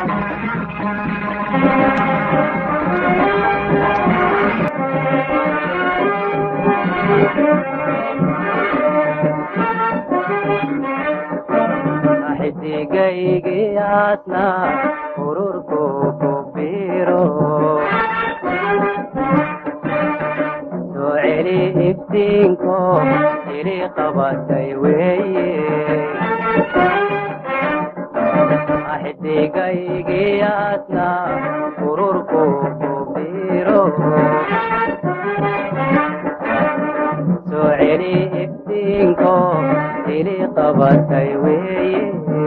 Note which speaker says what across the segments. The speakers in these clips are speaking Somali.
Speaker 1: xidigaygiyaasna ururku ku biro soo celi iftiinko ili qabatay weeye xidigaygiyaasna ururku ku biro soo celi iftiinko ili qabatay weeye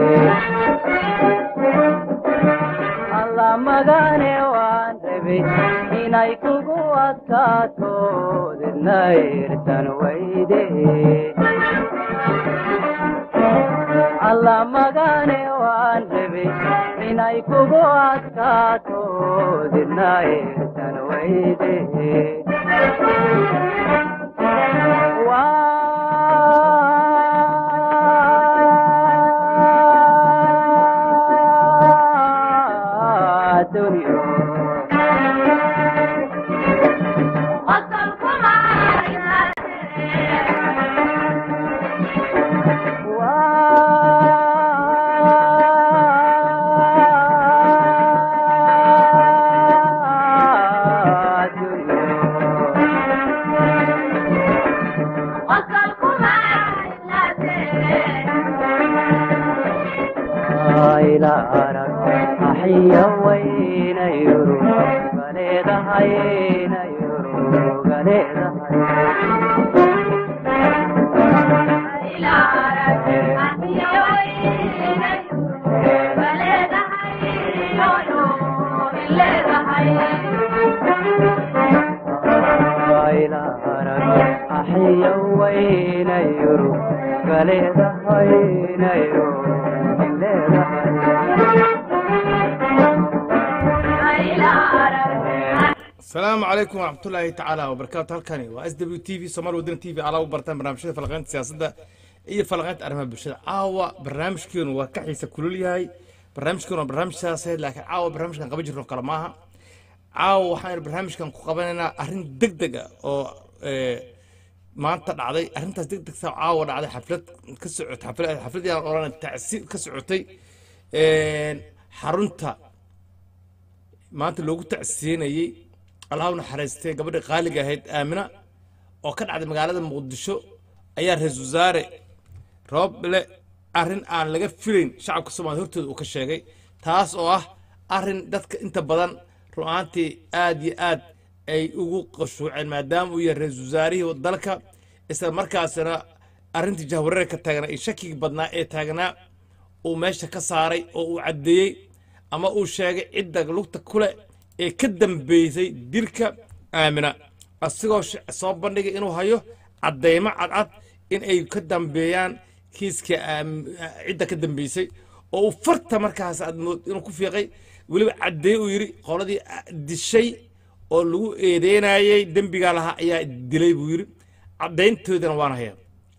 Speaker 1: alla magane waan rabay inay kugu adkaato didna irtan weyde alla magane waan rabay inay kugu adkaato didna irtan weyde waa dunyo waa dunyo ila arag axiya wayna yuru galeedahayna yuru galeedahay ila arag axiya wayna yuru galeedahayna yuru
Speaker 2: asalaamu calaykum waraxmatullaahi tacaala wabarakaatu halkani waa s w t v somaali wadani t v alaa u bartaan barnaamijyada falaqaynta siyaasadda iyo falaqaynta arrimaha bulshada caawa barnaamijkeenu waa ka xiisa kulul yahay barnaamijkeenu waa barnaamij siyaasadeed laakiin caawa barnaamijkan qaban jirno kale maaha caawa waxaan barnaamijkan ku qabanaynaa arrin deg deg ah oo eh, maanta dhacday arrintaas deg degta caawa dhacday xaflad ka socotay xaflad xaflad yaan odhan tacsi ka socotay een, xarunta maanta loogu tacsiyenayey allah u naxariistay gabadhii qaaliga ahayd aamina oo ka dhacday magaalada muqdisho ayaa ra-iisul wasaare rooble arrin aan laga filayn shacabka soomaaliya hortooda uu ka sheegay taas oo ah arrin dadka inta badan run ahaantii aad iyo aad ay ugu qashuuceen maadaama uu yahay ra-iisul wasaarihii dalka isla markaasina arrintii jahwareerka taagnaa iyo shakigii badnaa ee taagnaa uu meesha ka saaray oo uu caddeeyey ama uu sheegay cidda lugta kule ee ka dambeysay dilka aamina asigoo sh- soo bandhigay inuu hayo caddeymo cadcad in ay ka dambeeyaan kiiska aam- cidda ka dambeysay oo uu farta markaas aad mood inuu ku fiiqay weliba caddeeye uu yidhi qoladii ah, dishay oo lagu eedeynayey dembigaa lahaa ayaa dilay buu yidhi caddayntoodana waan hayaa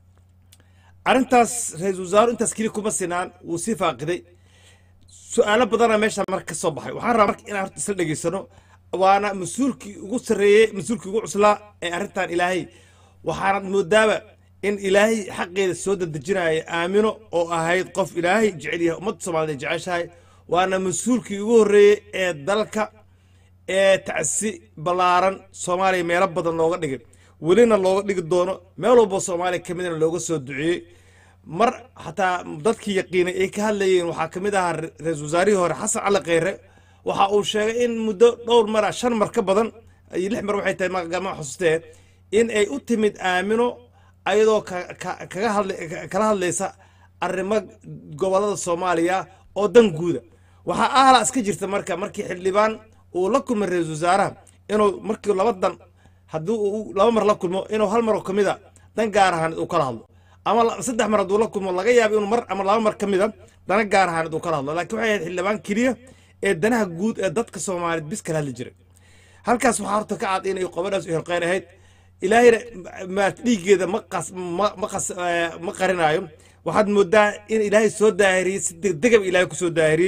Speaker 2: arrintaas ra-iisul wasaaru intaas keliya kuma sinaan wuu sii faaqiday su-aalo badana meesha marka ka soo baxay waxaan rabaa marka inaan horta isla dhegaysano waana mas-uulkii ugu sarreeyey mas-uulkii ugu cuslaa ee arrintan ilaahay waxaanad moodaaba in ilaahay xaqeeda soo dadejinaya aamino oo ahayd qof ilaahay jecel yahay ummadda soomaaliyeed jeceshahay waana mas-uulkii ugu horreeyey ee dalka ee tacsi ballaaran soomaaliya meelo badan looga dhigay welina looga dhigi doono meel walbo soomaaliya ka midna looga soo duceeyey mar xataa dadkii yaqiinay ay ka hadlayeen waxaa ka mid ahaa ra- ra-iisul wasaarihii hore xasan cali kheyre waxa uu sheegay in muddo dhowr mara shan mar ka badan iyo lix mar waxay tahay ma xusustee in ay u timid aamino ayadoo ka- ka- kaga hadla ka- kala hadlaysa arrimo gobolada soomaaliya oo dan guuda waxaa ahla iska jirta marka markii xildhibaan uu la kulmay ra-iisul wasaaraha inuu markii laba dan haddii uu laba mar la kulmo inuu hal mar oo ka mid a dan gaar ahaaneed uu kala hadlo ama la- saddex mar hadduu la kulmo laga yaabo inuu mar ama laba mar ka mid a dana gaar ahaaneed uu kala hadlo laakiin waxay ahayd xildhibaan keliya ee danaha guud ee dadka soomaaliyeed bis kala hadli jiray halkaas waxaa horta ka cad inay qobadhaas u hilqeyn ahayd ilaahayna maarata dhiiggeeda ma qas ma ma qas eh, ma qarinaayo waxaad moodaa in ilaahay soo daahiriyey si degdegaba ilaahay ku soo daahiriyey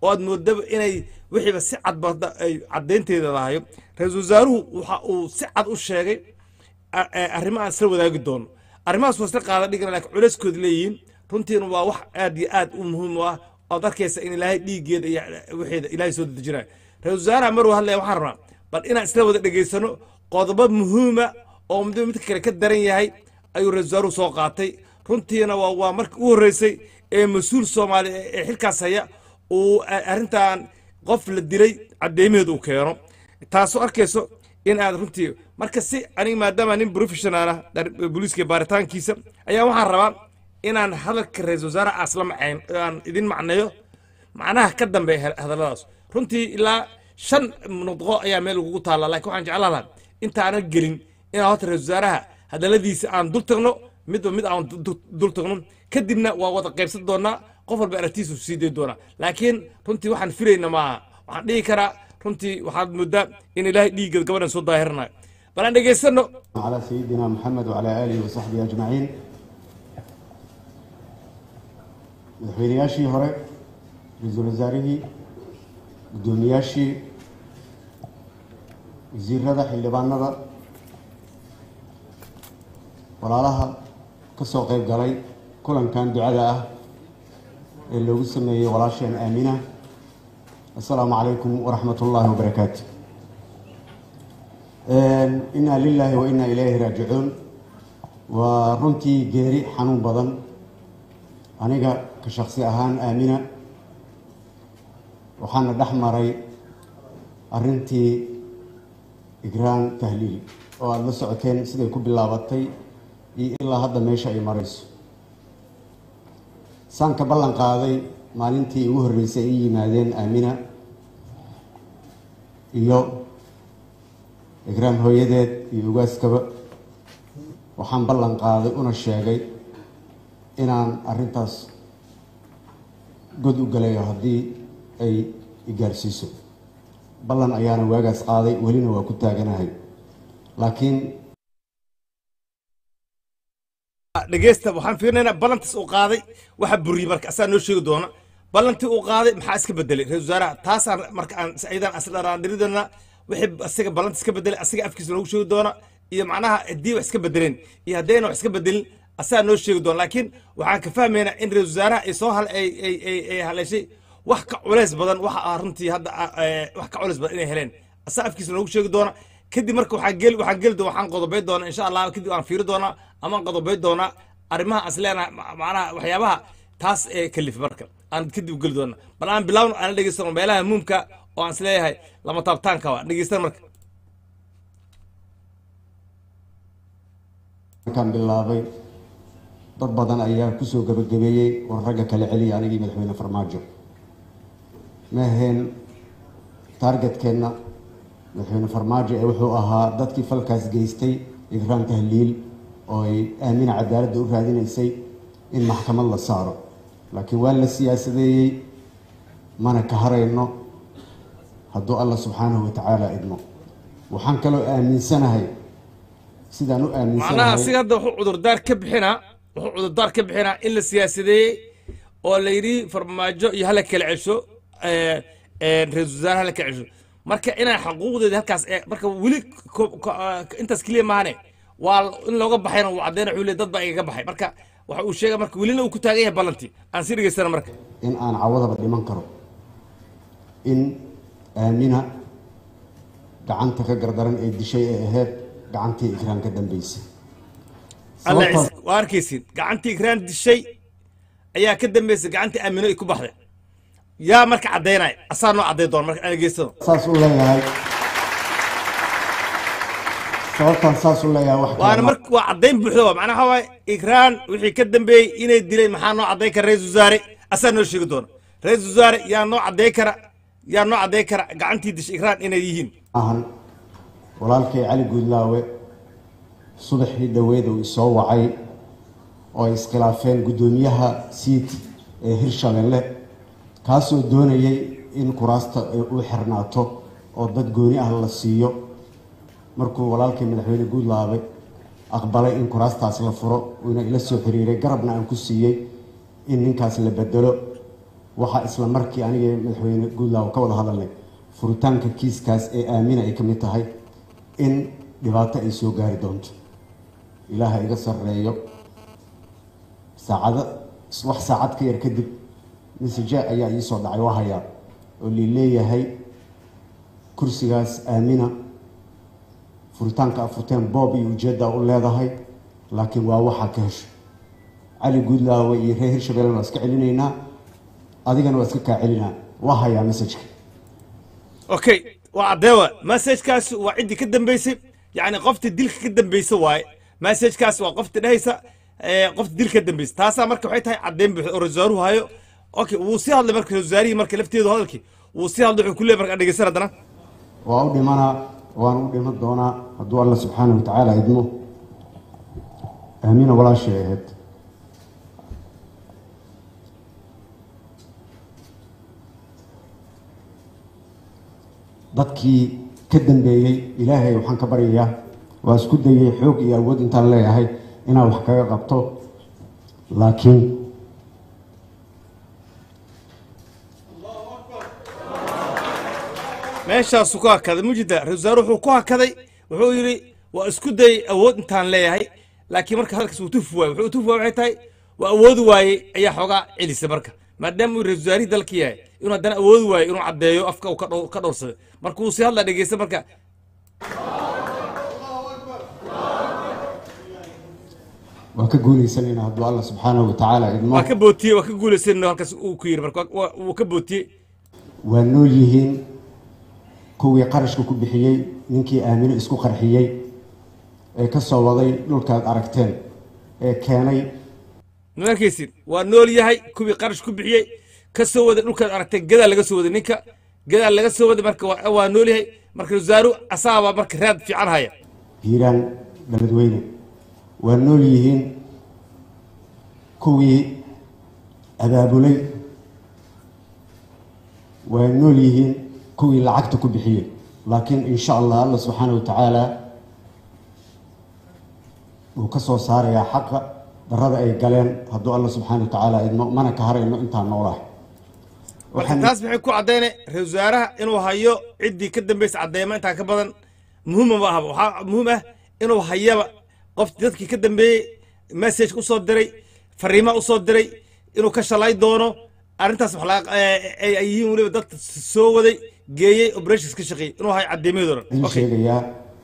Speaker 2: oo aad moodaba inay wixiiba si cad ba ay caddaynteeda lahayo ra-iisul wasaaruhu waxa uu si cad u sheegay a- a- arrimo aan isla wadaagi doono arrimahaas waa isla qaada dhigana laakiin culeyskooda leeyihiin runtiina waa wax aad iyo aad u muhiim u ah ood arkaysa in ilaahay dhiiggeeda iyo wixeeda ilaahay soo dedejinayo ra-iisul wasaaraha maruu hadlaya waxaan rabnaa bal inaan isla wada dhegaysano qodobo muhiima oo midba midka kale ka daran yahay ayuu ra-isul wasaaruhu soo qaatay runtiina waa waa markii u horreysay ee mas-uul soomaali ee ee xilkaas haya uu a- arrintan qof la dilay cadeymaheed uu keeno taasoo arkayso in aad runtii marka si aniga maadaama nin professional ah dhar- booliiska baaritaankiisa ayaa waxaan rabaa inaan hadalka ra-iisul wasaare asla macayn aan idin macneeyo macnaha ka dambeeya he- hadalladaas runtii ilaa shan nudqo ayaa meel ugu taalla laakiin waxaan jeclaan lahaa intaanan gelin inaan horta ra-iisul wasaaraha hadalladiisa aan dul tagno midba mid aan du- du- dul tagno kadibna waa wada qaybsan doonaa qof walba aragtiisu sii dayn doonaa laakiin runtii waxaan filayna maaha waxaan dhihi karaa runtii waxaad moodaa in ilaahay dhiiggeed gabadhan soo daahirinayo bal aan dhegaysano
Speaker 3: على سيدنا محمد وعلى آله وصحبه أجمعين madaxweynayaashii hore ra-iisul wasaarihii guddoomiyaashii wasiirada xildhibaanada walaalaha ka soo qayb galay kulankan ducada ah ee loogu sameeyey walaasheen aamina assalaamu calaykum waraxmat ullaahi wabarakaatu inaa lilaahi wa inaa ilayhi raajicuun waa runtii geeri xanuun badan aniga ka shaksi ahaan aamina waxaana dhex maray arrintii igraan tahliil oo aada la socoteen siday ku bilaabatay iyo ilaa hadda meesha ay marayso saan ka ballan qaaday maalintii ugu horreysay ay yimaadeen aamina iyo igraam hooyadeed iyo ugaaskaba waxaan ballan qaaday una sheegay inaan arrintaas god u galayo haddii ay igaarsiiso ballan ayaana waagaas qaaday welina waa ku taaganahay laakiin
Speaker 2: dhegeysta waxaan fiirinaynaa ballantiis uu qaaday waxa buriyey marka asaa noo sheegi doona ballantii uu qaaday maxaa iska bedelay ra-isul wasaaraha taasaan marka aan aydan asdharaandhiridana wixii asiga ballantiis iska bedelay asiga afkiisa noogu sheegi doona iyo macnaha haddii wax iska bedeleen iyo haddayna wax iska bedelin asaa noo sheegi doona laakiin waxaan ka fahmaynaa in ra-isul wasaaraha ay soo hal ay ay ay ay haleeshay wax ka culays badan waxa ah runtii hadda ah, eh, wax ka culays badan inay heleen asaa afkiisa noogu sheegi doona kadib marka waxaan geli waxaan geli doona waxaan qodobay doonaa insha allah kadib aan fiiri doonaa ama aan qodobay doonaa arrimaha aan isleenahay ma- macnaha waxyaabaha taas ee kalif marka aan kadib geli doonaa bal aan bilaawno aan dhegeystano meelaha muhimka oo aan isleeyahay lama taabtaanka waa dhegeystan marka
Speaker 3: markaan bilaabay dad badan ayaa kusoo gabagabeeyey war ragga kala celiya anigii madaxweyne farmaajo ma aheen taargetkeenna madaxweyne farmaajo ee wuxuu ahaa dadkii falkaas geystay igraan tahliil oo ay aamina cadaaladda u raadinaysay in maxkamad la saaro laakiin waa la siyaasadeeyey mana ka harayno hadduu alla subxaanahu watacaala idmo waxaan kaloo aaminsanahay sidaan u
Speaker 2: macnaha
Speaker 3: aaminsanahay
Speaker 2: asiga hadda wuxuu cudurdaar ka bixinaa wuxuu cudurdaar ka bixinaa in la siyaasadeeyey oo la yidhi farmaajo iyo hala kala cesho eh, eh, ra-iisul wasaare hala kala cesho marka inaan xaquuqdeeda halkaas ee marka weli ko- ko- ah, intaas keliya maahane waa in looga baxayna uu cadeyna wuxuu leeyahay dad baa igaga baxay marka waxa uu sheegay marka welina uu ku taagan yahay ballantii aan sii dhegeystana marka
Speaker 3: in aan cawadaba dhiman karo in aamina gacanta ka gardaran ee dishay ee ahayd gacantii ikraan ka dambeysay
Speaker 2: alla
Speaker 3: Sababtaas-
Speaker 2: ciise waa arkaysiin gacantii ikraan dishay ayaa ka dambeysay gacantii aamino ay ku baxday yaa marka caddaynaya asaa noo cadday doona marka aan dhegeystano
Speaker 3: saas u leeyahay sababtaan saas u leeyahay wax
Speaker 2: waana
Speaker 3: kale ma-
Speaker 2: marka waa caddayn buuxda waa macnaha waxaa waaye ikraan wixii ka dambeeyey inay dileen maxaa noo caddayn kara ra-iisul wasaare asaa noo sheegi doona ra-iisul wasaare yaa noo caddayn kara yaa noo caddayn kara gacantii dishay ikraan inay yihiin
Speaker 3: ahan walaalkay cali guudlaawe subaxii dhoweed uu isoo wacay oo ay iskhilaafeen guddoomiyaha siid ee hirshabelle kaasoo doonayay in kuraasta ay u xirnaato oo dad gooni ah la siiyo markuu walaalkay madaxweyne guudlaawe aqbalay in kuraastaas la furo uuna ila soo xiriiray garabna aan ku siiyey in ninkaas la bedelo waxaa isla markii aniga madaxweyne guudlaaw ka wada hadalnay furitaanka kiiskaas ee aamina ay ka mid tahay in dhibaato ay soo gaari doonto ilaaha iga sarreeyo saacado wax saacad ka yar kadib message ayaa ii soo dhacay waa hayaa oo lileeyahay kursigaas aamina furitaanka afurteen boob iyo ujeedda u leedahay laakiin waa waxaa ka hesho cali guudlaawe iyo reer hirshabelle waa iska celinaynaa adigana waa iska kaa celinaa waa hayaa messajka
Speaker 2: okay waa caddeewa messagekaas waa ciddii ka dambeysay yacni qoftii dilka ka dambeysay waaye messagekaas waa qoftii dhehaysa ee, qoftii dilka ka dambeysay taasaa marka waxay tahay caddeyn buuxda oo rasaaruhu hayo okay wuu sii hadlay marka rasaarihii marka lafteedu hadalkii wuu sii hadlay wuxuu ku leeyahay marka dhegeysan haddana
Speaker 3: waa u dhimanaa waan u dhiman doonaa hadduu alla subxaana wa tacaala idmo aamina walaashay ahayd dadkii ka dambeeyey ilaahay waxaan ka baryayaa waa isku dayay xoog iyo awood intaan leeyahay inaan wax kaga qabto laakiin
Speaker 2: meeshaasuu ku hakaday mujida rasaar wuxuu ku hakaday wuxuu yidhi waa isku dayay awood intaan leeyahay laakiin marka hadalkaas uu tufi waaye wuxuu tufi waaye waxay tahay waa awoodi waayey ayaa xoogaa celisay marka maadaama uu rasaarihii dalka yahay inuu haddana awoodi waayo inuu caddeeyo afka uu ka dhow- ka dhowrsaday marka wuu sii hadlaa dhegeysta marka
Speaker 3: waan ka guulaysanayna hadduu alla subxaana wa tacaala idmo
Speaker 2: waa ka bootiyey waa ka guulaysan halkaas uu ku yidhi marka waa- waa- wuu ka bootiyey
Speaker 3: waa nool yihiin kuwii qarashka ku bixiyey ninkii aamino isku qarxiyey ee ka soo waday dhulkaad aragteen ee keenay
Speaker 2: ma arkaysid waa nool yahay kuwii qarash ku bixiyey ka soo waday dhulkaad aragtay gadaa laga soo waday ninka gadaa laga soo waday marka waa waa nool yahay marka rasaaru asaabaa marka raad fiican haya
Speaker 3: hiiraan beledweyne waa nool yihiin kuwii abaabulay waa nool yihiin kuwii lacagta ku bixiyey laakiin insha allah alla subxaana wa tacaala wuu ka soo saarayaa xaqa darada ay galeen hadduu alla subxaana wa tacaala idmo mana ka harayno intaan noolahay
Speaker 2: marka
Speaker 3: waxaan
Speaker 2: taas maxay ku caddaynay ra-iisul wasaaraha inuu hayo ciddii ka dambaysa caddeema intaa ka badan muhiima ma ahaba waxaa muhiim ah inuu hayaba qof dadkii ka dambeeyey message usoo diray fariima usoo diray inuu ka shalay doono arrintaas wax laga eh, ay ay yihiin weliba dad soo waday geeyey operations ka shaqeeyey inuu hayo caddeemayadoo dhan
Speaker 3: idin
Speaker 2: okay
Speaker 3: sheegayaa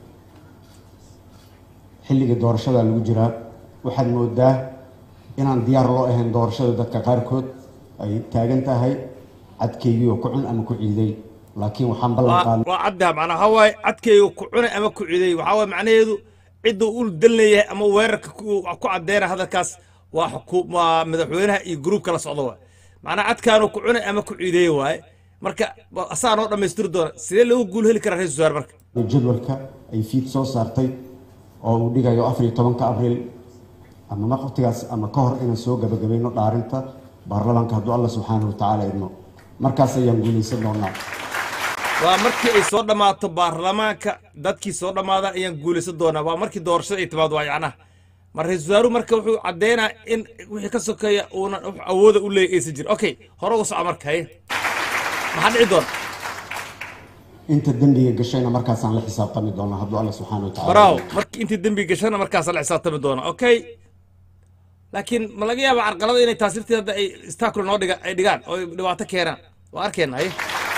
Speaker 3: xilligii doorashada lagu jiraa waxaad moodaa inaan diyaar loo ahayn doorashada dadka qaarkood ay taagan tahay cadkeygii oo ku cun ama ku ciiday laakiin waxaan ballan
Speaker 2: waa
Speaker 3: qaadnay
Speaker 2: waa caddaha macnaa waxaa waaye cadkayga ku cunay ama ku ciday waxaa waaye macnaheedu cidda uu dan leeyahay ama weerarka ku ku caddeynaya hadalkaas waa xuku- waa madaxweynaha iyo gruubka la socda waay macnaa cadkaanu ku cunay ama ku ciideeye waaye marka wa- asaa noo dhammaystiri doona sidee loogu guul heli karaa ra-isul wasaare marka
Speaker 3: jadwalka ay fiid soo saartay oo uu dhigayo afar iyo tobanka abriil ama waqtigaas ama ka hor inaan soo gabagabayno dhaarinta baarlamaanka hadduu alla subxaana wa tacaala idmo markaas ayaan guulaysan doonaa
Speaker 2: waa markii ay soo dhammaato baarlamaanka dadkii soo dhammaadaan ayaan guulaysan doonaa waa markii doorashada ay timaado waa yacnaha mar ra-isul wasaaruhu marka wuxuu caddeynaa in wixii ka sokeeya uunan wax awooda u leeyahy aysan jirin okay hore uga soco marka haye maxaa dhici doona
Speaker 3: inta dembiga gashayna markaasaan la xisaabtami doonaa hadduu alla subxaana wa tacaala
Speaker 2: braawo
Speaker 3: idmo.
Speaker 2: markii intii dembi gashana markaasa la xisaabtami doona okay laakiin ma laga yaaba carqalada inay taas lafteeda hadda ay istakula noo dhiga ay dhigaan oo ay dhibaato keenaan waa arkeenna haye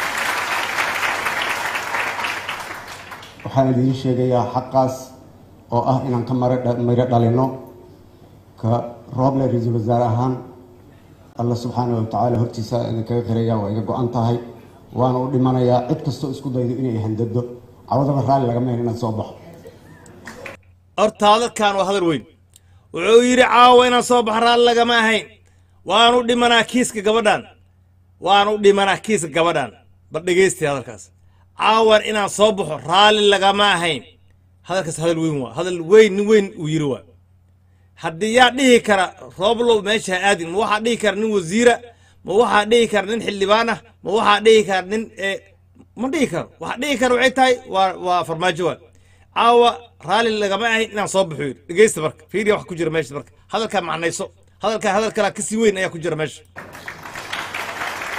Speaker 3: waxaan idiin sheegayaa xaqaas oo ah inaan ka mara miro dhalino ka rooble ra-iisul wasaare ahaan alla subxaana wa tacaala hortiisa idinkaga qiraya waa iga go-an tahay waana u dhimanayaa cid kastoo isku daydo inay handado cawadaba raalli laga meen inaan soo baxo
Speaker 2: horta hadalkan waa hadal weyn wuxuu yidhi caawa inaan soo baxo raalli lagama ahayn waanu dhimanaa kiiska gabadhan waanu dhimanaa kiiska gabadhan bal dhegeystay hadalkaas caawan inaan soo baxo raalli lagama ahayn hadalkaas hadal weyn waa hadal weyn nin weyn uu yidhi waa haddii yaa dhihi kara rooblow meesha ha aadin ma waxaa dhihi kara nin wasiira ma waxaa dhihi kara nin xildhibaan ah ma waxaa dhihi kara nin eh, ma dhihi karo waxaa dhihi kara waxay tahay waa waa farmaajo waa caawa raalli lagama ahayn inaan soo baxo yidhi dhegeysta marka fiiriya wax ku jira meesha marka hadalkaa macnayso hadalkaa hadal kalaa kasii weyn ayaa ku jira meesha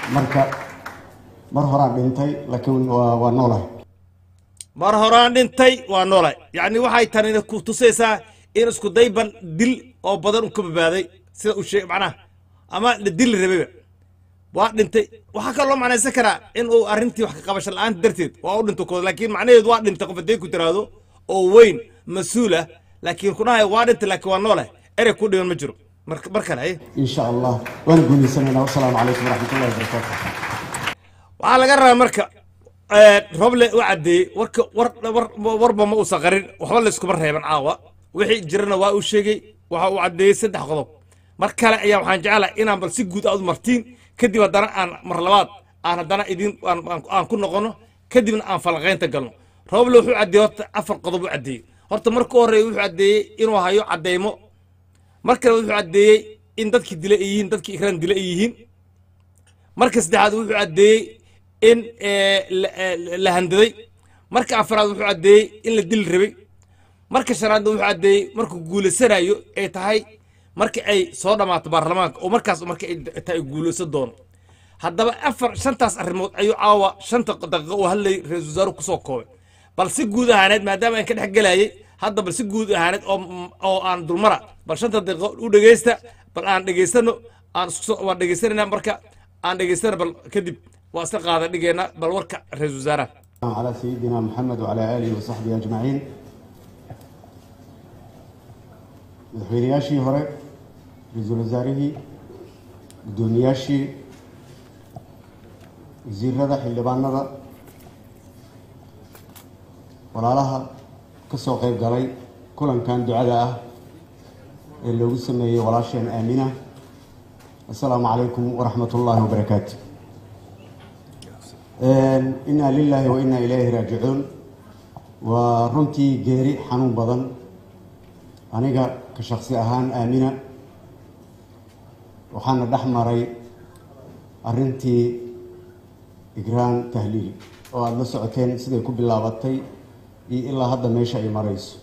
Speaker 3: marka mar horaan dhintay laakiin waa waa noolahay
Speaker 2: mar horaan dhintay waa noolay yacni waxay tani ku tusaysaa in isku dayban dil oo badan u ka badbaaday sida uu sheeg macnaha ama la dili rabayba waa dhintay waxaa kaloo macnaysan karaa in uu arrintii wax ka qabasho la-aanta darteed waa u dhinto kooda laakiin macnaheedu waa dhintay qof haddii ku tiraahdo oo weyn mas-uul ah laakiin ku dhahay waa dhintay laakiin waa nooleh erey ku dhiman ma jiro mar mar kale haye
Speaker 3: in sha allah waana guuleysanaynaa wasalaamu calaykum waraxmatullahi wabarakaatu
Speaker 2: waxaa laga rabaa marka roble u caddeeyey warka war war warba ma uusan qarin waxba layskuma reeban caawa wixii jirana waa uu sheegay waxa uu caddeeyey saddex qodob mar kale ayaa waxaan jeclahay inaan bal si guud aad u martiin kadib haddana aan mar labaad aan haddana idin aan aan- aan ku noqono kadibna aan falaqaynta galno roble wuxuu caddeeyey horta afar qodob u caddeeyey horta marka horreeya wuxuu caddeeyey inuu hayo caddeymo mar kale wuxuu caddeeyey in dadkii dila ay yihiin dadkii ikraan dila ay yihiin marka saddexaad wuxuu caddeeyey in eh, la- eh, la handaday marka afraad wuxuu caddeeyey in la dili rabay marka shanaadna wuxuu caddeeyey markuu guulaysanayo ay tahay marka ay soo dhammaato baarlamaanka oo markaas marka ay tahay guulaysan doono haddaba afar shantaas arrimood ayuu caawa shanta daqiiqo uu hadlayay ra-iisul wasaaruhu kusoo koobay bal si guud ahaaneed maadaama aan ka dhex gelayay hadda bal si guud ahaaneed oo oo aan dulmara bal shanta daqiiqo u dhegeysta bal aan dhegeysano aan isku soo- waan dhegeysanayna marka aan dhegeystana bal kadib waa iska qaada dhigeena bal warka ra-iisul wasaaraha
Speaker 3: على سيدنا محمد وعلى آله وصحبه أجمعين madaxweynayaashii hore ra-iisul wasaarihii guddoomiyaashii wasiirada xildhibaanada walaalaha ka soo qayb galay kulankan ducada ah ee loogu sameeyey walaasheen aamina assalaamu calaykum waraxmat ullaahi wabarakaatu inaa lilaahi wa inaa ilaahi raajicuun waa runtii geeri xanuun badan aniga ka shaksi ahaan aamina waxaana dhex maray arrintii igraan tahliil oo aada la socoteen siday ku bilaabatay iyo ilaa hadda meesha ay marayso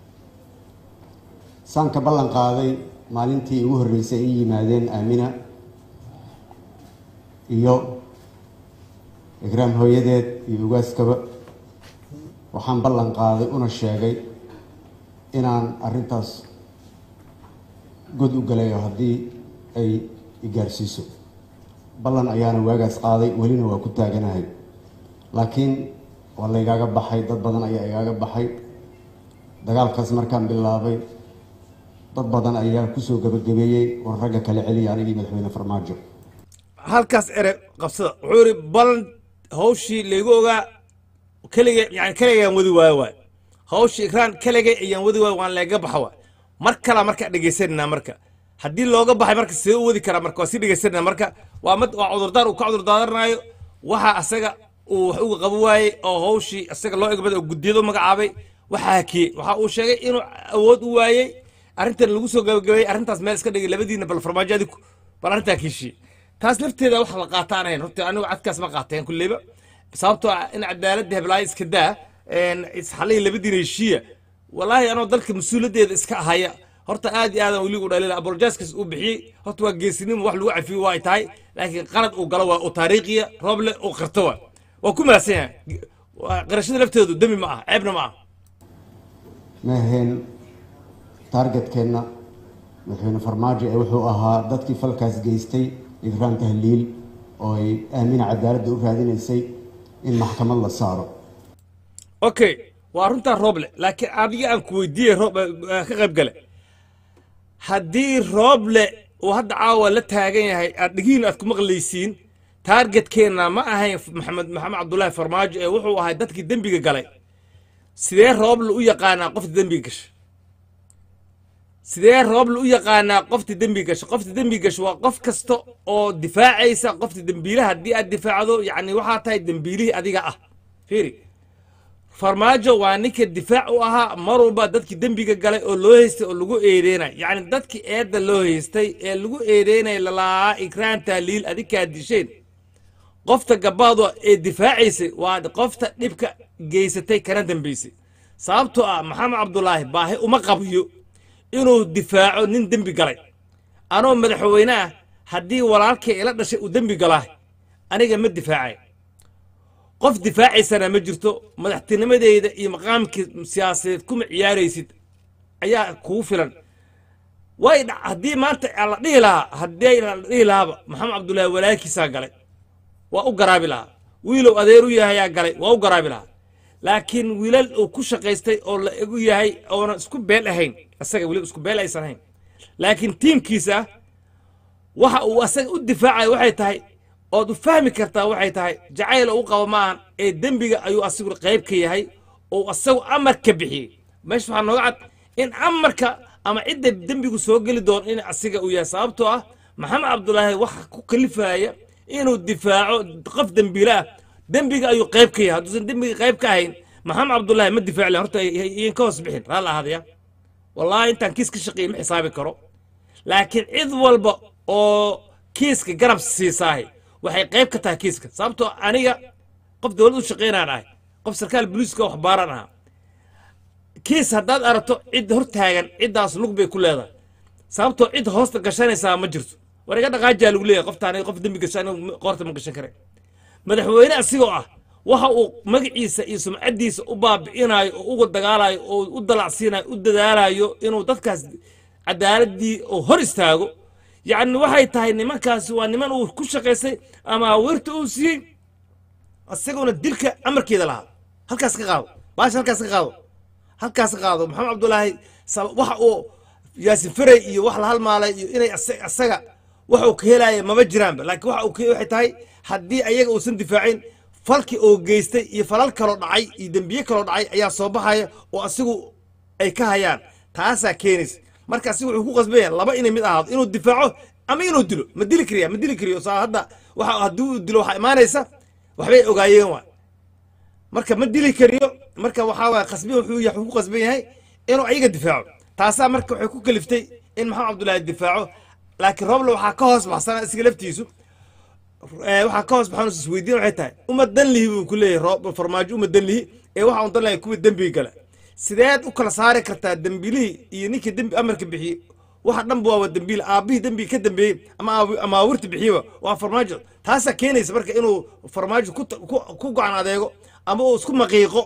Speaker 3: saan ka ballan qaaday maalintii ugu horreysay ay yimaadeen aamina iyo igraam hooyadeed iyo ugaaskaba waxaan ballan qaaday una sheegay inaan arrintaas god u galayo haddii ay igaarsiiso ballan ayaana waagaas qaaday welina waa ku taaganahay laakiin waa laygaaga baxay dad badan ayaa igaaga baxay dagaalkaas markaan bilaabay dad badan ayaa kusoo gabagabeeyey war ragga kale celiya anigii madaxweyne farmaajo
Speaker 2: halkaas ere qabsada wuxuu yidhi balan hawshii laygu ogaa keligay yani keligayaan wadi waayo waay hawshii ikraan keligay ayaan wadi waayo waan leega baxa waay mar kala marka dhegaysanayna marka haddii looga baxay marka see u wadi karaa marka waa sii dhegaysanayna marka waa mid waa cudurdaar uu ka cudurdaadanaayo waxa asaga uu wax uga qabo waayey oo hawshii asaga loo egmada oo guddiyada u magacaabay waxaa hakiyey waxa uu sheegay inuu awood u waayey arrintan lagu soo gabagabeeyey arrintaas meel iska dhigay labadiina bal farmaajo adiku bal arrintaa kiishiyey taas lafteeda wax la qaataan ahayn horta anigu cadkaas ma qaateen kulleyba sababtoo ah in cadaaladda heblaayo iska daa isxalihii labadiina heshiiya walaahi anoo dalka mas-uuliyaddeeda iska ahaya horta aad iyo aadan weli u dhalila abolojaaskaas uu bixiyey horta waa geesinimo wax lagu cafiyo waa ay tahay laakiin qalad uu galo waa oo taariikhiya rooble uu qirto waa waa ku mahadsan yahay Waa- qirashada lafteedu demi ma ah ceebna ma ah
Speaker 3: ma ahayn taargetkeenna madaxweyne farmaajo ee wuxuu ahaa dadkii falkaas geystay igraan tahliil oo ay aamina cadaaladda u raadinaysay in maxkamad la saaro
Speaker 2: okay waa runtaa rooble laakiin adiga aan ku weydiiyey roob eh, ka qayb gale haddii rooble uu hadda caawa la taagan yahay aad dhigiin aad ku maqlaysiin taargetkeenna ma ahayn maxamed maxamed cabdullaahi farmaajo ee wuxuu ahay dadkii dembiga galay sidee rooble u yaqaanaa qofta dembiga gasha sidee rooble u yaqaanaa qofta dembiga gasha qofta dembiga gasha waa qof kasta oo difaacaysa qofta dembiilaha haddii aad difaacdo yacni waxaa tahay dembiilihii adiga ah fiiri farmaajo waa ninka difaac u ahaa mar walba dadkii dembiga galay oo loo haystay oo lagu eedeynay yacni dadkii eedda loo haystay ee lagu eedeynay lalaa ikraan taaliil adinkaa disheen qofta gabaadu ee difaacaysay waa qofta dhibka geysatay kana dambaysay sababtoo ah maxamed cabdulaahi baahi uma qabiyo inuu difaaco nin dembi galay anoo madaxweyne ah haddii walaalkay ila dhashay uu dembi galaa aniga ma difaacay qof difaacaysana ma jirto madaxtinimadeyda iyo maqaamkii siyaasadeed kuma ciyaaraysid ayaa kugu filan way dha- haddii maanta aan la dhihi lahaa haddii la dhihi lahaaba maxamed cabdullaahi walaalkiisaa galay waa u garaabi lahaa wiilow adeer u yahayaa galay waa u garaabi lahaa laakiin wiilal uu ku shaqaystay oo la egu yahay oonan isku beel ahayn asaga weli isku beel aysan ahayn laakiin tiimkiisa waxa uu asaga u difaacayo waxay tahay ood u fahmi kartaa waxay tahay jacayl oo u qabo maahan ee dembiga ayuu asigu qayb ka yahay oo asagu amarka bixiyey meesha waxaa nooga cad in amarka ama cidda dembigu soo geli doono in asiga uu yahay sababtoo ah maxamed cabdulaahi waxa ku kalifaya inuu difaaco qof dembiile ah dembiga ayuu qayb ka yahay hadduusan dembiga qayb ka ahayn maxamed cabdulaahi ma difaaci lahayn horta iyan ka hoos bixin raalla ahaadaya wallaahi intaan kiis ka shaqeeyey ma xisaabi karo laakiin cid walba oo kiiska garab siisaahay waxay qayb ka tahay kiiska sababtoo aniga qof dowlad u shaqaynaan ahay qof sarkaal booliiska wax baaran ahaa kiis haddaad aragto cid hor taagan ciddaas lug bay ku leedahay sababtoo cid hoosta gashanaysaa ma jirto war iga dhaqaajaa lagu leeyahay qoftaan qof dembi gasho anigu qoorta ma gashan kare madaxweyne asigoo ah waxa uu magaciisa iyo sumcaddiisa u baabi'inayo oo uga dagaalayo oo u dalacsiinayo u dadaalayo inuu dadkaas cadaaladii oo hor istaago yacni waxay tahay nimankaasi waa niman uu ku shaqaystay ama awirta uu siiyey isaguna dilka amarkeeda lahaa halkaas ka qaado baasha halkaas ka qaado halkaas ka qaado maxamed cabdulaahi sab- waxa uu yaasin ferey iyo wax la halmaalay iyo inay asa- asaga waxa uu ka helaya maba jiraanba laakiin waxa uu ka waxay tahay haddii ayaga uusan difaacin falkii oo geystay iyo falal kaloo dhacay iyo dembiye kaloo dhacay ayaa soo baxaya oo asigu ay ka hayaan taasaa keenaysa marka asigu wuxuu ku qasban yahay laba inay mid ahaado inuu difaaco ama inuu dilo ma dili kariya ma dili kariyo saa hadda waxa haddii uu dilo waxaa imaanaysa waxbay ogaayeen waa marka ma dili kariyo marka waxaa waaya qasbi wuxuu yahay wuxuu ku qasban yahay inuu ayaga difaaco taasaa marka waxay ku kaliftay in maxamed cabdullaahi difaaco laakiin rooble waxaa ka hoos baxsana isiga laftiisu Eh, waxaa ka hoos baxan isweydiin waxay tahay uma dan lihi buu ku leeyahay roob farmaajo uma dan lihi ee waxa un dan lahay kuwii dembiga gala sideed u kala saari kartaa dembilihii iyo ninkii dembi amarka bixiyey waxa dhanba waa dembiil aabbihii dembiga ka dambeeyey ama aawi- ama awirta bixiyeba waa farmaajo taasaa keenaysa marka inuu farmaajo ku ta- ku ku gocan adeego ama uu isku maqiiqo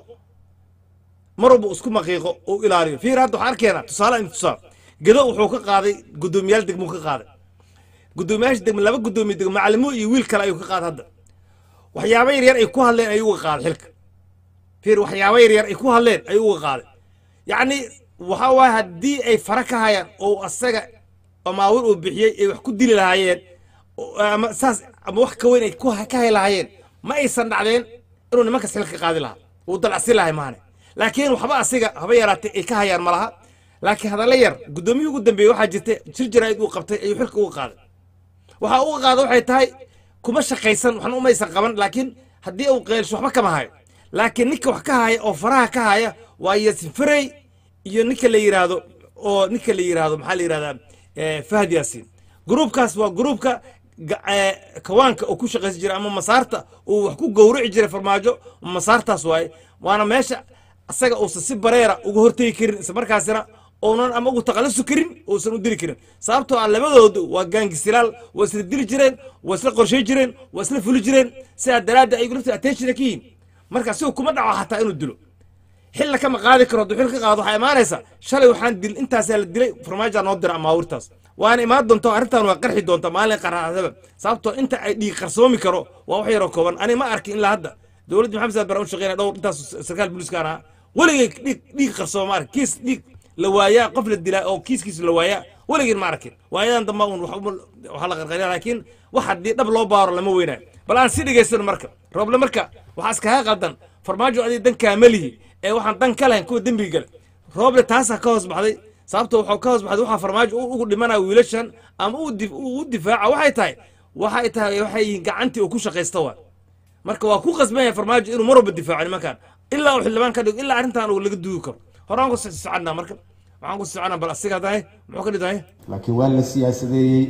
Speaker 2: mar walba uu isku maqiiqo uu ilaaliyo fiir hadda waxaan arkeenaa tusaale in tusaal gedo wuxuu ka qaaday guddoomiyaal degmuu ka qaaday guddoomiyaasha degme laba guddoomiye degme macalimo iyo wiil kale ayuu ka qaaday hadda waxyaabo yaryar ay ku hadleen ayuu uga qaaday xilka fiir waxyaabo yaryar ay ku hadleen ayuu uga qaaday yacni waxa waaye haddii ay fara ka hayaan oo asaga amaawir uu bixiyey ay wax ku dili lahaayeen oo- ama saas ama wax ka weyn ay ku ka hay lahaayeen ma aysan dhacdeen inuu nimankas xilka ka qaadi lahaa uu dalacsi lahay maane laakiin waxba asiga haba yaraatay ay ka hayaan ma laha laakiin hadalla yar guddoomiyii ugu dambeeyey waxaa jirta jir jaraa'id uu qabtay ayuu xilka uga qaaday waxaa uga qaada waxay tahay kuma shaqaysan waxna umaysan qaban laakiin haddii uu qeelsho waxba kama hayo laakiin ninka wax ka haya oo faraha ka haya waa yasin ferey iyo ninka la yidhaahdo oo ninka la yidhaahdo maxaa la yidhahdaa eh, fahad yaasiin gruubkaas waa gruubka ga- eh, kawaanka oo ku shaqaysan jira ama masaarta uu wax ku gowrici jiray farmaajo masaartaas waaye waana meesha asaga uusan si bareera uga hortegi karin isla markaasina uunan ama ugu taqalusi karin uusan u dili karin sababtoo ah labadoodu waa gaangisilaal waa isla dili jireen waa isla qorshay jireen waa isla fuli jireen sidaa daraadda ayagu lafta attentiona ka yihin marka sigu kuma dhaco xataa inuu dilo xilla kama qaadi karo hadduu xil ka qaado waxaa imaanaysa shalay waxaan dil intaasaa la dilay farmaajaa noo dira amaawirtaas waana imaan doonta arrintan waa qarxi doonta maalin qarxadaba sababtoo inta ay dhiig qarsoomi karo waa wax yaroo kooban ani ma arkin ilaa hadda dowladda maxamed saad bara u shaqeynaya dhowr intaas sarkaal booliiskaan ahaa weligay dhiig dhiig qarsooma ma arkin kiis dhiig la waayaa qof la dilaa oo kiiskiis la waayaa weligeen ma arkin waayadan damba un wax uma- waxaa la qarqariya laakiin wax haddii dhab loo baaro lama weynaayo bal aan si dhegaysano marka rooble marka waxaa iskaga qaldan farmaajo adiga dankaa ma lihi ee waxaan dan ka lahayn kuwa dembiga gale rooble taasaa ka hoos baxday sababto waxuu ka hoos baxday waxaa farmaajo u- ugu dhimanaya wiilashan ama uu dif- uu u difaaca waxay tahay waxay tahay waxay yihiin gacantii uu ku shaqaysta waa marka waa ku qasban yahay farmaajo inuu mar walba difaaco nimankan ilaa uu xildhibaan ka dhigo ilaa arrintan uu laga duugi karo horaan ku soconnaa marka waxaan ku soconnaa bal asiga tahay muxuu ka dhitahay
Speaker 3: laakiin waa la siyaasadeeyey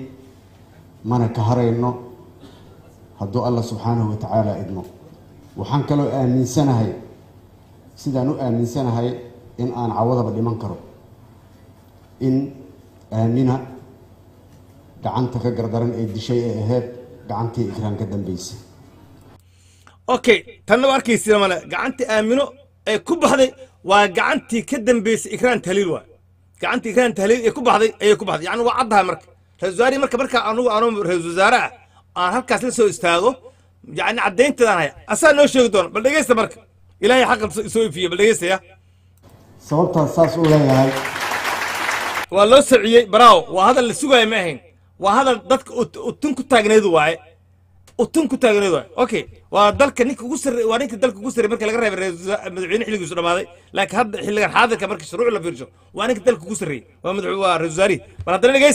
Speaker 3: mana ka harayno hadduu alla subxaanahu wa tacaala idmo waxaan kaloo aaminsanahay sidaan u aaminsanahay in aan cawadaba dhiman karo in aamina gacanta ka gardaran ee dishay ee ahayd gacantii ikraan ka dambaysa
Speaker 2: okay tanna waa arkaysiina male gacantii aamino ee ku baxday waa gacantii ka dambeysay ikraan tahliil waa gacantii ikraan tahliil ee ku baxday ayay ku baxday yacni waa caddahay marka ra-isul wasaarihi marka marka anugu anugu ra-isul wasaare ah aan halkaas la soo istaago yacni caddaynteedaan haya asaa noo sheegi doona bal dhegeysta marka ilaahay xaqa soo ifiye bal dhegeystaya
Speaker 3: sababtaas saas u leeyahay
Speaker 2: waa loo sociyey baraawo waa hadal la sugaayo ma ahayn waa hadal dadka ut- utun ku taagneed waaye utun ku taagneed waaye okay waa dalka ninka ugu sarre waa ninka dalka ugu sarrey marka laga reebay ra'iisul wasaare- madaxweyne xilligiisu dhamaaday laakiin hadda xilligan xaadirka marka shuruuc la fiirsho waa ninka dalka ugu sarreeyey waa madax waa ra'iisul wasaarihi bal haddana dhegeys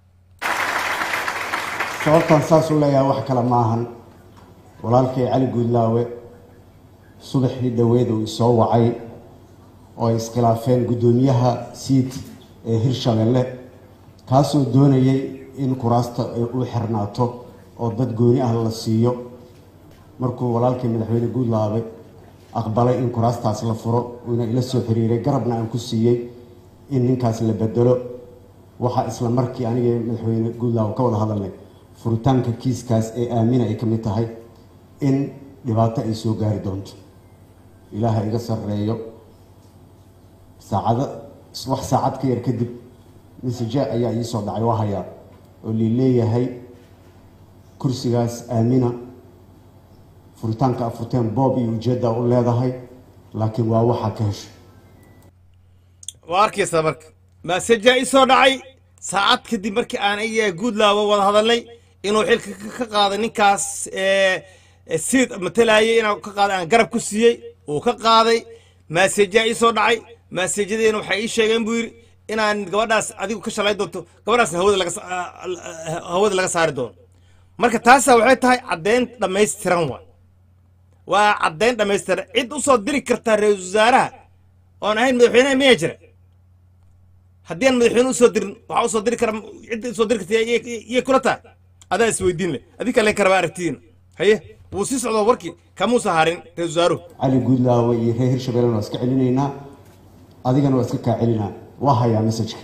Speaker 3: sababtaan saas u leeyahay wax kale ma ahan walaalkay cali guudlaawe subaxii dhoweed uu isoo wacay oo ay iskhilaafeen guddoomiyaha siid ee hirshabelle kaasoo doonayay in kuraasta ay u xirnaato oo dad gooni ah la siiyo markuu walaalkay madaxweyne guudlaawe aqbalay in kuraastaas la furo uuna ila soo xiriiray garabna aan ku siiyey in ninkaas la bedelo waxaa isla markii aniga madaxweyne guudlaawe ka wada hadalnay furitaanka kiiskaas ee aamina ay ka mid tahay in dhibaato ay soo gaari doonto ilaaha iga sarreeyo saacado wax saacad ka yar kadib message ayaa ii soo dhacay waa hayaa oo lii leeyahay kursigaas aamina furitaanka afurteen boob iyo ujeeddaa u leedahay laakiin waa waxaa ka hesho
Speaker 2: waa arkaysaa marka maasajaa ii soo dhacay saacad kadib markii aan iyaga guudlaaba wada hadalnay inuu xilka ka- ka qaaday ninkaas ee, ee siid matalayay inaan ka qaaday aan garab ku siiyey uu ka qaaday maasajaa ii soo dhacay maasajyadeena waxay ii sheegeen buu yidhi inaan gabadhaas adigu ka shalay doonto gabadhaasna hawada laga sa- ah, ah, hawada laga saari doono marka taasa waxay tahay caddayn dhammaystiran waa waa caddayn dhammaystiran cid u soo diri kartaa ra-iisul wasaaraha oon ahayn madaxweynaha miyaa jira haddii aan madaxweyne usoo dirin waxaa usoo diri kara cidda usoo diri karta iyo kula tahay adaa isweydiin leh adinka leen karaba aragtidiina haye wuu sii socdaa warkii kamuusa harin ra-iisul wasaaruhu
Speaker 3: cali guudlaawe iyo reer hirshabelle waa iska celinaynaa adigana waa iska kaa celinaa waa hayaa messajka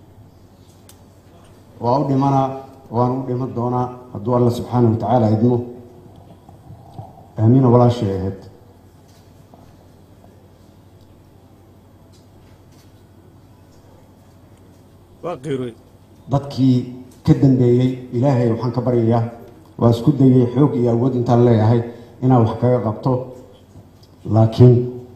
Speaker 3: waa u dhimanaa waan u dhiman doonaa hadduu alla subxaana wa tacaala idmo aamiina walaashay ahayd
Speaker 2: waa qiirooy
Speaker 3: dadkii ka dambeeyey ilaahay waxaan ka baryayaa waa isku dayay xoog iyo awood intaan leeyahay inaan wax kaga qabto laakiin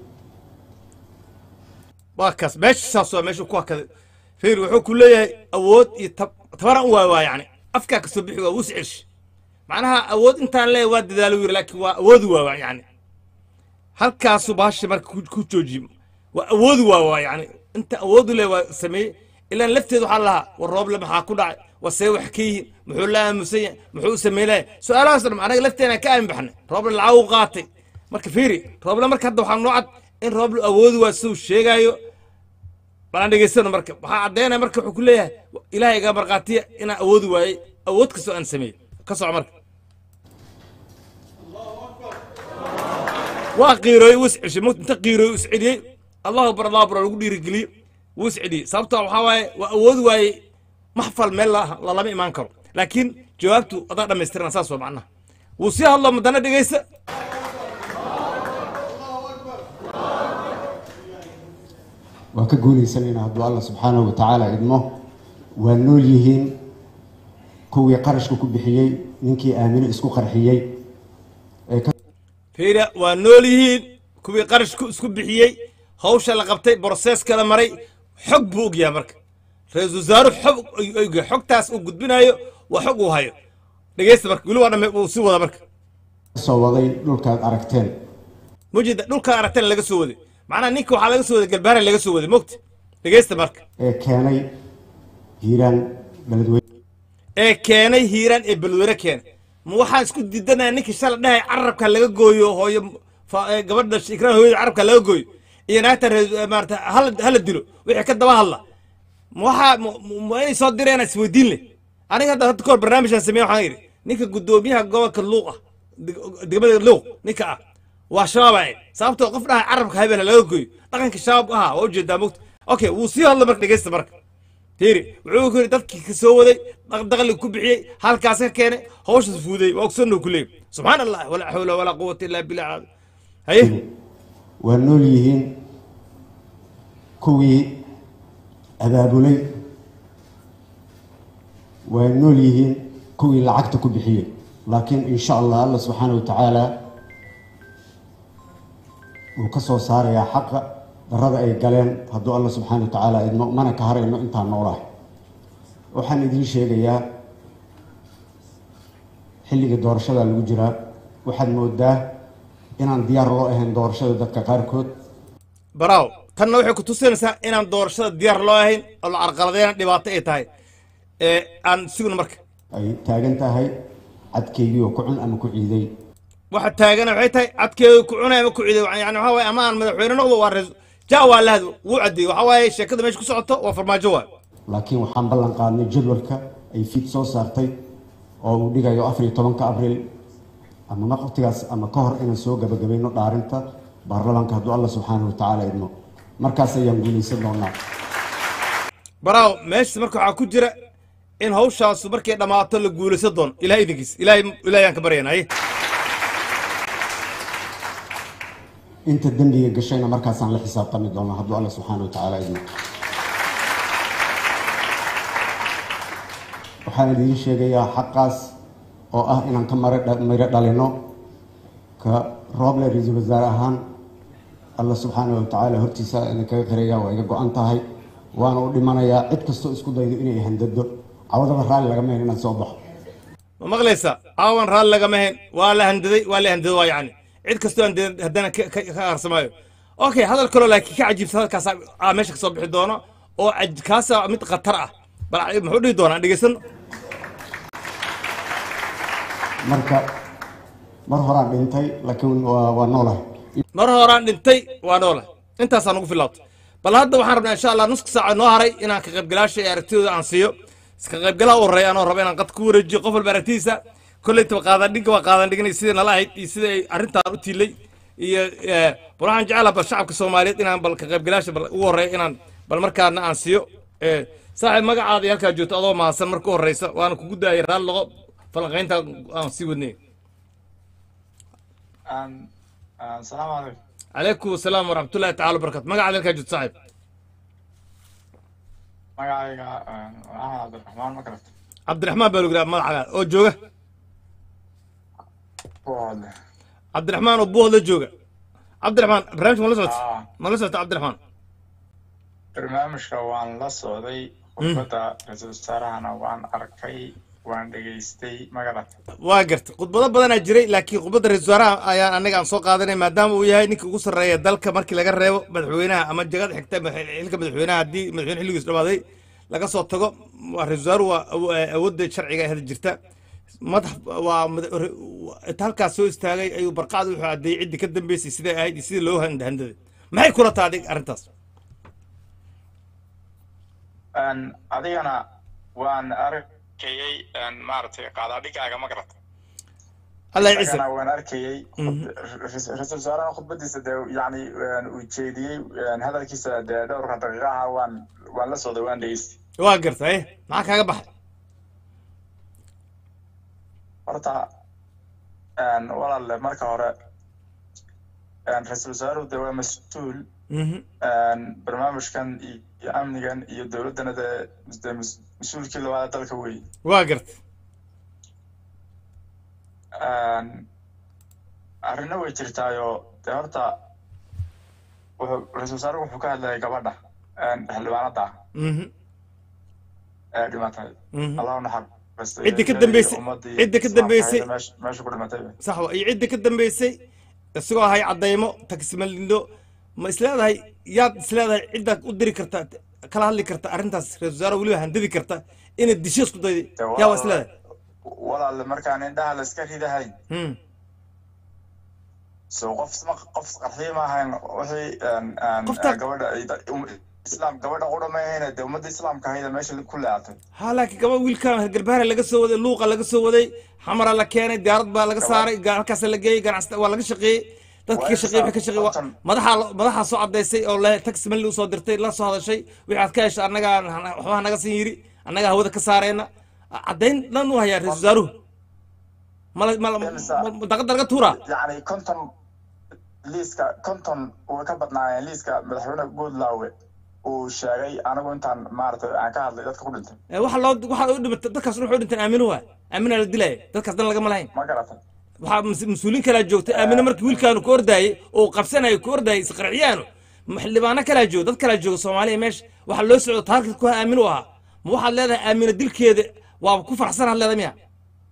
Speaker 2: waa kaas meesha saas waa meesha ku hakaday fiir wuxuu ku leeyahay awood iyo tab- tabaran u waay waa yani afkaa kasoo bixi waa wus celish macnaha awood intaan leeyahay waa dadaalo yiri laakiin waa awoodi waa waa yani halkaasu baasha marka ku ku joojiye waa awoodi waa waa yani inta awoodu le waa sameeyey ilaan lafteed waxaa lahaa war rooble maxaa ku dhacay war see wax ka yihiin muxuu la aamusan yahay muxuu u sameynaya su-aalahaas dhan anaga lafteena ka aamin baxnay rooble lacag u qaatay marka fiiri rooble marka hadda waxaa noo cad in rooble awoodi waa siduu sheegaayo balaan dhegeysano marka waxaa caddaynaya marka wuxuu ku leeyahay ilaahay iga markhaatiya inaan awoodi waayey awood kastoo aan sameeyey ka soco marka waa qiirooyey wuu isceshay mut inta qiirooyey is celiyey allahu akbar allahu akbar lagu dhiirigeliyey wuu is celiyey sababta waxaa waaye waa awoodi waayey maxfal meel la- lalama imaan karo laakiin jawaabtu adaa dhammaystirana saas waa macnaha wuu sii hadlo madana dhegeysta
Speaker 3: waa ka guulaysanayna hadduu alla subxaanahu wa tacaala idmo waa nool yihiin kuwii qarashka ku bixiyey ninkii aamino isku qarxiyey ee ka
Speaker 2: fiira waa nool yihiin kuwii qarashku isku bixiyey hawsha la qabtay broseska la maray xog buu ogyahay marka ra-iisul wasaaruhu xog ayuu ogyahay xogtaas uu gudbinayo waa xog uu hayo dhegeysta marka weli waa dhame uu sii wada marka
Speaker 3: soo waday dhulkaad aragteen
Speaker 2: mujida dhulkaan aragtana laga soo waday macnaha ninka waxaa laga soo waday galbaara laga soo waday mogta dhegeysta marka
Speaker 3: ee keenay hiiraan beledweyne
Speaker 2: ee keenay hiiraan ee balwere keenay ma waxaan isku diidanaya ninkii shala dhahay carabka laga gooyo hooyo fa- ee gabadha ikraan hooyada carabka laga gooyo iyo naagta reer- maarata hala hala dilo wixii ka daba hadla ma waxaa ma- ma- ma inay soo direen isweydiin leh aniga hadda hadda kahor barnaamijkan sameeye waxaan yidhi ninka guddoomiyaha gobolka luuq ah deg- degmada luuq ninka ah waa shabaab ahayd sababtoo qof dhahay carabka habeen laga gooyo dhaqanka shabaab ahaa waa ujeedaa mogta okay wuu sii hadla marka dhegeysta marka fiiri wuxuu ku yidhi dadkii ka soo waday daqli ku bixiyey halkaas ka keenay hawshaas fuuday waa ogsanoo ku leeyahy subxaan allah walaa xawla walaa quwata illaa billah haye
Speaker 3: waa nool yihiin kuwii abaabulay waa nool yihiin kuwii lacagta ku bixiyey laakiin in sha allah alla subxaana wa tacaala wuu ka soo saarayaa xaqa darada ay galeen hadduu alla subxaana wa tacaala idmo mana ka harayno intaan noolahay waxaan idiin sheegayaa xilligii doorashada lagu jiraa waxaad moodaa inaan diyaar loo ahayn doorashada dadka qaarkood
Speaker 2: baraaw tanna waxay ku tusinaysaa inaan doorashada diyaar loo ahayn oo la carqaladeyna dhibaato ay tahay ee aan sugno marka
Speaker 3: ay taagan tahay cadkeygii oo ku cun ama ku ciiday
Speaker 2: waxa taagana waxay tahay cadkeedu ku cunay ama ku ciiday yani waxa waaye ama aan madaxweyne noqdo waa rais jaa waa lahad wuu caddeeyey waxa waaye sheekada meesha ku socoto waa farmaajo waay
Speaker 3: laakiin waxaan ballan qaadnay jadwalka ay fiid soo saartay oo uu dhigayo afar iyo tobanka abriil ama waqtigaas ama ka hor inaan soo gabagabayno dhaarinta baarlamaanka hadduu alla subxaana wa tacaala idmo markaas ayaan guulaysan doonaa
Speaker 2: baraaw meeshaas marka waxaa ku jira in hawshaasu markay dhammaato la guulaysan doono ilahay idinkiis ilahay ilahay aan ka baryanay
Speaker 3: inta dembiga gashayna markaasaan la xisaabtami doonaa hadduu alla subxaana wa tacaala idmo waxaan idiin sheegayaa xaqaas oo ah inaan ka mara miro dhalino ka rooble ra-iisul wasaare ahaan alla subxaana wa tacaala hortiisa idin kaga qiraya waa iga go-an tahay waana u dhimanayaa cid kastoo isku daydo inay handado cawadaba raalli lagama hen inaan soo baxo
Speaker 2: ma maqlaysa aawan raalli lagama hayn waa la handaday waa la handaday waa yacni cid kastoo handaday haddana ka ka- ka qarsamaayo okay hadal kaloo laakiin ka cajiibsa hadalkaas aa meesha kasoo bixi doono oo aj- kaasa mid khatar ah bal muxuu dhihi doonaa dhegeysan
Speaker 3: marka mar horaan dhintay laakiin waa waa noolahay
Speaker 2: mar horaan dhintay waa noole intaasaan ugu filaabtay bal hadda waxaan rabnaa insha allah nuska saaca noo haray inaan ka qaybgalaasha iyo aragtidooda aan siiyo iska qaybgalaha u horeeya anoo raba inaan qad ku wareejiyo qof walba aragtidiisa kollaytaba qaadandhinga waa qaadandhiganay sidai nala ahayd iyo sida ay arrintaan u tiilay iyo eh, bal waxaan jecelaha bal shacabka soomaaliyeed inaan bal ka qaybgalaasha bal ugu horeeya inaan bal markaana aan siiyo Eh, saaxiib magacaada iyo halkaa joogto adoo mahadsan marka u horeysa waana kugu daayay raalli loqo falanqaynta aan sii wadnay
Speaker 4: Aan- aan- salaamu calaykum
Speaker 2: calaykum asalaam waraxmatullahi tacala wabarakatu magacaada halkaa joogto saaxiib
Speaker 4: magacayga aan, waa axmed cabdiraxmaan ma garata
Speaker 2: cabdiraxmaan baa logiraa magacaga oo jooga
Speaker 4: buuhoodle
Speaker 2: cabdiraxmaan oo buuhda jooga cabdiraxmaan barnaamijka ma la socota
Speaker 4: Ah.
Speaker 2: ma la socota cabdiraxmaan
Speaker 4: barnaamijka waan la socday khudbadda ra-iisul wasaarahana waan arkay waan dhegaystay ma garata
Speaker 2: waa garta khudbado badanaa jiray laakiin khudbadda ra-isul wasaaraha ayaan anaga aan soo qaadanay maadaama uu yahay ninka ugu sarreeya dalka markii laga reebo madaxweynaha ama jagada xigta madax- xilka madaxweynaha haddii madaxweyne xilligiisu dhamaaday laga soo tago waa ra-isul wasaaruhu waa awo- awoodda sharciga hada jirta madax waa mada- re- inta halkaas soo istaagay ayuu barqacda wuxuu caddeeyey ciddii ka dambeysay siday ahayd iyo sidii loo hand- handaday maxay kula tahay adig arrintaas
Speaker 4: Aan, adigana waan arkayey aan, maaragtay qaadaadhigaaga ma garata
Speaker 2: allah ciise
Speaker 4: isagana waan arkayey
Speaker 2: Mhm.
Speaker 4: ra-iisul wasaaraha khudbadiisa dee yani aan, uu jeediyey aan, hadalkiisa dee dhowrka daqiiqaha waan waan la socday waan dhegaystay
Speaker 2: waa garta eh maxaa kaaga baxay
Speaker 4: horta een, walaale marka hore een, ra-iisul wasaaruhu de waa mas-uul
Speaker 2: Mhm.
Speaker 4: een, barnaamijkan iyo amnigan iyo dowladdana dee de mas- mas-uulkii labaad dalka wey
Speaker 2: waa garta
Speaker 4: Een, arrino way jirtaayo dee horta wuxuu ra-iisul wasaaruhu wuxuu ka hadlayay gabadha een, xildhibaanada ah
Speaker 2: Mhm.
Speaker 4: ee dhimatay
Speaker 2: Mhm.
Speaker 4: allah u naxariistay
Speaker 2: Cidda ka
Speaker 4: iyo
Speaker 2: dambeysay-
Speaker 4: ummadii
Speaker 2: cidda ka
Speaker 4: islaamka
Speaker 2: dambeysay-
Speaker 4: ahayd ee meesha- meesha ku dhimatay
Speaker 2: sax wa iyo cidda ka dambeysay isagoo ahay caddaymo tagismalindo ma isleedahay yaad isleedahay ciddaad u diri karta kala hadli karta arrintaas ra-isul wasaare weliba handadi karta inaad disho isku dayday
Speaker 4: Dee
Speaker 2: yaa waa
Speaker 4: walaale-
Speaker 2: isleedahay
Speaker 4: walaale markaan indhaha la iska ridahayn
Speaker 2: Hmm.
Speaker 4: so qof isma qof qarxiyo ma ahayn wixii een, een,
Speaker 2: Qofta-
Speaker 4: gabadha ay da- um- islaam gabadha qura ma ahayne dee ummadda islaamka ahayda meesha ku leeatay
Speaker 2: ha laakiin gaba wiilkan garbaara laga soo waday luuqa laga soo waday xamara la keenay diyaarad baa laga saaray ga- halkaas la geeyey ganacsata waa laga shaqeeyey dadka ka
Speaker 4: Waa
Speaker 2: shaqeey wixii ka
Speaker 4: insa-
Speaker 2: shaqeey waa-
Speaker 4: konton-
Speaker 2: madaxa madaxa soo cadaysay oo le tax mali usoo dirtay la soo hadashay wixii aad ka heshay annagaa waxbaa naga siin yiri annagaa hawada ka saarayna caddayn dhan u hayaa ra-isul wasaaruhu mala mala
Speaker 4: Imsa-
Speaker 2: daqada laga tuuraa
Speaker 4: yacni konton liiska konton way ka badnaayeen liiska madaxweyne goodlawe uu sheegay anigu intaan maaragtay aan ka hadlay dadka ku dhintay
Speaker 2: Eh, waxa loo waxa u dhimata dadkaas wuxuu dhinteen aamino waa aamina la dilaya dadkaas dan lagama lahayn
Speaker 4: ma garatay
Speaker 2: waxaa mas- mas-uuliin kalaa joogtay aamino markii wiilkaanu ka ordaayey oo qabsanayo ka ordaayey isqarxiyaanu xildhibaano kalaa jooga dad kalaa jooga soomaaliya meesha waxaa loo socdo taarget ku aamino ahaa ma waxaad leedahay aamino dilkeeda waaba ku farxsan had leedahay miya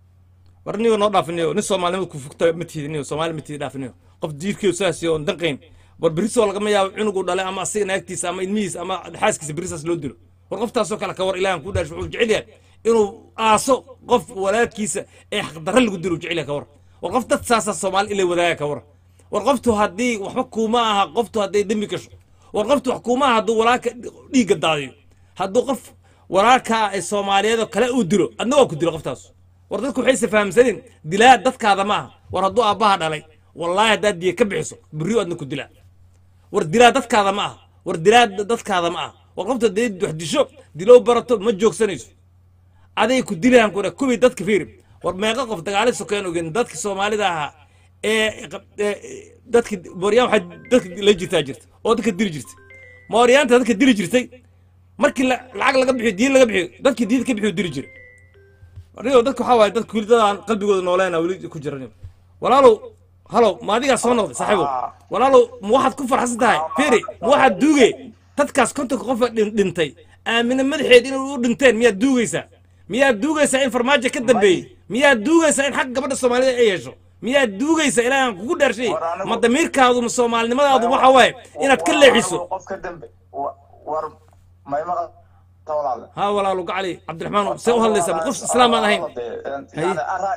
Speaker 2: war niyo noo dhaafiniyo nin soomaalinimada ku fugta ma tiidi niyo soomaali ma tiidi dhaafiniyo qof diirkeedu saas oon danqayn war berisoo lagama yaabo cunugu dhalay ama asiga naagtiisa ama ilmihiisa ama xaaskiisa berisaas loo dilo war qoftaasoo kale ka war ilaahan ku dhaash wuxuu jecel yahay inuu aaso qof walaalkiisa ee xaqdarra lagu dilo uu jecel yahay ka war war qof dad saasa soomaali ilay wadaaga ka war war qoftu haddii waxba kuuma aha qoftu hadday dembi gasho war qoftu wax kuuma aha hadduu walaalka dhiigga daadiyo hadduu qof walaalkaa ee soomaaliyeed oo kale uu dilo adna waa ku dilo qoftaas war dadku waxayse fahamsanin dilaa dadkaada ma aha war hadduu aabbaha dhalay wallaahi haddaad diya ka bixiso berriyo adna ku dilaa war dilaa dadkaada ma aha war dilaa dadkaada ma aha war qofta hadday wax disho dilow barato ma joogsanayso aday ku dilayaan kuna kuwii dadka fiiri war meeqa qof dagaali sokeen ogen dadka soomaalida ahaa ee ee- dadka mooryaan waxaa dadka la jirtaa jirta oo dadka dili jirtay mooryaanta dadka dili jirtay markii la- lacag laga bixiyo diin laga bixiyo dadkii diin ka bixiyo dili jiray anigo dadka waxaa waaye dadka weli dadaan qalbigooda nooleena weli ku jiran walaalow halow ma adigaa soo noqday saaxiibow walaalow ma waxaad ku farxsan tahay firi ma waxaad duuge dadkaas kontonka qofa dhin- dhintay aamine madaxeed inay u dhinteen miyaad duugaysaa miyaad duugaysaa in farmaajo ka dambeeyey miyaad duugaysaa in xagga gabadha soomaalida ay yeesho miyaad duugaysaa ilaahay aan kugu dhaarshay
Speaker 4: War anigu-
Speaker 2: ma damiirkaadu ma soomaalinimadaadu waxa waaye inaad ka leexiso
Speaker 4: qof ka dambe wa- war may maqal walaale
Speaker 2: ha walaalo gacali cabdiraxmaan see u hadlaysaa ma qof islaam aan ahayn Haye.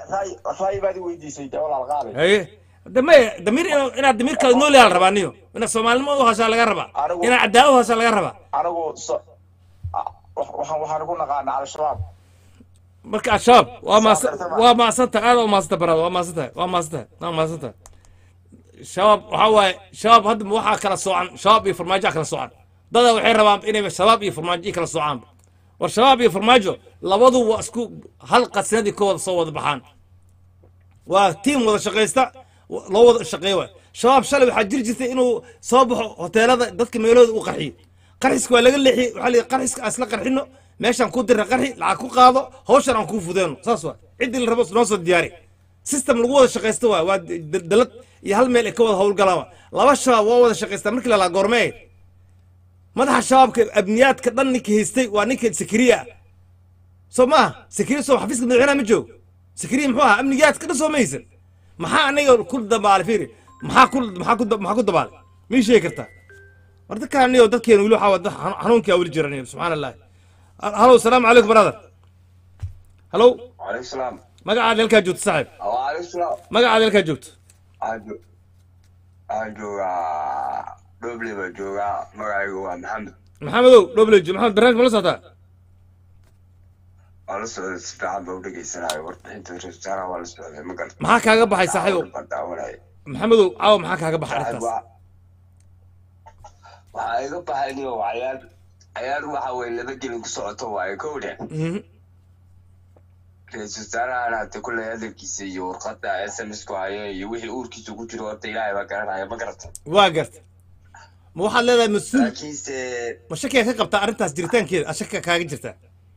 Speaker 4: ray baad i weydiisay dee walaal qaali
Speaker 2: haye dame damiir ina- inaad damiirkaada nool yaha la rabaa niyo inaad soomaalinimo u hashaa laga rabaa
Speaker 4: Anigu-
Speaker 2: inaad caddaa u hashaa laga rabaa
Speaker 4: anigu so- ah, wax- waxaan waxaan ku naqaanaa al-shabaab
Speaker 2: marka al-shabaab waa maasa
Speaker 4: gartama.
Speaker 2: waa maasanta aad u maasanta baraada waa maasantahay waa maasantahay waa maasantahay shabaab waxaa waaye shabaab hadda ma waxaa kala soocan shabaab iyo farmaajo kala soocan dada waxay rabaan inay shabaab iyo farmaajo i kala soocaan war shabaab iyo farmaajo labadu waa isku hal qasnadii ka wada soo wada baxaan waa tiim wada shaqaysta wa- loo wada shaqeeyo waay shabaab shalay waxaa jiri jirtay inuu soo baxo hoteelada dadka meelahooda uu qarxiyo qarxiska waa laga leexiyey waxaa la yidhi qarxiska aan isla qarxino meeshaan ku dirna qarxi lacag ku qaado hawshan aan kuu fudeeno saas waa ciddii la rabo noo soo diyaari system lagu wada shaqaysto waay waa d- dalad iyo hal meel ay ka wada howlgalaan waay laba shabaab waa wada shaqaystaa markii lalaa goormee madaxa shabaabka abniyaadka dhan ninka haystay waa ninka sakariya ah soo maaha sakariya soo xafiiska madaxweynaha ma joogo sakariya muxuu ahaa amnigaadka dhan soo ma haysan maxaa aniga ku dabaalay fiiri maxaa ku maxaa ku maxaa ku dabaalay ma ii sheegi kartaa war dadkaan niyo dadkeena weli waxaa waa dad xanu- xanuunkaa weli jira niyo subxaana allahi halow salaamu calaykum brother halow
Speaker 5: وعليكم السلام
Speaker 2: magacaada halkaa joogto saaxiib
Speaker 5: وعليكم السلام
Speaker 2: magacaada halkaa joogto
Speaker 5: أجو أجو دوبلي بجوغا مغايغو محمد
Speaker 2: maxamedow dhoblejo maxamed barnaamij ma la socotaa
Speaker 5: ولا سعود استفعال بودقي سناي وربحين رجالا ولا سعود ما قلت
Speaker 2: maxaa kaaga baxay saaxiibow maxamedow caawa maxaa kaaga baxay arrintaas
Speaker 5: waxaa iga baxayniyo cayaar cayaar waxa weye laba gelin ku socoto waaye kow dheh
Speaker 2: Mhm.
Speaker 5: ra-iisul wasaarahan hata kulley hadalkiisa iyo warqada s m s ku haye iyo wixii uurkiisa ku jiro horta ilaahay baa garanaya ma garata
Speaker 2: waa garta ma waxaad leedahay mas-uul
Speaker 5: laakiinse
Speaker 2: ma shakiga ka qabtaa arrintaas jiritaankeeda a shaka kaaga jirtaa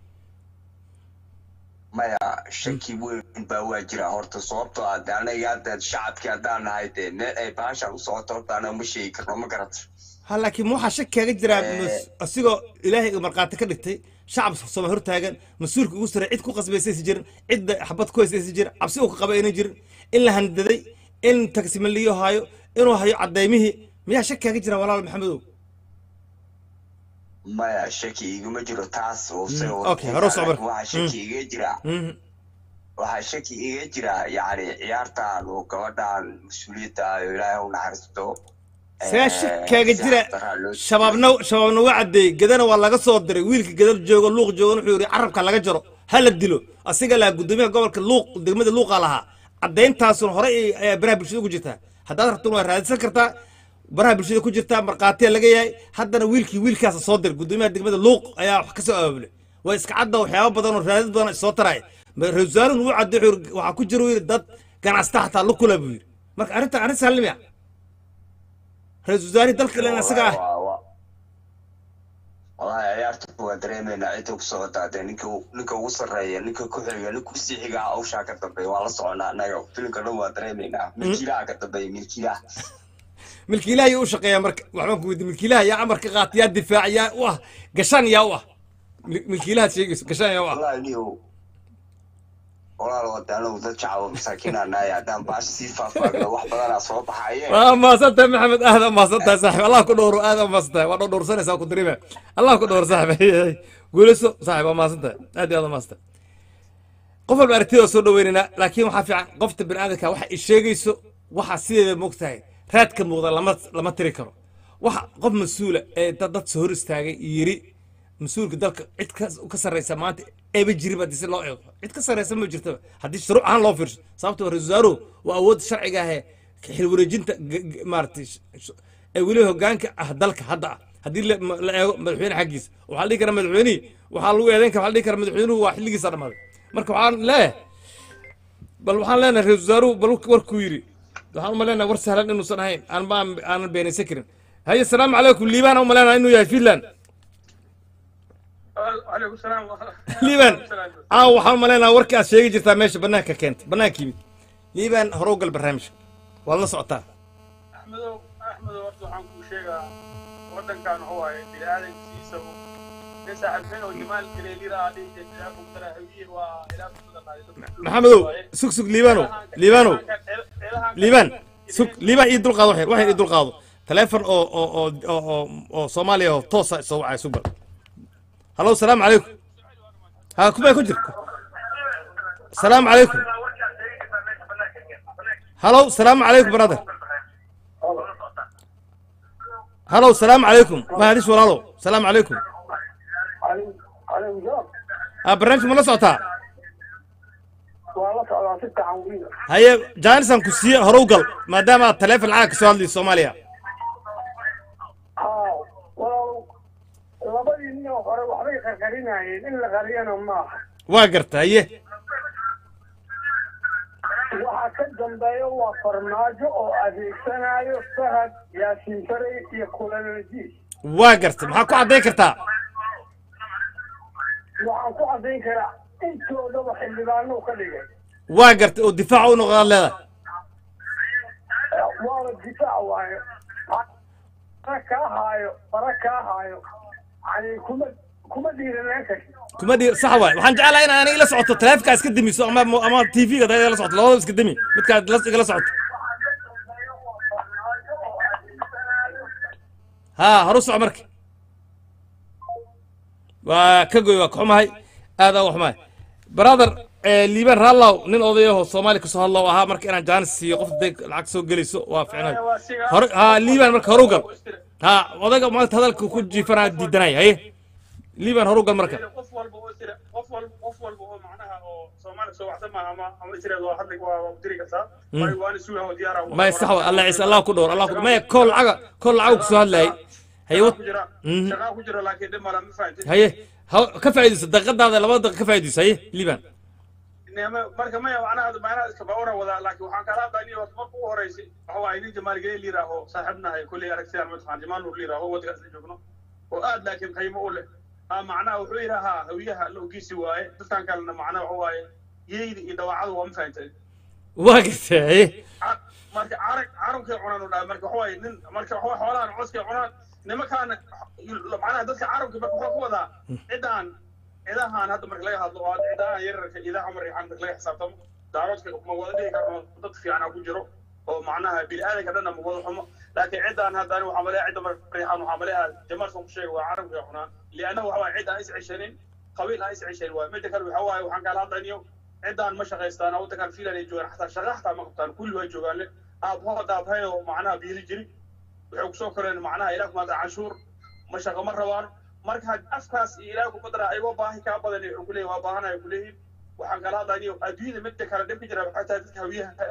Speaker 5: maya shaki weyn baa waa jira horta sababtoo ah de anaga hadda shacabkii haddaan nahay dee meel ay baashan u socoto horta anaga ma sheegi karno ma garata
Speaker 2: ha laakiin ma waxaa shaki kaaga jiraa mas- asigoo ilaahay markhaati ka dhigtay shacab sooma hortaagan mas-uulka ugu sarey cid ku qasbaysa aysan jirin cidda xabad ku haysa aysan jirin cabsi uu ka qaba aynan jirin in la handaday in tagsimaliyo haayo inuu hayo cadaymihii miyaa shaki kaaga jira walaal maxamedow
Speaker 5: maya shaki iguma jiro taas oo se
Speaker 2: Mm, okay, hore u soco marka.
Speaker 5: waxaa shaki iga jira
Speaker 2: Mhm.
Speaker 5: waxaa shaki iga jira yacni ciyaartan oo gabadhan mas-uuliyadda ah oo ilaahay u naxariisto
Speaker 2: see
Speaker 5: eh,
Speaker 2: shaki kaaga
Speaker 5: si
Speaker 2: jira
Speaker 5: xaqdarra loo
Speaker 2: shabaabna shabaabna waa caddeeyey gadana waa laga soo diray wiilka gadal joogo luuq joogan wuxuu yidhi carabka laga jaro ha la dilo asiga lahaa guddoomiyaha gobolka luuq degmada luuqa lahaa caddayntaasuna hore ay- ayaa baraha bulshada ugu jirtaa haddaad rabtona waa raadsan kartaa baraha bulshada ku jirtaa markhaatiya laga yahay haddana wiilkii wiilkaasa soo dir gudoomiyaha degmada luuq ayaa wax ka soo abaabulay waa iska cadda waxyaaba badan oo raadid badan soo taraya ra-isul wasaarun wuu cadday wuxuu yidhi- waxaa ku jira uu yidhi dad ganacsta xataa lukula buu yidhi marka arrintan arrin saalimiya ra-isul wasaarihii dalka ilan isaga ah
Speaker 5: Waa- waa- wallahi ciyaarta waa dareemeynaa cidda ku socotaa dee ninka u- ninka ugu sarreeya ninka ku xiga ninka usii xiga hawshaa ka dambeeya waa la soconaa annaga filimka dhan waa dareemeynaa milkiilaha ka dambeeya milkiilaha
Speaker 2: milkiilaha yaa u shaqeeya marka waxbaan ku weydiin milkiilaha yaa amar ka qaata yaa difaac yaa u ah gashaan yaa u ah Mil- milkiilahaad sheegayso gashaan yaa u ah
Speaker 5: wallahi niyow walaal wadaanow dad shacaba masaakiinaa nahay haddaan baasha sii faahfaahino wax badanaa soo baxaye
Speaker 2: waa maasantahay maxamed aad aa maasantahay saaxib allah ku dhowro aad aa maasantahay waa dhowrsanaysaa ku dirime allah ku dhowro saaxib guulayso saaxib waa maasantahay aad iyo aad waa maasantahay qof walba aragtida soo dhaweynaynaa laakiin waxaa fiican qofta bini'aadamka waxa ay sheegayso waxa sideeda moogtahay raadka muuqda lama lama tiri karo waxa qof mas-uula ee dad dad soo hor istaagay yiri mas-uulka dalka cid ka ka sarreysa maanta eeba jiri ba si loo eego cid ka sarreysa ma jirtaba haddii shuruuc ahaan loo fiirso sababtoo ra-isul wasaaruhu waa awoodda sharciga ahee xil wareejinta g- g- maaragtay sh- sh- ee weliba hogaanka ah dalka hadda ah haddii la ma- la eego madaxweyne xaggiisa waxaa la dhihi karaa madaxweynihii waxaa lagu eedeyn kara waxaa la dhihi karaa madaxweynuhu waa xilligiisa dhammaaday marka waxaan leeyahay bal waxaan leenahay ra-isul wasaaruhu bal warkuu yidhi waxaan u maleynahay war sahlan inuusan ahayn aan ma aanan beenaysan karin haye asalaamu calaykum liibaan u maleynaha inuu yahay finland
Speaker 6: عليكم السلام
Speaker 2: liibaan aa waxaan u maleynaha warkii aad sheegi jirtaa meesha bannaanka keentay bannaanka yimid liibaan hore u gal barnaamijka waad la socotaa
Speaker 6: احمدو احمدو horta waxaan kuu sheegaa wadankan waxa waaye bini'aadamkiisa nin saaxiibkeen oo jamaal galeelira ah dhihi jirtay ilaa kumtara hawiye waa ilaa kumtada qaaday
Speaker 2: maxamedow sug sug liibaanow liibaanow liibaan sug liibaan ii dulqaado waxyar waxyar ii dulqaado taleefon oo oo oo oo oo oo soomaaliya oo toosa soo wacay sug bal hallo salaamu calaykum ha kubay ku jir salaamu calaykum hallo salaamu calaykum brother hallo salaamu calaykum mahadis walaalow salaamu calaykum ha barnaamijka ma la socotaa
Speaker 7: waa la socdaa si fiican weliba
Speaker 2: haye jaanisan ku siiye hore u gal maadaama aad taleefon lacag ka soo hadlayso soomaaliya
Speaker 7: haa walaal labadii nin oo hore waxbay qarqarinayeen in la qariyana maaha
Speaker 2: waa garta haye
Speaker 7: waxa ka dambeeya waa farmaajo oo adeegsanayo fahad yaasiin faray iyo kulanadiis
Speaker 2: waa garta maxaa ku caddayn kartaa
Speaker 7: waxaan ku caddayn karaa intoodaba xildhibaano ka dhigay
Speaker 2: waa garta oo difaaca u noqdaad leedahay
Speaker 7: waaba difaac waayo fara kaa haayo fara kaa haayo yani kuma kuma dhiiranaan karti
Speaker 2: kuma dhii sax waay waxaan jeclahay in aan ila socoto taleefonkaa iska demiso ama ama tv-ga dad ila socoto labadaba iska demi midkaad la- igala socoto haa horu soco marka waa ka goy waa ka xumahay aad aa u xumahay brother eh, liibaan raallow nin odayaho soomaali kasoo hadlow ahaa marka inaan jaanis siiyo qof haday lacag soo gelayso waa ficnay hore haa liibaan marka horu gal haa odayga maanta hadalka ku jiifanaa diidanay haye liibaan horu gal marka
Speaker 6: qof walba oo jira qof walba qof walba oo macnaha oo soomaali soo waxsan maaha ama ama israel waa hadli waa waa diri kartaa waayo waana suuha oo diyaara
Speaker 2: maya sax wa allah ciise allah ku dhowr allah ku maya kool lacaga kool lacagu kusoo hadlayay haye wat
Speaker 6: ku jira
Speaker 2: Mhm.
Speaker 6: shaqaa ku jira laakiin dhib mala ma fahamtid
Speaker 2: haye ha ka faa'iidayso daqiiqadaada labada daqiiq ka faa'iidayso haye liibaan
Speaker 6: Nema- marka maya macnaha macnaha iska baawara wadaa laakiin waxaan kala hadlaynay horta marka ugu horeysay waxa waaye nin jamaal geley liiraaho saaxiibnahay kulley aragtidaan mataqaan jamaal nuur liiraaho waddankaas la joogno oo aad laakiin qiimo u leh aa macnaha wuxuu yidhaahaa hawiyaha la ogiisi waaye dadkan kalena macnaha waxa waaye yeyda iyo dawaacadu waa ma fahantay
Speaker 2: waa gartay haye
Speaker 6: Ca- marka carag carabkay cunaan u dhahay marka waxa waaye nin marka waxa waaye xoolahan coskay cunaan nimankaana macnaha dadka carabka marka wuxuu ku wadaa ciddaan cidahan hadda marka laga hadlo oo cidahan yararka idaha cumar iyo marka laga xisaabtamo daaroodka ma wada dhihi karno dad fiicana ku jiro oo macnaha bini'aadanka dhanna ma wada xumo laakiin ciddaan hadda ani waxaa maleeya cidda marriixan waxaa maleeya jamaal soo ku sheega waa carabkay cunaan liannahu waxa waaye cid aan is ceshanin qabiil aan is ceshanin waaye midda kale waxa waaye waxaan kala hadlaynayo ciddaan ma shaqaystaan waddankan fiilan ay joogaan xataa shaqa xataa ma qabtaan kulli waa joogaan le aabhood aabhay oo macnaha biili jiri waxay kusoo koreen macnaha ilaah kumaada canshuur ma shaqo ma rabaan marka had afkaas iyo ilaah kuma dara ayagoo baahi kaa badan wuxuu kuleeyahy waa baahanaya kuleeyihin waxaan kala hadlaynayo adduunyada midda kale dhib ka jira waxay tahay dadka hawiyaha eh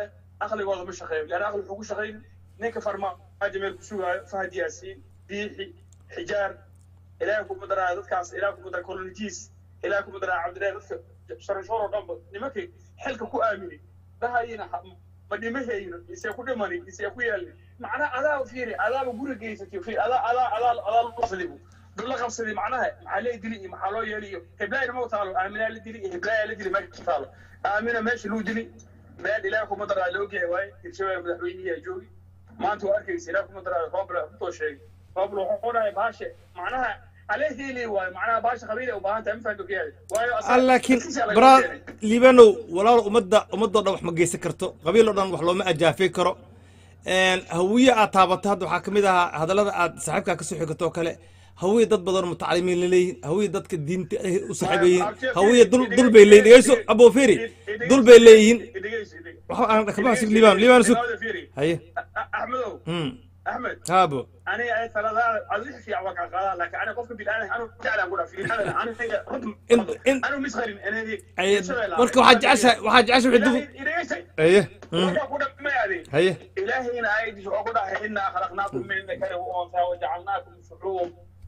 Speaker 6: aqligooda ma shaqeeyo leanna aqli wuxuu ku shaqayn ninka farmaajo meel ku sugaayo fahad yaasiin biixi xijaar ilaahay kuma daraa dadkaas ilaahay kuma daraa kolonjiis ilaahay kuma daraa cabdilaahi dadka sharashoor oo dhanba nimankii xilka ku aamini dhahayina ma dhimahayno isee ku dhimani isee ku yeelni macnaha adaa fiiri adaaba guri geysatay fiiri adaa adaa adaa adaa la qabsaday la qabsaday macnaha maxaa lee dili iyo maxaa loo yeeli iyo heblaayna ma taalo aaminaa la dili iyo heblaaya la dili meesha taalo aamina meesha luu dili meel ilaahay kuma daraa la ogyahay waaye hirshabelle madaxweynihiyaa joogi maanta waa arkaysa ilaahay kuma daraa roobla kutoo sheegay roobla wuxuu dhahay baashe macnaha alee hiili waayo macnaha baasha qabiil ay u baahan tahay ma fahanto kayahay waayo asaga-
Speaker 2: laakiin
Speaker 6: dadkiisa laga
Speaker 2: braa
Speaker 6: keenay.
Speaker 2: liibanow walaal ummadda ummadoo dhan wax ma geysan karto qabiil oo dhan wax looma ajaafay karo Een, hawiye aad taabato hadda waxaa ka mid ahaa hadallada aad saaxiibkaa kasoo xigato oo kale hawiye dad badan oo mutacalimiin la leeyihin hawiye dadka diinta ay u saaxiiba yihiin hawiye dul dul bay leeyihin dhegeyso aboo feri dul bay leeyihiin
Speaker 6: Idhegeyso, idhegeyso.
Speaker 2: waxa aan kama sug liibaan liibaan sug
Speaker 6: Idhegeyso, fiiri.
Speaker 2: haye
Speaker 6: A- Axmedow
Speaker 2: hmm
Speaker 6: axmed
Speaker 2: haabo
Speaker 6: aniga ay taladaada adix fiican waa kaa qaadaa laakiin aniga qofka bidaadan anu jeclaan ku dhaafin aniga aniga
Speaker 2: In- in-
Speaker 6: anu misqalin anadi
Speaker 2: Haye, marka waxaa jeceshahay waxaa jeceshahay wixii dul
Speaker 6: idhegeysa
Speaker 2: haye hmm
Speaker 6: waxaa ku dhamayaade
Speaker 2: haye
Speaker 6: ilaahayna aayadiis wuxuu ku dhahay inaa khalaqnaakum min dakari wa unsaa wajacalnaakum shucuuban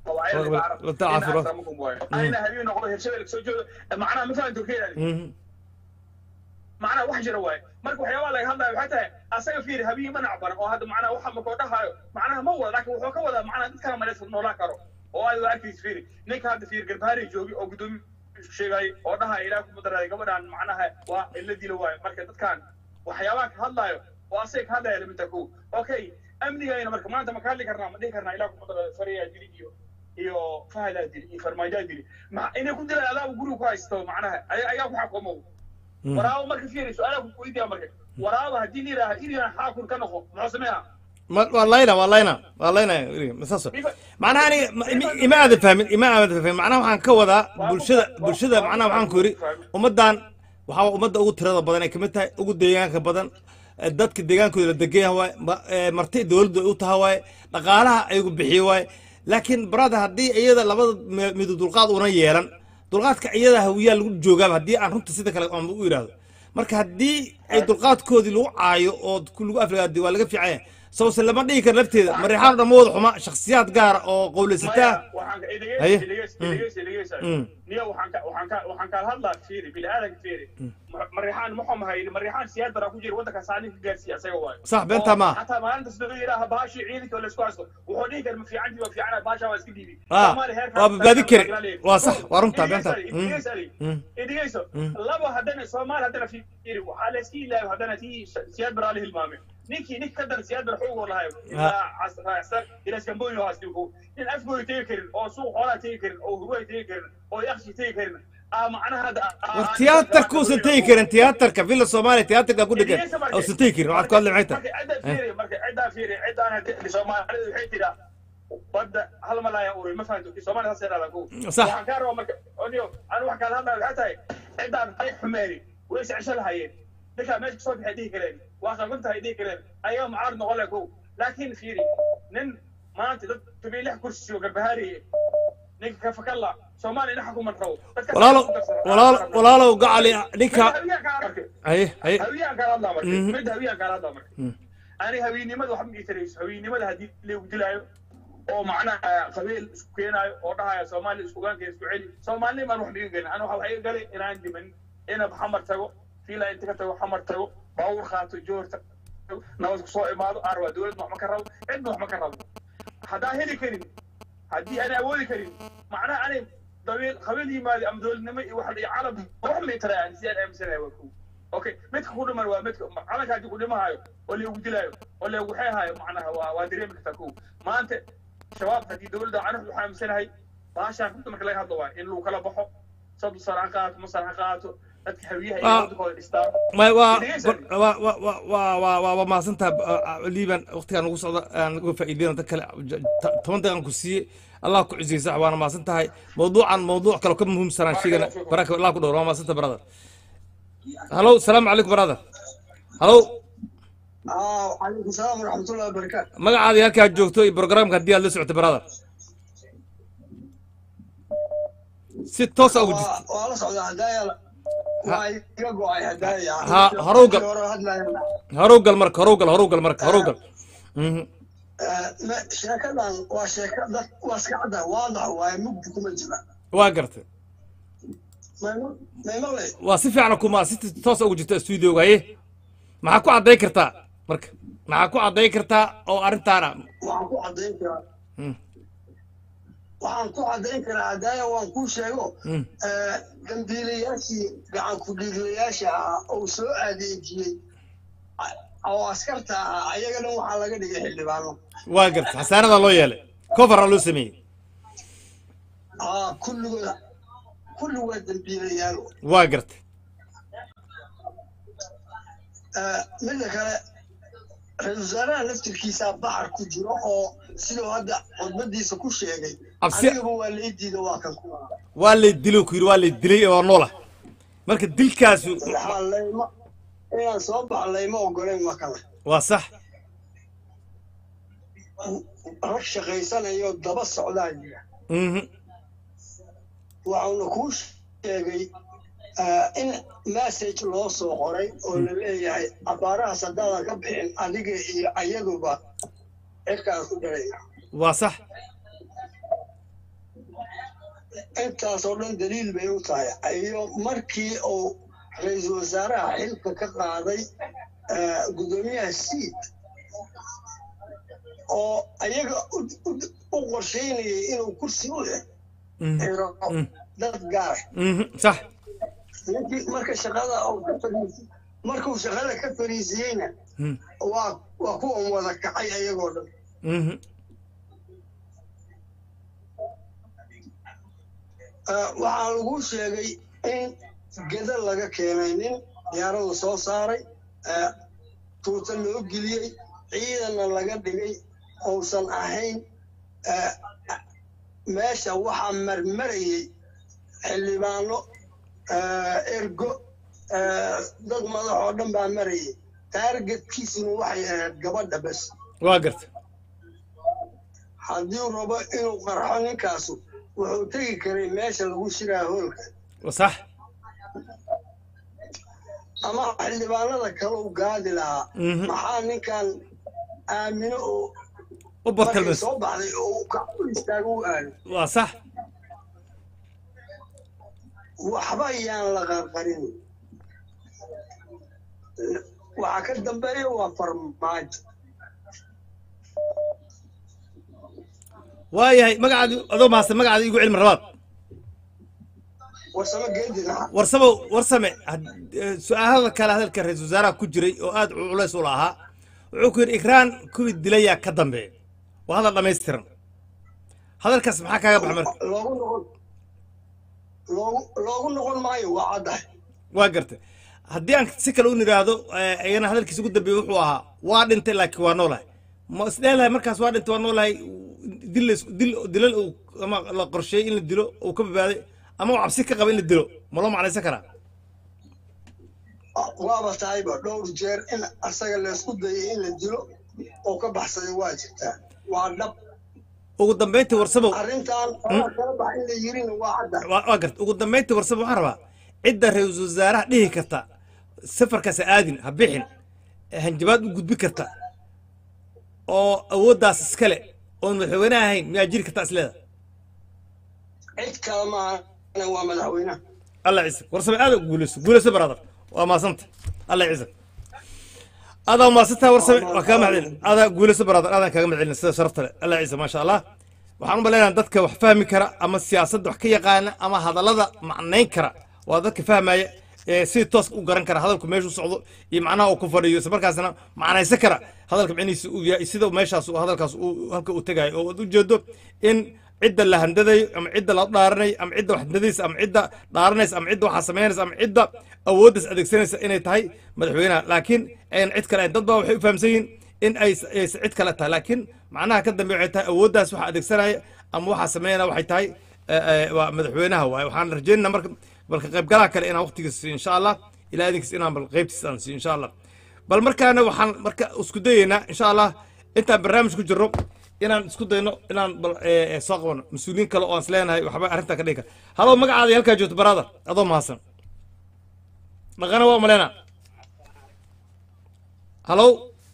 Speaker 2: لتعافروا.
Speaker 6: أنا هبي نقول هرشبه لك سوجو معناها ما فهمت كده
Speaker 2: mhm
Speaker 6: معناها wax jira waay marka waxyaabaa laga hadlayo waxay tahay asaga fiiri habiyi ma nacban oo hadda macnaha waxa makoo dhahayo macnaha ma wada laakiin wuxuu ka wadaa macnaha dad kala malaysa noolaan karo oo aad waa arkaysa fiiri ninka hadda fiiri garbaari joogi oo gudoomi sheegay oo dhahaya ilaah kuma daraaday gabadhan macnaha waa ila dilo waayo marka dadkan waxyaabaha ka hadlayo oo asaga ka hadlaya lamidta ko okay amnigayna marka maanta ma ka hadli karnaa ma dhihi karnaa ilaah kuma daraaday fariyaa dili iyo iyo fahadaa dili iyo farmaajaa dili ma inay ku dilaan adaaba guriga ku haysto macnaha ay- ayaa ku xakumow waraabo marka fiiri su-aalaha ku weydiiya marka waraabo haddii la yidhaaha iriyan xaakun ka noqo muxuu sameeyaa
Speaker 2: ma waa layna waa layna waa layna masaaso macnaha aniga ma- ima- ima aadan fahmin ima aadan fahmin macnaha waxaan ka wadaa bulshada bulshada macnaha waxaan ku yidhi ummaddan waxaa ummadda ugu tirada badan ay kamid tahay ugu deegaanka badan eh, dadka deegaankooda la degan yahay waaye ma- eh, marti dowladdu ay u tahay waaye dhaqaalaha ayagu bixiyo waaye laakiin brother haddii iyada labada me- midu dulqaad una yeelan dulqaadka iyada hawiyaa lagu joogaaba haddii aan runta sida kale aan u yidhaahdo marka haddii ay dulqaadkoodii lagu caayo oo ku lagu afrigaadi waa laga fiican yahay sawse lama dhihi karo lafteeda mariixaan dhamma wada xuma shakhsiyaad gaara oo qowlaysataa Haye. Mm.
Speaker 6: niyo waxaan ka waxaan ka waxaan kala hadlaa fiiri bini aadanka fiiri mariixaan muxuu mahay mariixaan siyaad baraa ku jira waddanka saanin ka gaarsiiya asaga waayo
Speaker 2: Sax, beentaa maaha.
Speaker 6: xataa maalinta sidoo yidhaaha baashii ciidanka la isku haysto wuxuu dhihi kara ma fiicantii waa fiicana baashaa waa iska dhiibi
Speaker 2: Ah,
Speaker 6: Soomaali heerkaas-
Speaker 2: waa badbaadi kari. Waa sax, waa runtaa, beentaa.
Speaker 6: Idhegeyso,
Speaker 2: Mm.
Speaker 6: idhegeyso, Ali.
Speaker 2: Mm.
Speaker 6: idhegeyso labo haddana soomaali haddana fiiri waxaa la iska ilaayo haddana tii siyaad baraa la hilmaamay ninkii ninka ka dara siyaad bara xoogoo lahayo ilaa cas- raacsan ilaa iskambooyin oo haasti nin afgooy tegi karin oo suuq xoolaa tegi karin oo hurway tegi karin oo yakshi tegi karin aa macnaha hadda
Speaker 2: war tiyaatarka uusan tegi karin tiyaatarka villa soomaaliya tiyaatarka ku dhegan uusan tegi karin waxaad ku hadli maxay tahay
Speaker 6: marka cidda fiiri marka ciddaa fiiri ciddaan hadii soomaalida waxay tiraa badda hal malaaya uri ma fahanto soomaaliya saas yadhahdaa ko
Speaker 2: Sax.
Speaker 6: waxaan kaa rabaa marka oniyo anu wax kaala hadlaya waxay tahay ciddaan ay xumeeni way is cesho lahayeen ninkaa meesha kasoo baxay dhihi kareen waa qalban tahay dhihi kareen ayaga mucaarad noqon leh ko laakiin fiiri nin maanta dad tobiyo lix kursi oo garbahaariye ninka ka fakalla soomaaliya ina xukuman rabo Dadkaas
Speaker 2: walaalo
Speaker 6: ku darsan.
Speaker 2: walaalo walaalow gacali ninka
Speaker 6: Hawiyaa kaa marka.
Speaker 2: haye haye
Speaker 6: hawiyaan kaala hadlaa marka
Speaker 2: Mhm.
Speaker 6: mid hawiyaan kaala hadlaa marka ani hawiynimada waxba ma itarayso hawiynimada haddii lagu dilaayo oo macnaha qabiil isku keenaayo oo dhahaya soomaaliya iskugaanka isku celi soomaalinimaan wax miga gelin ani waxa waxay galay inaan dhiman inab xamar tago fiila inta ka tago xamar tago baawur qaato joorta nabad ku soo imaado arwa dowladna wax ma ka rabo cidna wax ma ka rabo haddaan heli karin haddii aan awoodi karin macnaha ani dabiil qabiil yimaado ama dowladnimo iyo wax iyo calam wax ma itarayaan si aan aaminsanahay waa kow okay midka ku dhiman waa midka calanka haddii ku dhimahayo oo lagu dilaayo oo lagu xeehayo macnaha waa waa dareemi kartaa kow maanta shabaab haddii dowladda anu waxaa aaminsanahay baashaan runta marka laga hadlo waa in lagu kala baxo soddon sano ha qaato masar ha qaato dadka hawiyaha iyo
Speaker 2: Ah.
Speaker 6: waddankooda dhistaan
Speaker 2: ma waa
Speaker 6: Dhegeysan.
Speaker 2: waa waa waa waa waa waa waa mahadsantaha liiban waqtigaan ugu socda aan uga faa'iideyna dad kale j- t- toban daqiiqan ku siiyey allah ku cusiyey sax waana mahadsan tahay mawduucan mawduuc kale oo ka muhiimsanaan sheegana baraka allah ku dhowr waa mahadsan tahay brother halo salaamu calaykum brother halo
Speaker 8: calaykum salaam waraxmatullahi wabarakaatu
Speaker 2: magacaadii halkaa joogto iyo programka haddii aad la socotay brother si toos a ugu jirto
Speaker 8: waa la socdaa hadaaya waa iga go-ay haddaaya
Speaker 2: Ha, horuw gal.
Speaker 8: hore hadlayana
Speaker 2: horuw gal marka horuw gal horuw gal marka horuw gal Mhm.
Speaker 8: Ma- sheekadan waa sheeka dad waa iska cadda waadax waaye mugdi kuma jira
Speaker 2: waa gartay
Speaker 8: Mayma- maymaqle
Speaker 2: waa si fiican kuma si toos ugu jirta stuudioga haye maxaa ku cadday kartaa marka maxaa ku cadday kartaa oo arrintaana
Speaker 8: waxaan ku caddayn karaa
Speaker 2: Mm.
Speaker 8: waxaan ku caddayn karaa haddaaya waan kuu sheego
Speaker 2: Mm.
Speaker 8: eh, dambiilayaashii gacan ku-dhiiglayaasha ah oo soo adeejiyey a- oo askarta ah ayaga dhan waxaa laga dhigay xildhibaano
Speaker 2: waa gartay xasaanadaa loo yeelay coveraa loo sameeyey
Speaker 8: aa kulligooda kulligood dambiilayaal
Speaker 2: waa gartay
Speaker 8: Eh, midda kale ra-iisul wasaaraha laftirkiisaa baxar ku jiro oo siduu hadda khudbadiisa ku sheegay
Speaker 2: Cabsi-
Speaker 8: anigaba waa la idiida waa kan ku
Speaker 2: waa lay dilay ku yidhi waa lay dilay oo noola marka dilkaasu
Speaker 8: waxaa layma inaan soo baxa layma ogolayn waa kale
Speaker 2: waa sax
Speaker 8: rag shaqaysanayo daba socdaa jira
Speaker 2: Mhm.
Speaker 8: waxauna kuu sheegay eh, in message loo soo qoray oo la leeyahay abaarahaas haddaadan ka bixin adiga iyo ayaduba cirkaan ku dharayna
Speaker 2: waa sax
Speaker 8: intaasoo dhan daliil bay u tahay iyo markii uu ra-iisul wasaaraha xilka ka qaaday eh, guddoomiyaha siid oo ayaga u- u- u qorsheynayay inuu kursi u
Speaker 2: Mhm.
Speaker 8: xiro
Speaker 2: Mm.
Speaker 8: dad gaara
Speaker 2: Mhm. sax
Speaker 8: ninkii marka shaqada uu ka fariisi markuu shaqada ka fariisiyeyna
Speaker 2: Mhm.
Speaker 8: waa waa kuwan wada kacay ayagoo dhan
Speaker 2: Mhm.
Speaker 8: Eh, waxaa lagu sheegay in geda laga keenay nin diyaaradu soo saaray eh, tuuta loo geliyey ciidanna laga dhigay uusan ahayn eh, meesha waxaa marmarayay xildhibaano eh, ergo eh, dad madax oo dhan baa marayay taargetkiisuna waxay ahayd gabadha bes
Speaker 2: waa gartay
Speaker 8: haddii uu rabo inuu qarxo ninkaasu wuxuu tegi karay meesha lagu shiraa hoolka
Speaker 2: waa sax
Speaker 8: ama xildhibaanada kale u gaadi lahaa
Speaker 2: Mhm.
Speaker 8: maxaa ninkan aamino oo
Speaker 2: u
Speaker 8: markay
Speaker 2: bartalmes
Speaker 8: soo baxday oo uu ka u istaago u aado
Speaker 2: waa sax
Speaker 8: waxba yaan la qarqarin waxaa ka dambeeya waa farmaajo
Speaker 2: waayahay magacaadi adoo mahadsan magacaadi igu cilmi rabaad
Speaker 8: warsamo geedina
Speaker 2: warsamo warsame had- eh, su-aalada kale hadalka ra-iisul wasaaraha ku jiray oo aad u culays u lahaa wuxuu ku yidhi ikraan kuwii dilayaa ka dambeeya waa hadal dhammaystiran hadalkaas maxaa kaaga baxa marka
Speaker 8: loogu noqon loogu loogu noqon maayo waa caddahay
Speaker 2: waa gartay haddii aan si kale u nidhaahdo eh, iyana hadalkiisa ugu dambeeyey wuxuu ahaa waa dhintay laakiin waa noolahay ma isdheelahay markaas waa dhintay waa noolahay dil la- dil dilal uu ama la qorsheeyey in la dilo uu ka badbaaday ama uu cabsi ka qaba in la dilo ma loo macnaysan karaa
Speaker 8: waaba tahayba dhowr jeer in asaga laysku dayay in la dilo oo ka baxsaday waa jirtaa waa dhab
Speaker 2: ugu dambayntii warsabow
Speaker 8: arrintan waxaa kala bax in la yirina waa caddahay
Speaker 2: waa waa garta ugu dambayntii warsaba waxaan rabaa cidda ra-iisul wasaaraha dhihi karta safarkaas ha aadin ha bixin hanjabaad u gudbi karta oo awooddaas iskale oon madaxweyne ahayn miyaa jiri karta isleeda
Speaker 8: cid kale maahana waa madaxweynaha
Speaker 2: allah ciise warsame aada guuleyso guuleyso brother waa maasanta allah ciise adaa maasantaa warsame waa kaa mahadcelin adaa guuleyso brother aadaan kaaga mahadcelin sida sharafta leh allah ciise maasha allah waxaan u malaynayaa dadka wax fahmi kara ama siyaasadda wax ka yaqaana ama hadallada macnayn kara waa dadka fahmaya ee si toos u garan kara hadalku meeshu socdo iyo macnaha uu ku fadhiyo isla markaasna macnaysan kara hadalka micnihiisa uu yahay sida meeshaas uu hadalkaas uu halka uu tegayo oo aad ujeedo in cidda la handadayo ama cidda la dhaaranayo ama cidda wax handadaysa ama cidda dhaaranaysa ama cidda waxaa samaynaysa ama cidda awooddaas adeegsanaysa inay tahay madaxweynaha laakiin ayan cid kale ahayn. dad baa waxay u fahamsan yihiin in ay aysan cid kale tahay laakiin macnaha ka dambe waxay tahay awooddaas waxa adeegsanaya ama waxaa sameynaya waxay tahay eh, eh, waa madaxweynaha waaye waxaan rajeynaa marka balka qaybgalaha kale inaan waqtigiisa siiyo insha allah ilaa idinkiis inaan bal qaybtiisa aan siiyo insha allah bal markaana waxaan marka isku dayeynaa insha allah intaan barnaamij ku jirro inaan isku dayno inaan bal eh, eh, soo qabano mas-uuliyiin kale oo aan is leenahay waxba arrintaa ka dhigi kara hadoo magacaada halkaa joogto brother adoo mahadsan dhaqana waa maleyna hallow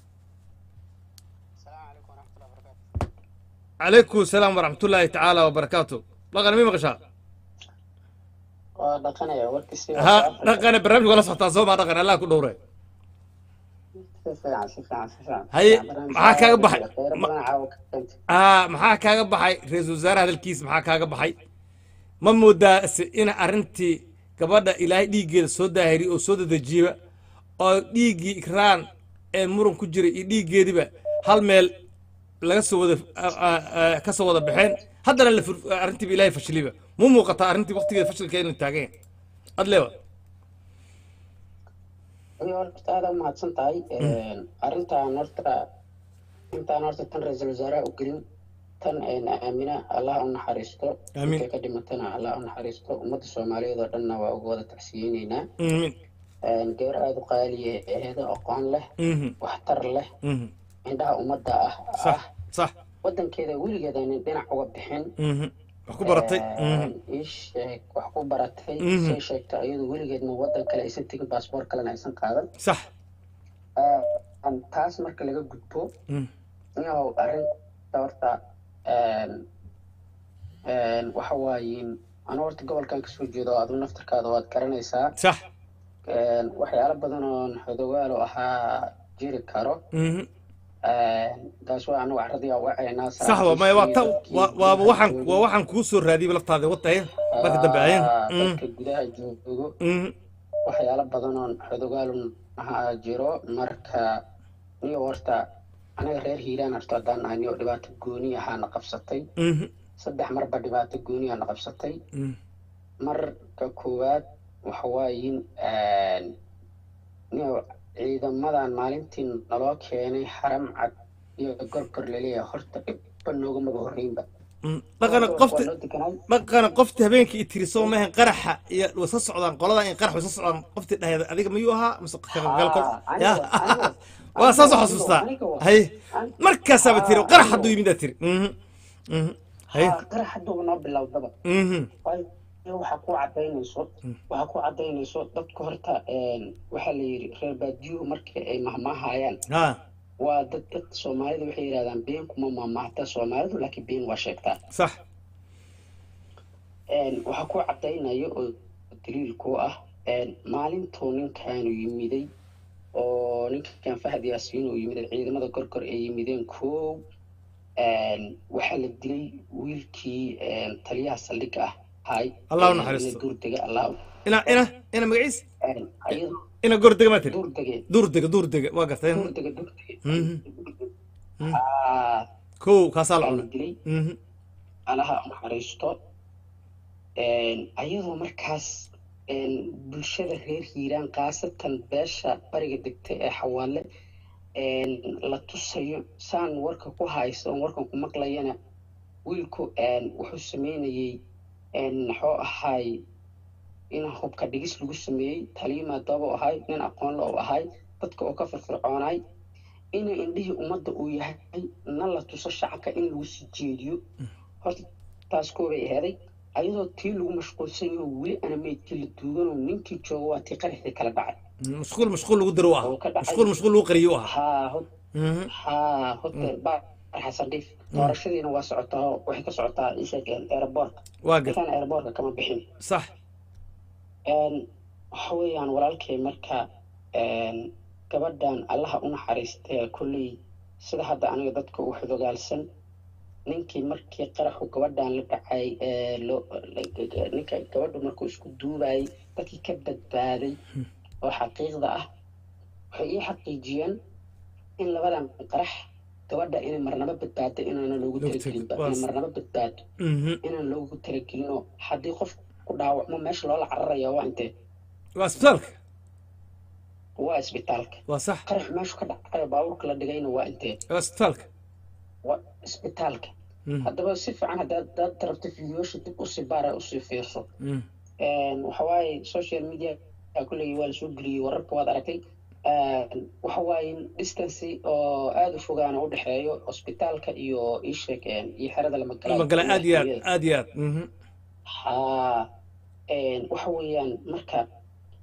Speaker 2: calaykum asalaam waraxmatullaahi tacaala wabarakaatu dhaqana mi maqashaa
Speaker 9: waa dhaqanaya warkiisi
Speaker 2: ha dhaqane barnaamij wala socotaa soo maa dhaqan allah ku dhowre
Speaker 9: si fiican si fiican si fiican
Speaker 2: Haye,
Speaker 9: Barnaamij
Speaker 2: maxaa kaaga baxay?
Speaker 9: kheyr
Speaker 2: Ma-
Speaker 9: badan caawa ka keentay
Speaker 2: aa maxaa kaaga baxay ra-iisul wasaare hadalkiis maxaa kaaga baxay ma moodaa se in arrintii gabadha ilaahay dhiiggeeda soo daahiriy oo soo dadejiyeba oo dhiiggii ikraan ee muran ku jiray iyo dhiiggeediba hal meel laga soo wada a- a- a- ka soo wada baxeen haddana la fur- arrintiiba ilaahay fashiliba mu muuqataa arrintii waqtigeeda fashilka inay taagan yahay adleeba
Speaker 9: adiga horta aada u mahadsan tahay arrintan horta intaan horta tan ra-iisul wasaaraha u gelin tan aamina allah u naxariisto
Speaker 2: Amiin.
Speaker 9: intay ka dhimatana allah u naxariisto ummadda soomaaliyeed oo dhanna waa uga wada tacsiyeyneynaa
Speaker 2: amiin
Speaker 9: gabar aada u qaaliye ehedo aqoon leh
Speaker 2: Mhm,
Speaker 9: waxtar leh
Speaker 2: mhm.
Speaker 9: indhaha ummadda ah
Speaker 2: sax
Speaker 9: ah
Speaker 2: sax
Speaker 9: wadankeeda weligeeda nin dhinac uga bixin
Speaker 2: mhm. wax ku baratay Mhm,
Speaker 9: ii sheeg wax ku baratay
Speaker 2: Mhm.
Speaker 9: say sheegta iyadu weligeedna wadan kale aysan tegin baasboor kalena aysan qaadan
Speaker 2: sax
Speaker 9: Aan taas marka laga gudbo
Speaker 2: Mhm,
Speaker 9: inuu arrinta horta waxa waaye anu horta gobolkan kasoo jeedo adu naftarkaada waad garanaysaa
Speaker 2: sax
Speaker 9: waxyaalo badan oon xodogaalo ahaa jiri karo
Speaker 2: Mhm.
Speaker 9: taas waa anagu carradii aan wacaynaa
Speaker 2: sax waa maya waa ta waa- waaba waxaan waa waxaan kuu soo raadiyey laftaada watahay marka dambe ayan
Speaker 9: dadka gudaha joogo waxyaalo badan oon xodogaalun ahaa jiro marka niyo horta anaga reer hiiraan horta haddaan nahay niyo dhibaato gooni ahaana qabsatay saddex marba dhibaato gooni aana qabsatay marka koowaad waxa waayin niyo ciidamadan maalintii naloo keenay xaram cad iyo gorgor laleeyahay horta dhibba noogamaba horreynba
Speaker 2: dhaqana qofti
Speaker 9: waa loo deganay
Speaker 2: dhaqana qofti habeenkii i tiri soo maahan qaraxa iyo way soo socdaan qoladan in qarax way soo socdaan qofti dhaheeda adiga miyuu ahaa mise galkol
Speaker 9: aniga- aniga-
Speaker 2: waa saasoo
Speaker 9: aniga-
Speaker 2: xasuustaa
Speaker 9: aniga waa-
Speaker 2: hay
Speaker 9: an-
Speaker 2: markaasaaba tiri
Speaker 9: Ah,
Speaker 2: qarax
Speaker 9: aniga-
Speaker 2: hadduu yimidaa tiri Mhm, mhm. hay
Speaker 9: haa qarax hadduu noo bilowdaba
Speaker 2: Mhm,
Speaker 9: waayo waxaa ku cadaynayso waxaa ku cadaynayso dadka horta waxaa la yidhi reer baadiyuhu marka ay mahmaahayaan
Speaker 2: ha
Speaker 9: waa dad dad soomaalida waxay yidhahdaan been kuma mahmaahta soomaalidu laakiin been waa sheegtaa
Speaker 2: sax
Speaker 9: waxaa ku cadaynayo oo daliil ku ah maalintuu ninkaanu yimiday oo ninkan fahad yaasiin uu yimiday ciidamada gorgor ay yimideen koow waxaa la dilay wiilkii taliyaha saldhigga ah hay
Speaker 2: Allah u naxariisto.
Speaker 9: duurdega allah
Speaker 2: ina ina ina magaciis
Speaker 9: ayado
Speaker 2: ina gordega maa tiri
Speaker 9: duurdege
Speaker 2: duurdega duurdega waa gartay
Speaker 9: duurdega duurdege
Speaker 2: Mhm.
Speaker 9: aa
Speaker 2: kow kaasaa la
Speaker 9: la
Speaker 2: cunay
Speaker 9: dilay
Speaker 2: Mhm,
Speaker 9: allaha u naxariisto ayadoo markaas bulshada reer hiiraan khaasatan beesha bariga degta ee xawaale la tusayo saan warka ku hayso oon warkan ku maqlayana wiilku wuxuu sameynayey muxuu ahaay in hubka dhigis lagu sameeyey taliyo maadaaba u ahay nin aqoon la u ahay dadka oo ka firfircoonay ina indhihii ummadda uu yahay na la tuso shacabka in lagu sii jeediyo horta taas koobay aheeday ayadoo tii lagu mashquulsan yaho weli ana meydkii la duuganoo ninkii jooga waa tii qaraxii kala dhacay
Speaker 2: mashquul mashquul lagu diro u
Speaker 9: oo
Speaker 2: ahaa
Speaker 9: ka dhacay
Speaker 2: mashquul mashquul lagu qariyo u ahaa
Speaker 9: haa hod
Speaker 2: Mhm,
Speaker 9: haa hotel baar xasan dhiif doorashadiina waa socotaa oo waxay ka socotaa isheegeen aeroboortka
Speaker 2: waa gar
Speaker 9: ninkaan aeroboortka kama bixin
Speaker 2: sax
Speaker 9: waxa weeyaan walaalkay marka gabadhan allaha u naxariistee kolley sida hadda aniga dadka u xudogaalsan ninkii markii qaraxu gabadhan la dhacay ee loo ninka gabadhu markuu isku duubayay dadkii ka badbaaday oo xaqiiqda ah waxay ii xaqiijiyeen in labadan qarax gabadha inay marnaba badbaado inaana loogu
Speaker 2: Loogu
Speaker 9: talagelinba
Speaker 2: tala-
Speaker 9: inay marnaba badbaado
Speaker 2: Mhm,
Speaker 9: inaan loogu talagelinoo haddii qof ku dhaawacmo meesha loola cararaya waa intee
Speaker 2: waa isbitaalka
Speaker 9: waa isbitaalka
Speaker 2: waa sax
Speaker 9: qarax meeshu ka dhacayo baabuurka la dhigayna waa intee
Speaker 2: waa isbitaalka
Speaker 9: waa isbitaalka
Speaker 2: Mhm,
Speaker 9: haddaba si fiican haddaad haddaad rabto fideoyaasha dib usii baara usii fiirso
Speaker 2: mhm.
Speaker 9: waxa waaye social media kulley waa lasoo geliyey wararka waad aragtay waxa waaye distance oo aada u fogaana u dhexeeyo hosbitaalka iyo ishek iyo xerada lamagala
Speaker 2: magala aad iyo aad aad iyo aad Mhm,
Speaker 9: haa waxa weeyaan marka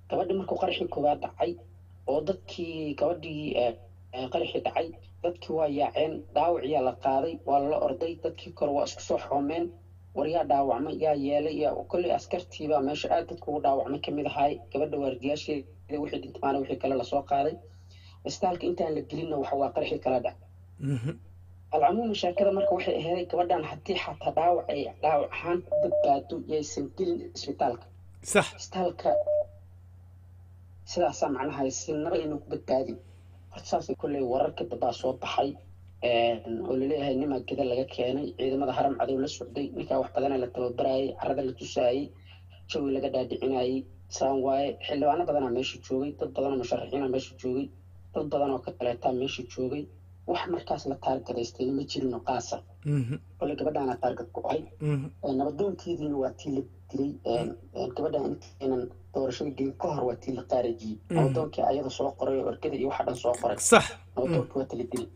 Speaker 9: gabadhii markuu qaraxii koowaad dhacay oo dadkii gabadhii eh, eh, qaraxii dhacay dadkii waa yaaceen dhaawaciyaa la qaaday waa lala orday dadkii kore waa isku soo xoomeen war yaa dhaawacmay yaa yeelay yaa kolley askartiibaa meesha aad dadka ugu dhaawacmay kamid ahaay gabadha waardiyaasheeda wixii dhintamaana wixii kale lasoo qaaday istaalka intaan la gelinna waxa waa qaraxii kala dhac alcamuuma sheekada marka waxay aheeday gabadhan haddii xataa dhaawac ay dhaawac ahaan ku badbaado yaysan gelin isbitaalka
Speaker 2: sax
Speaker 9: isbitaalka sidaasaa macnaha sinaba aynu ku badbaadin horta saasay kolley wararka dambaa soo baxay oo laleeyahay nimaa geda laga keenay ciidamada haram cadow la socday ninkaa wax badana la tababarayay carada la tusaayey jawi laga dhaadhicinayay saan waaye xildhibaano badanaa meesha joogay dad badanoo musharaxiina meesha joogay dad badan oo ka kaleetaa meesha joogay wax markaas la taargadaystay ma jirino qaasa kolley gabadhaana taargad ku ahay nabadoonkeediina waa tii la dilay gabadhan intaynan doorashada gelin ka hor waa tii la qaarajiyey nabadoonkii ayada soo qoray oo ergada iyo waxa dhan soo qoray
Speaker 2: sax
Speaker 9: nabadoonkii waa tala dilay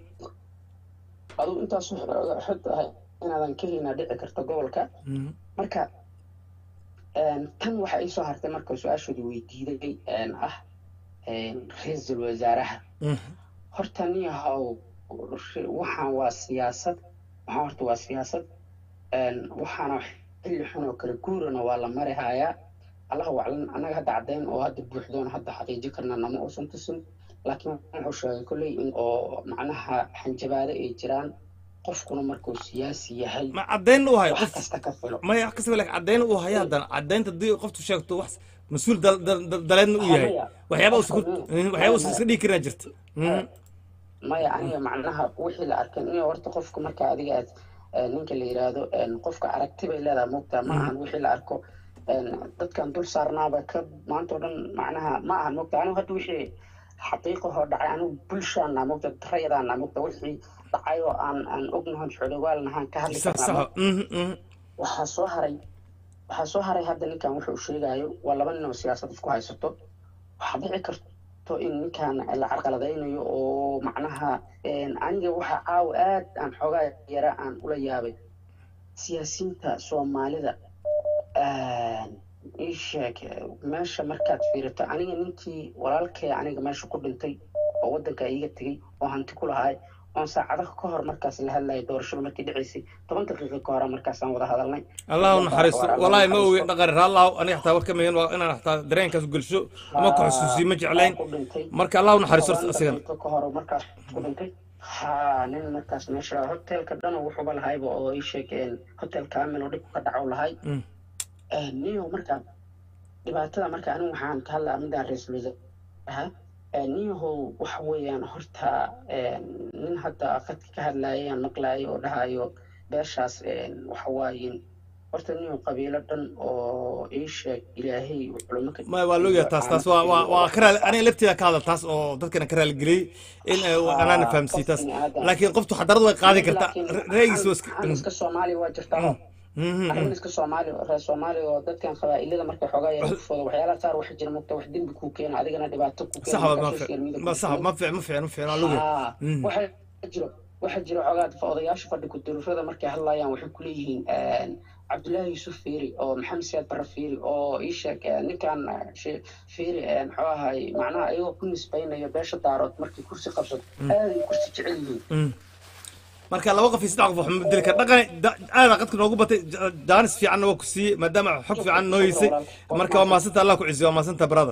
Speaker 9: adugu intaas xod ahay inaadan ka helina dhici karta gobolka marka tan waxa ii soo hartay marka su-aashoodii weydiiday ah ra-iisul wasaaraha horta niyahow waxaan waa siyaasad waxaan horta waa siyaasad waxaana xilli xun oo kale guurana waa la mari hayaa allah waclan annaga hadda caddayn oo hadda buuxdoon hadda xaqiiji karna nama uusan tusin laakiin wuxuu sheegay kolley in oo macnaha xanjabaado ay jiraan qofkuna markuu siyaasi yahay
Speaker 2: ma caddayn u hayo
Speaker 9: wax
Speaker 2: qof
Speaker 9: kasta ka filo
Speaker 2: maya wax kastaba laakiin caddayn u hayo haddana caddaynta haddii qoftu sheegto wax mas-uul dal- dal- dal- daleedna u yahay waxyaaba uusan ku- waxyaaba uusan iska dhigi karinaa jirta
Speaker 9: maya aniga macnaha wixii la arkay in horta qofka marka adiga aad eh, ninka la yiraahdo eh, qofka aragti bay leedahay mugta ma ahan wixii la arko eh, dadkan dul saarnaaba ka maanta oo dhan macnaha ma ahan mugta anigu hadda wixii xaqiiqahoo dhacay anigu bulshaana mugta rayadaana mugta wixii dhacay oo aan aan ognahan xodhogaalnahaan ka hadli
Speaker 2: sax
Speaker 9: karnaa
Speaker 2: sax mhm, mhm.
Speaker 9: waxaa soo haray waxaa soo haray hadda ninkan wuxuu sheegayo waa laba nin oo siyaasad isku haysato waxaa dhici karto in ninkan la carqaladaynayo oo macnaha aniga waxa caawa aad aan xoogaa yara aan ula yaabay siyaasiyiinta soomaalida ii sheeg meesha markaad fiirito aniga ninkii walaalkay aniga meesha ku dhintay oo waddanka iiga tegey oo hanti ku lahaay oon saacadaha ka hor markaas la hadlayay doorashada markii dhacaysay toban daqiiqa ka hore markaasaan wada hadalnay
Speaker 2: allah u naxariisto walaahi ma ogeyn dhaqan raallahu aniga xataa warka mayan waa inaan xataa dareenkaas gelsho ama ku xusuusiyo ma jeclayn
Speaker 9: ku dhintay
Speaker 2: marka allah u naxariisto horta asigana
Speaker 9: daqiiqo ka hor markaas ku dhintay ha nin markaas meesha hotelka dhan wuxuuba lahayba oo ii sheegeen hotel kaamil oo dhib ka dhaco lahay
Speaker 2: Mm.
Speaker 9: niyo marka dhibaatada marka anigu waxaan ka hadlaa midaan ra-iisul wasaaraha niyahow waxa weeyaan horta nin hadda qadka ka hadlaayay aan maqlaayay oo dhahayo beeshaas waxa waaye horta niyo qabiilo dhan oo ii sheeg ilaahay culimo ka
Speaker 2: ma waa loogayaa taas taas waa waa waa ka raali aniga lafteeda ka hadal taas oo dadkana ka raaligeliyey in ay anaana fahamsiiy taas laakiin qoftu xadarada way qaadi kartaa ra'yigiisa waa iska
Speaker 9: aan iska soomaaliya waa jirtaa
Speaker 2: Mhm,
Speaker 9: arrin iska soomaali reer soomaali oo dadkan qabaa'ilada markay xoogaa yar kufooda waxyaalaha qaar waxa jira mugta wax dembi kuu keena adigana dhibaato kuu
Speaker 2: sax
Speaker 9: keena
Speaker 2: waa ma
Speaker 9: markaa
Speaker 2: fi-
Speaker 9: social media
Speaker 2: ma
Speaker 9: ku
Speaker 2: sax ma fiican ma fiican ma fiican waa loogayaa
Speaker 9: Haa,
Speaker 2: Mm.
Speaker 9: waxaa jiro waxaa jiro xoogaa odayaasha fadhi ku-durufada markay hadlayaan waxay ku leeyihiin cabdullaahi yusuf fiiri oo maxamed siyaad barre fiiri oo ii sheeg eh, ninkan eh, she- fiiri eh, muxuu ahay macnaha ayagoo ku nisbaynayo beesha daarood markay kursi qabsato aaday kursi jecel yihiin
Speaker 2: Mm. marka laba qof iyo saddex qof waxma bedeli kara dhaqan da- aada qadka noogu batay ja- jaanis fiicanna waa ku siiyey maadaama xog fiican noo heysay marka waa maasanta allah ku cisiyo waa maasanta brother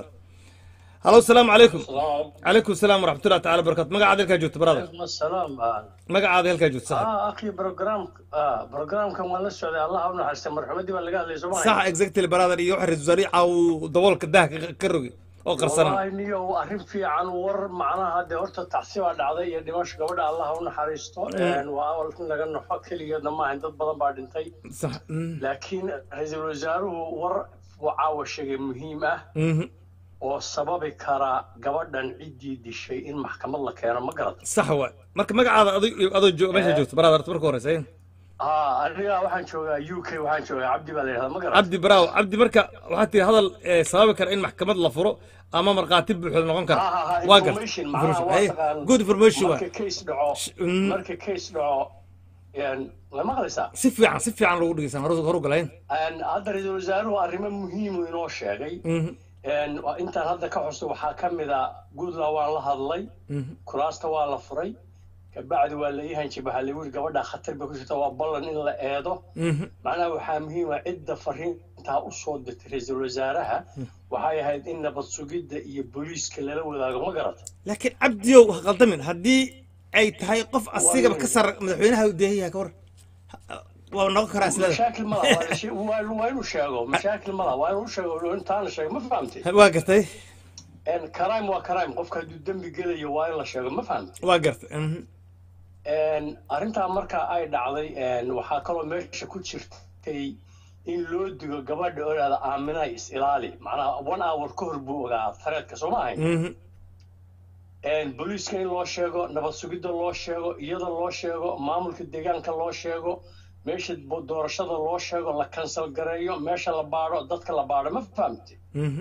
Speaker 2: halo asalaamu calaykum calaykum asalaam waraxmatullahi taala barakatu magacaada halkaa joogto brother
Speaker 10: عليكم السلام
Speaker 2: magacaada halkaa joogto sax
Speaker 10: اه اخي بروجرام اه بروجرام كان ولا السعوديه الله اونو حسن مرحمتي ولا قال لي سمعي
Speaker 2: sax exactly brother iyo waxa ra-iisul wasaarihi caaw daboolka daha ka- ka rogi oo qarsanaa
Speaker 10: والله نيو arrin fiican war macnaha de horta tacsiba dhacday iyo dhimasho gabadha allah u naxariisto een waa awal in laga naxo keligeedna maahan dad badan baa dhintay
Speaker 2: sax mm,
Speaker 10: laakiin ra-iisul wasaaruhu war uu caawa sheegay muhiim ah
Speaker 2: mhm.
Speaker 10: oo sababi kara gabadhan ciddii dishay in maxkamad la keeno ma garata
Speaker 2: sax waay marka magacaada ado adoo jo- meesha joogto brother horta marka horeysa
Speaker 10: aa aniga waxaan joogaa u k waxaan joogaa cabdi baa la yidhahdaa ma garata
Speaker 2: cabdi braaw cabdi marka waxaa tiri hadal eh, sababi kara in maxkamad la furo ama markhaati buuxda noqon kara
Speaker 10: Ha, ha, ha,
Speaker 2: waa garta
Speaker 10: information, macnaha
Speaker 2: Information.
Speaker 10: waa
Speaker 2: Ay,
Speaker 10: taqaan-
Speaker 2: good information
Speaker 10: marka
Speaker 2: waay
Speaker 10: case dhaco
Speaker 2: mm.
Speaker 10: marka case dhaco een, ma maqlaysaa
Speaker 2: si fiican si fiican lagu dhegeysan horu horu galayn
Speaker 10: Een, hadda ra-iisul wasaaruhu arrimo muhiimu inoo sheegay
Speaker 2: Mhm.
Speaker 10: Een, waa- intaan hadda ka xuso waxaa ka mid a goodlaw waan la hadlay kuraasta waa la furay kabacdi waa la ii hanjib waxaa lagu yiri gabadha khatar bay ku jirta waa ballan in la eedo macnaha waxaa muhiim ah cidda fariintaa usoo dirtay ra-iisul wasaaraha waxay ahayd in nabad sugidda iyo booliiska lala wadaago ma garata
Speaker 2: laakiin cabdiyow ha qaldamin haddii ay tahay qof asigaba ka sar madaxweynaha u deehan yahay ka war waa noqon karaa islada
Speaker 10: mashaakil ma laha waa la shee- waa waa inuu sheego mashaakil ma laha waa inuu sheego intaana sheego ma fahamtay
Speaker 2: waa gartay
Speaker 10: Een, crime waa crime qofka hadduu dembi gelayo waa in la sheego ma fahamtay
Speaker 2: waa gartay mhm.
Speaker 10: Een, arrintaa marka ay dhacday een, waxaa kaloo meesha ku jirtay in loo digo gabadha oo dhahda aaminay is ilaali macnaha one hour ka hor buu ogaa tareedka soo ma ahayn
Speaker 2: Mhm.
Speaker 10: Een, booliiska in loo sheego nabad sugidda loo sheego iyada loo sheego maamulka deegaanka loo sheego meesha bo- doorashada loo sheego la kansal gareeyo meesha la baadho dadka la baadho ma fahamtay
Speaker 2: Mhm.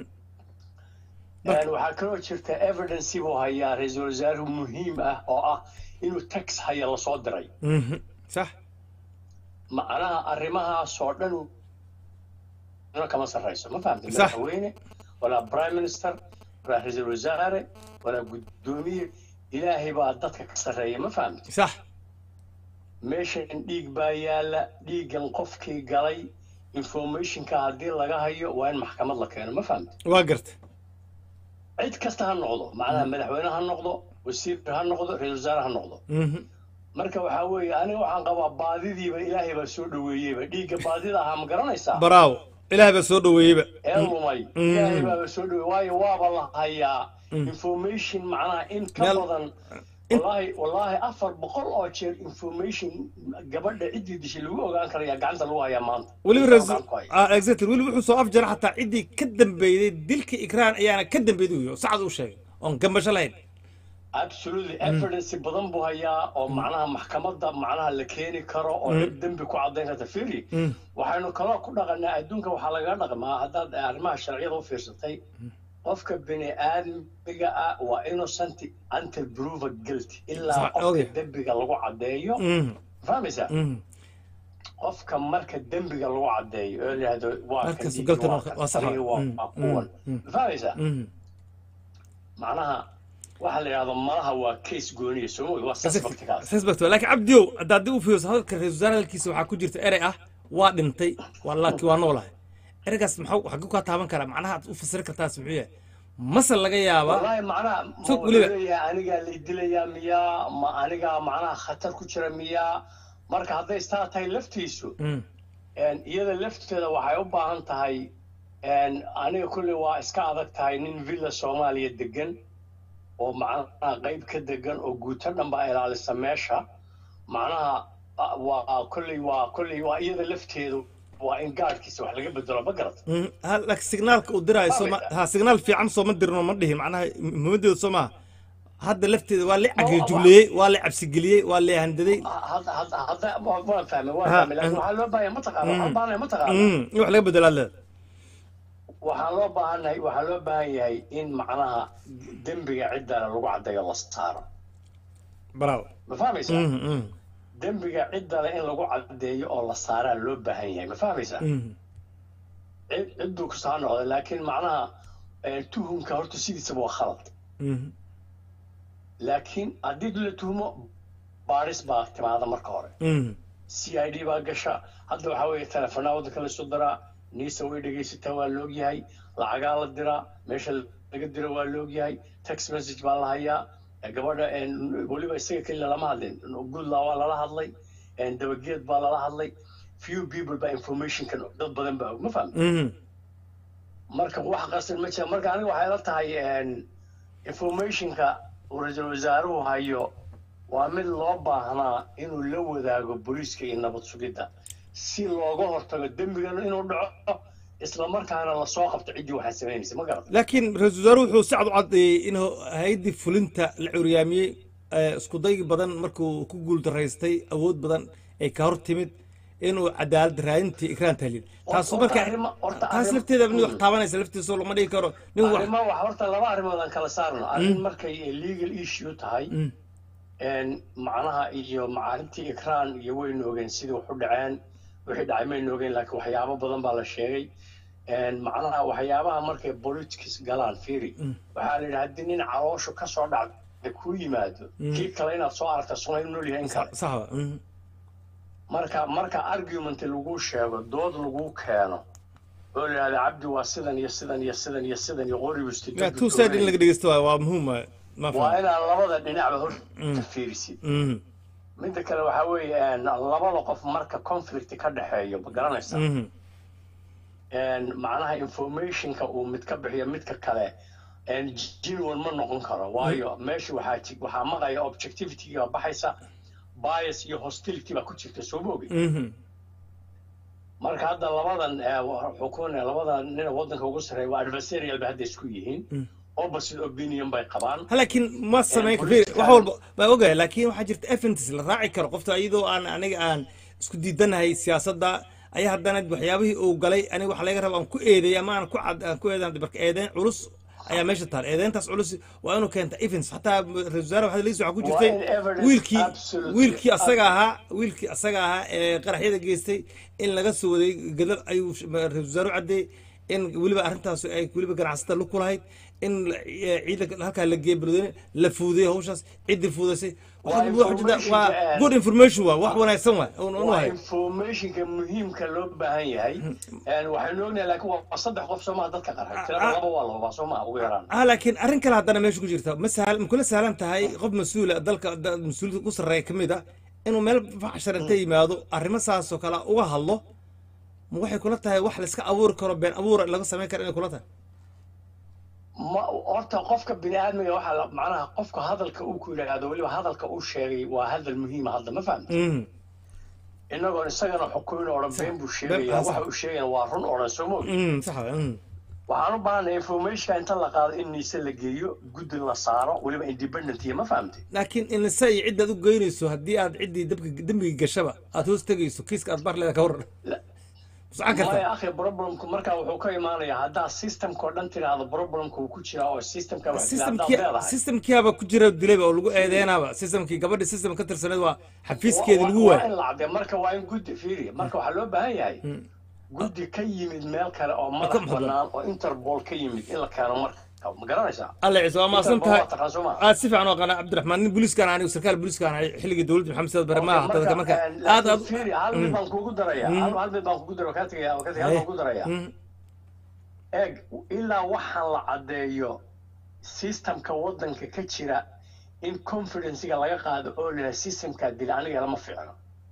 Speaker 10: Een, waxaa kaloo jirta evidence buu hayaa ra-iisul wasaaruhu muhiim ah oo ah inuu tax haya lasoo diray
Speaker 2: Mhm. sax
Speaker 10: macnaha arrimahaasoo dhan ina kama sarreyso ma fahamtay
Speaker 2: Sax.
Speaker 10: madaxweyne walaa prime minister walaa ra-iisul wasaare walaa guddoomiye ilaahay baa dadka ka sarreeya ma fahamtay
Speaker 2: sax
Speaker 10: meeshan dhiig baa yaala dhiiggan qofkii galay informationka haddii laga hayo waa in maxkamad la keeno ma fahamtay
Speaker 2: waa gartay
Speaker 10: cid kasta ha noqdo macnaha madaxweyne ha noqdo wasiir ha noqdo ra-iisul wasaare ha noqdo
Speaker 2: Mhm.
Speaker 10: marka waxaa weeye aniga waxaan qabaa baadidiiba ilaahay baa soo dhoweeyeyba dhiigga baadida ahaa ma garanaysaa
Speaker 2: bravo ilaahay baa soo dhoweeyeyba
Speaker 10: ee lumay
Speaker 2: Mm.
Speaker 10: ilaahay baaba soo dhowey waayo waaba la hayaa information macnaha in ka
Speaker 2: Meel-
Speaker 10: badan wallaahi wallaahi afar boqol oo jeer information gabadha ciddii dishay lagu ogaan karaya gacanta lagu hayaa maanta
Speaker 2: weliba
Speaker 10: Gacanta
Speaker 2: rasul
Speaker 10: ku haya.
Speaker 2: ah, exactly weliba wuxuu soo afjara xataa ciddii ka dambeeyday dilka ikraan ayaana ka dambeeyday uyo sacad u sheegay oon gambasho lahayn
Speaker 10: absolutely evidence badan buu hayaa oo macnaha maxkamadda macnaha la keeni karo oo cid dembi ku caddayn karta firi waxaynu kaloo ku dhaqanaa adduunka waxaa lagaga dhaqmaa haddaad arrimaha sharciyada u fiirsatay qofka bini aadmiga ah waa innocent until proven guilty ilaa
Speaker 2: Sax,
Speaker 10: qofka
Speaker 2: okay.
Speaker 10: dembiga lagu caddeeyo
Speaker 2: Mhm.
Speaker 10: fahmaysaa
Speaker 2: Mhm.
Speaker 10: qofka marka dembiga lagu caddeeyo oo la yidhahdo waa kan
Speaker 2: Markaas
Speaker 10: dhiigga,
Speaker 2: galtan
Speaker 10: waa
Speaker 2: waa-
Speaker 10: kan
Speaker 2: waa sax,
Speaker 10: fariga, waa
Speaker 2: mm,
Speaker 10: waa kuwan
Speaker 2: mm,
Speaker 10: fahmaysaa
Speaker 2: Mhm.
Speaker 10: macnaha waxaa la yidhahdo malaha waa case gooniya soo mogi waa suspectkaas
Speaker 2: suspect waa laakiin cabdiyow hadda haddii u fiirso hadalka ra-iisul wasaare hadalkiisa waxaa ku jirta erey ah waa dhintay waa laakiin waa noolahay ereygaas maxuu xaguu kaa taaban karaa macnaha aad u fasiri kartaas muxuu yahay mase laga yaabaa
Speaker 10: والله معناها ما
Speaker 2: Sug weliba.
Speaker 10: weliba aniga la dilaya miyaa ma aniga macnaha khatar ku jira miyaa marka hadday istaa tahay laftiisu
Speaker 2: Mm.
Speaker 10: een, iyada lafteeda waxay u baahan tahay een, aniga kulley waa iska adag tahay nin villa soomaaliya degan oo macnaha qayb ka degan oo guuto dhan baa ilaalisa meesha macnaha ah, waa kulley waa kulley waa iyada lafteedu waa in gaadhkiisa wax laga bedelo ma garata
Speaker 2: Mm, ha- laakiin signaalka uu diraayo sooma ha signaal fiican sooma dirno ma dhihin macnaha muhiimadeedu soo maaha hadda lafteeda waa la cagajugleeyey waa la cabsigeliyey waa la handaday
Speaker 10: hadda hadda hadda waan fahmay waan
Speaker 2: Ha,
Speaker 10: fahmay laakiin
Speaker 2: mm.
Speaker 10: waxaa loo baahan ma taqaana waxaan baahanay ma taqaana
Speaker 2: Mm, in wax laga bedelo aad leedahay
Speaker 10: waxaa loo baahanay waxaa loo baahan yahay in macnaha dembiga ciddana lagu caddeeyo la saaro
Speaker 2: bravo
Speaker 10: ma fahmaysaa
Speaker 2: Mhm, mhm,
Speaker 10: dembiga ciddana in lagu caddeeyo oo la saaraa loo baahan yahay ma fahmaysaa
Speaker 2: mhm.
Speaker 10: cid cidduu kasta ha noqda laakiin macnaha eh, tuhumka horta sidiisaba waa khalad
Speaker 2: Mhm.
Speaker 10: laakiin haddii la tuhumo baadhis baa timaada marka hore
Speaker 2: Mhm.
Speaker 10: c i d baa gasha hadda waxaa weeye telefonaa waddanka la isu diraa niisa way dhegaysataa waa la ogyahay lacagaa la diraa meesha laga diro waa la ogyahay text message baa la hayaa Eh, gabadha eh, weliba isaga keliya lama hadlin goodla waa lala hadlay eh, dabageed baa lala hadlay few people baa informationkan dad badan baa og ma fahmi
Speaker 2: Mhm.
Speaker 10: marka wax qarsan ma jira marka aniga waxay la tahay een, informationka uu ra-iisul wasaaruhu hayo waa mid loo baahnaa inuu la wadaago booliiska iyo nabad sugidda si looga hortago dembigan inuu dhaco isla markaana lasoo qabto ciddii waxaa samaynaysa ma garata
Speaker 2: laakiin ra-iisul wasaaruhu wuxuu si cad u caddeeyey in hay-addii fulinta la curyaamiyey eh, isku day badan markuu ku guuldaraystay awood badan ay ka hor timid inuu cadaalad raadintii ikraan tahlin taasu
Speaker 10: Horta
Speaker 2: marka
Speaker 10: arrimo- horta
Speaker 2: taas
Speaker 10: arrimo-
Speaker 2: lafteeda nin wax
Speaker 10: Mm.
Speaker 2: taabanaysa laftiisa lama dhigi karo nin wax
Speaker 10: arrimo wax horta laba arrimood aan kala saarno arrin markay legal issue tahay
Speaker 2: Mm.
Speaker 10: een, macnaha iyo macaarintii ikraan iyo waynu ogeen sidii wax u dhaceen wixii dhacay maynu ogeen laakiin waxyaabo badan baa la sheegay macnaha waxyaabaha markay politics galaan fiiri waxaa la yidhi haddii nin calooshu ka soo dhacda ku yimaado kii kale inaad soo aragta suna in nool yahay in kale
Speaker 2: saxba
Speaker 10: marka marka argument lagu sheego dood lagu keeno oo la yidhahda cabdi waa sidan iyo sidan iyo sidan iyo sidan iyo qoribusti
Speaker 2: two side in laga dhegeysto waa waa muhiim waay ma
Speaker 10: waa
Speaker 2: faham
Speaker 10: inaad labada dhinacba horta fiirisid
Speaker 2: Mhm,
Speaker 10: midda kale waxaa weeye labada qof marka conflict ka dhexeeyo ma garanaysa
Speaker 2: mhm.
Speaker 10: macnaha informationka uu mid ka bixiyo midka kale genuine ma noqon karo waayo meesha waxaa ji- waxaa maqaya objectivity baa baxaysa bias iyo hostility baa ku jirta soo moogi
Speaker 2: Mhm.
Speaker 10: marka hadda labadan xukun labada nin waddanka ugu sarreeya waa adversarial ba hadda isku yihiin opposite opinion bay qabaan
Speaker 2: Ha, laakiin ma samayn karo
Speaker 10: political-
Speaker 2: wax walba baa ogahay laakiin waxaa jirta evidence la raaci karo qofta iyadoo aan aniga aan isku diidanahay siyaasadda ayaa haddana waxyaabihii uu galay aniga waxa laga raba aan ku eedeey ama aan ku cad aan ku eedeyn marka eedeyn culus ayaa meesha taal eedeyntaas culus waa inuu keenta evidence xataa ra-iisul wasaare waxaa liis waxaa ku jirtay
Speaker 10: Waa in evidence
Speaker 2: wiilkii
Speaker 10: absolutely
Speaker 2: wiilkii asaga ahaa wiilkii asaga ahaa ee qaraxyada geystay in laga soo waday gadal ayuu sh- ra-iisul wasaare u caddeeyey in weliba arrintaas ay weliba ganacsatada lug ku lahayd in la- ee, ciidanka halkaa la geeyey balweyne la fuudiyey hawshaas ciddii fuudaysay
Speaker 10: Waa
Speaker 2: Waxa- waxa jirta-
Speaker 10: information
Speaker 2: waa
Speaker 10: and-
Speaker 2: good information waa wax wanaagsan waa un un
Speaker 10: waa
Speaker 2: wahay
Speaker 10: informationka muhiimka loo baahan yahay waxaynu ognahay laakiin waa saddex qof soomaa dadka qarxay tirada laba waa laba soomaa ugu yaraan
Speaker 2: ah laakiin arrin kale haddana meesha ku jirta ma sahal ma kula sahlan tahay qof mas-uula dalka da- mas-uuliyadda ugu sarreeya ka mid a inuu meel faxshar inta yimaado arrimo saas oo kale uga hadlo ma waxay kula tahay wax la iska abuuri karo been abuura laga samayn karo inay kula tahay
Speaker 10: ma horta qofka bini aadmiga waxaa la- macnaha qofka hadalka uu ku yidhaahdo weliba hadalka uu sheegay waa hadal muhiima hadda ma fahamta
Speaker 2: Mhm.
Speaker 10: inagoon isagana xukumin odhan been buu sheegaya
Speaker 2: been-
Speaker 10: waxa uu sheegayana waa run odhan soo moog
Speaker 2: Mhm, sax waay, mhm.
Speaker 10: waxaan u baahanay informationka inta la qaado in niise la geeyo guddi la saaro weliba independent iyo ma fahamtay
Speaker 2: laakiin inisa iyo ciddaad u geynayso haddii aad ciddii dabka dembiga gashaba aad hoos tegayso kiiska aad bar leeda ka waran
Speaker 10: La-
Speaker 2: socon
Speaker 10: maya
Speaker 2: karta
Speaker 10: akhi problemku markaa wuxuu ka imaanayaa haddaa systemka oo dhan tiraahdo problemka uu ku jiraa oo systemka wax jira haddaad
Speaker 2: systemkii
Speaker 10: leedahay
Speaker 2: systemkiaba ku jira dilayba oo lagu eedeynaaba systemkii gabadhii system ka tirsaneed waa xafiiskeeda lagu
Speaker 10: waa
Speaker 2: waay
Speaker 10: in la caddeeyo marka waa in guddi fiiri marka waxaa loo baahan yahay guddi ka yimid meel kale oo madax
Speaker 2: maxad-
Speaker 10: bannaan oo interpol ka yimid in la keeno marka ma garanaysaa
Speaker 2: alla ciise waa maasan
Speaker 10: Interpol
Speaker 2: tahay
Speaker 10: waa taqaan soo ma
Speaker 2: aad si fiican oo qana cabdiraxmaan nin booliiskaan anigu sarkaal booliiskaan ahay xilligii dowladda maxamed saad bare maaha dadka marka aad aad
Speaker 10: fiiri hal mid baan kugu daraya hal hal mid baan kugu daraya kaa tegaya kaa tegaya hal baan kugu daraya
Speaker 2: Mhm.
Speaker 10: eeg ilaa waxaan la caddeeyo systemka waddanka ka jira in confidencega laga qaado oo la yidhaha systemkaa dila aniga lama fiicno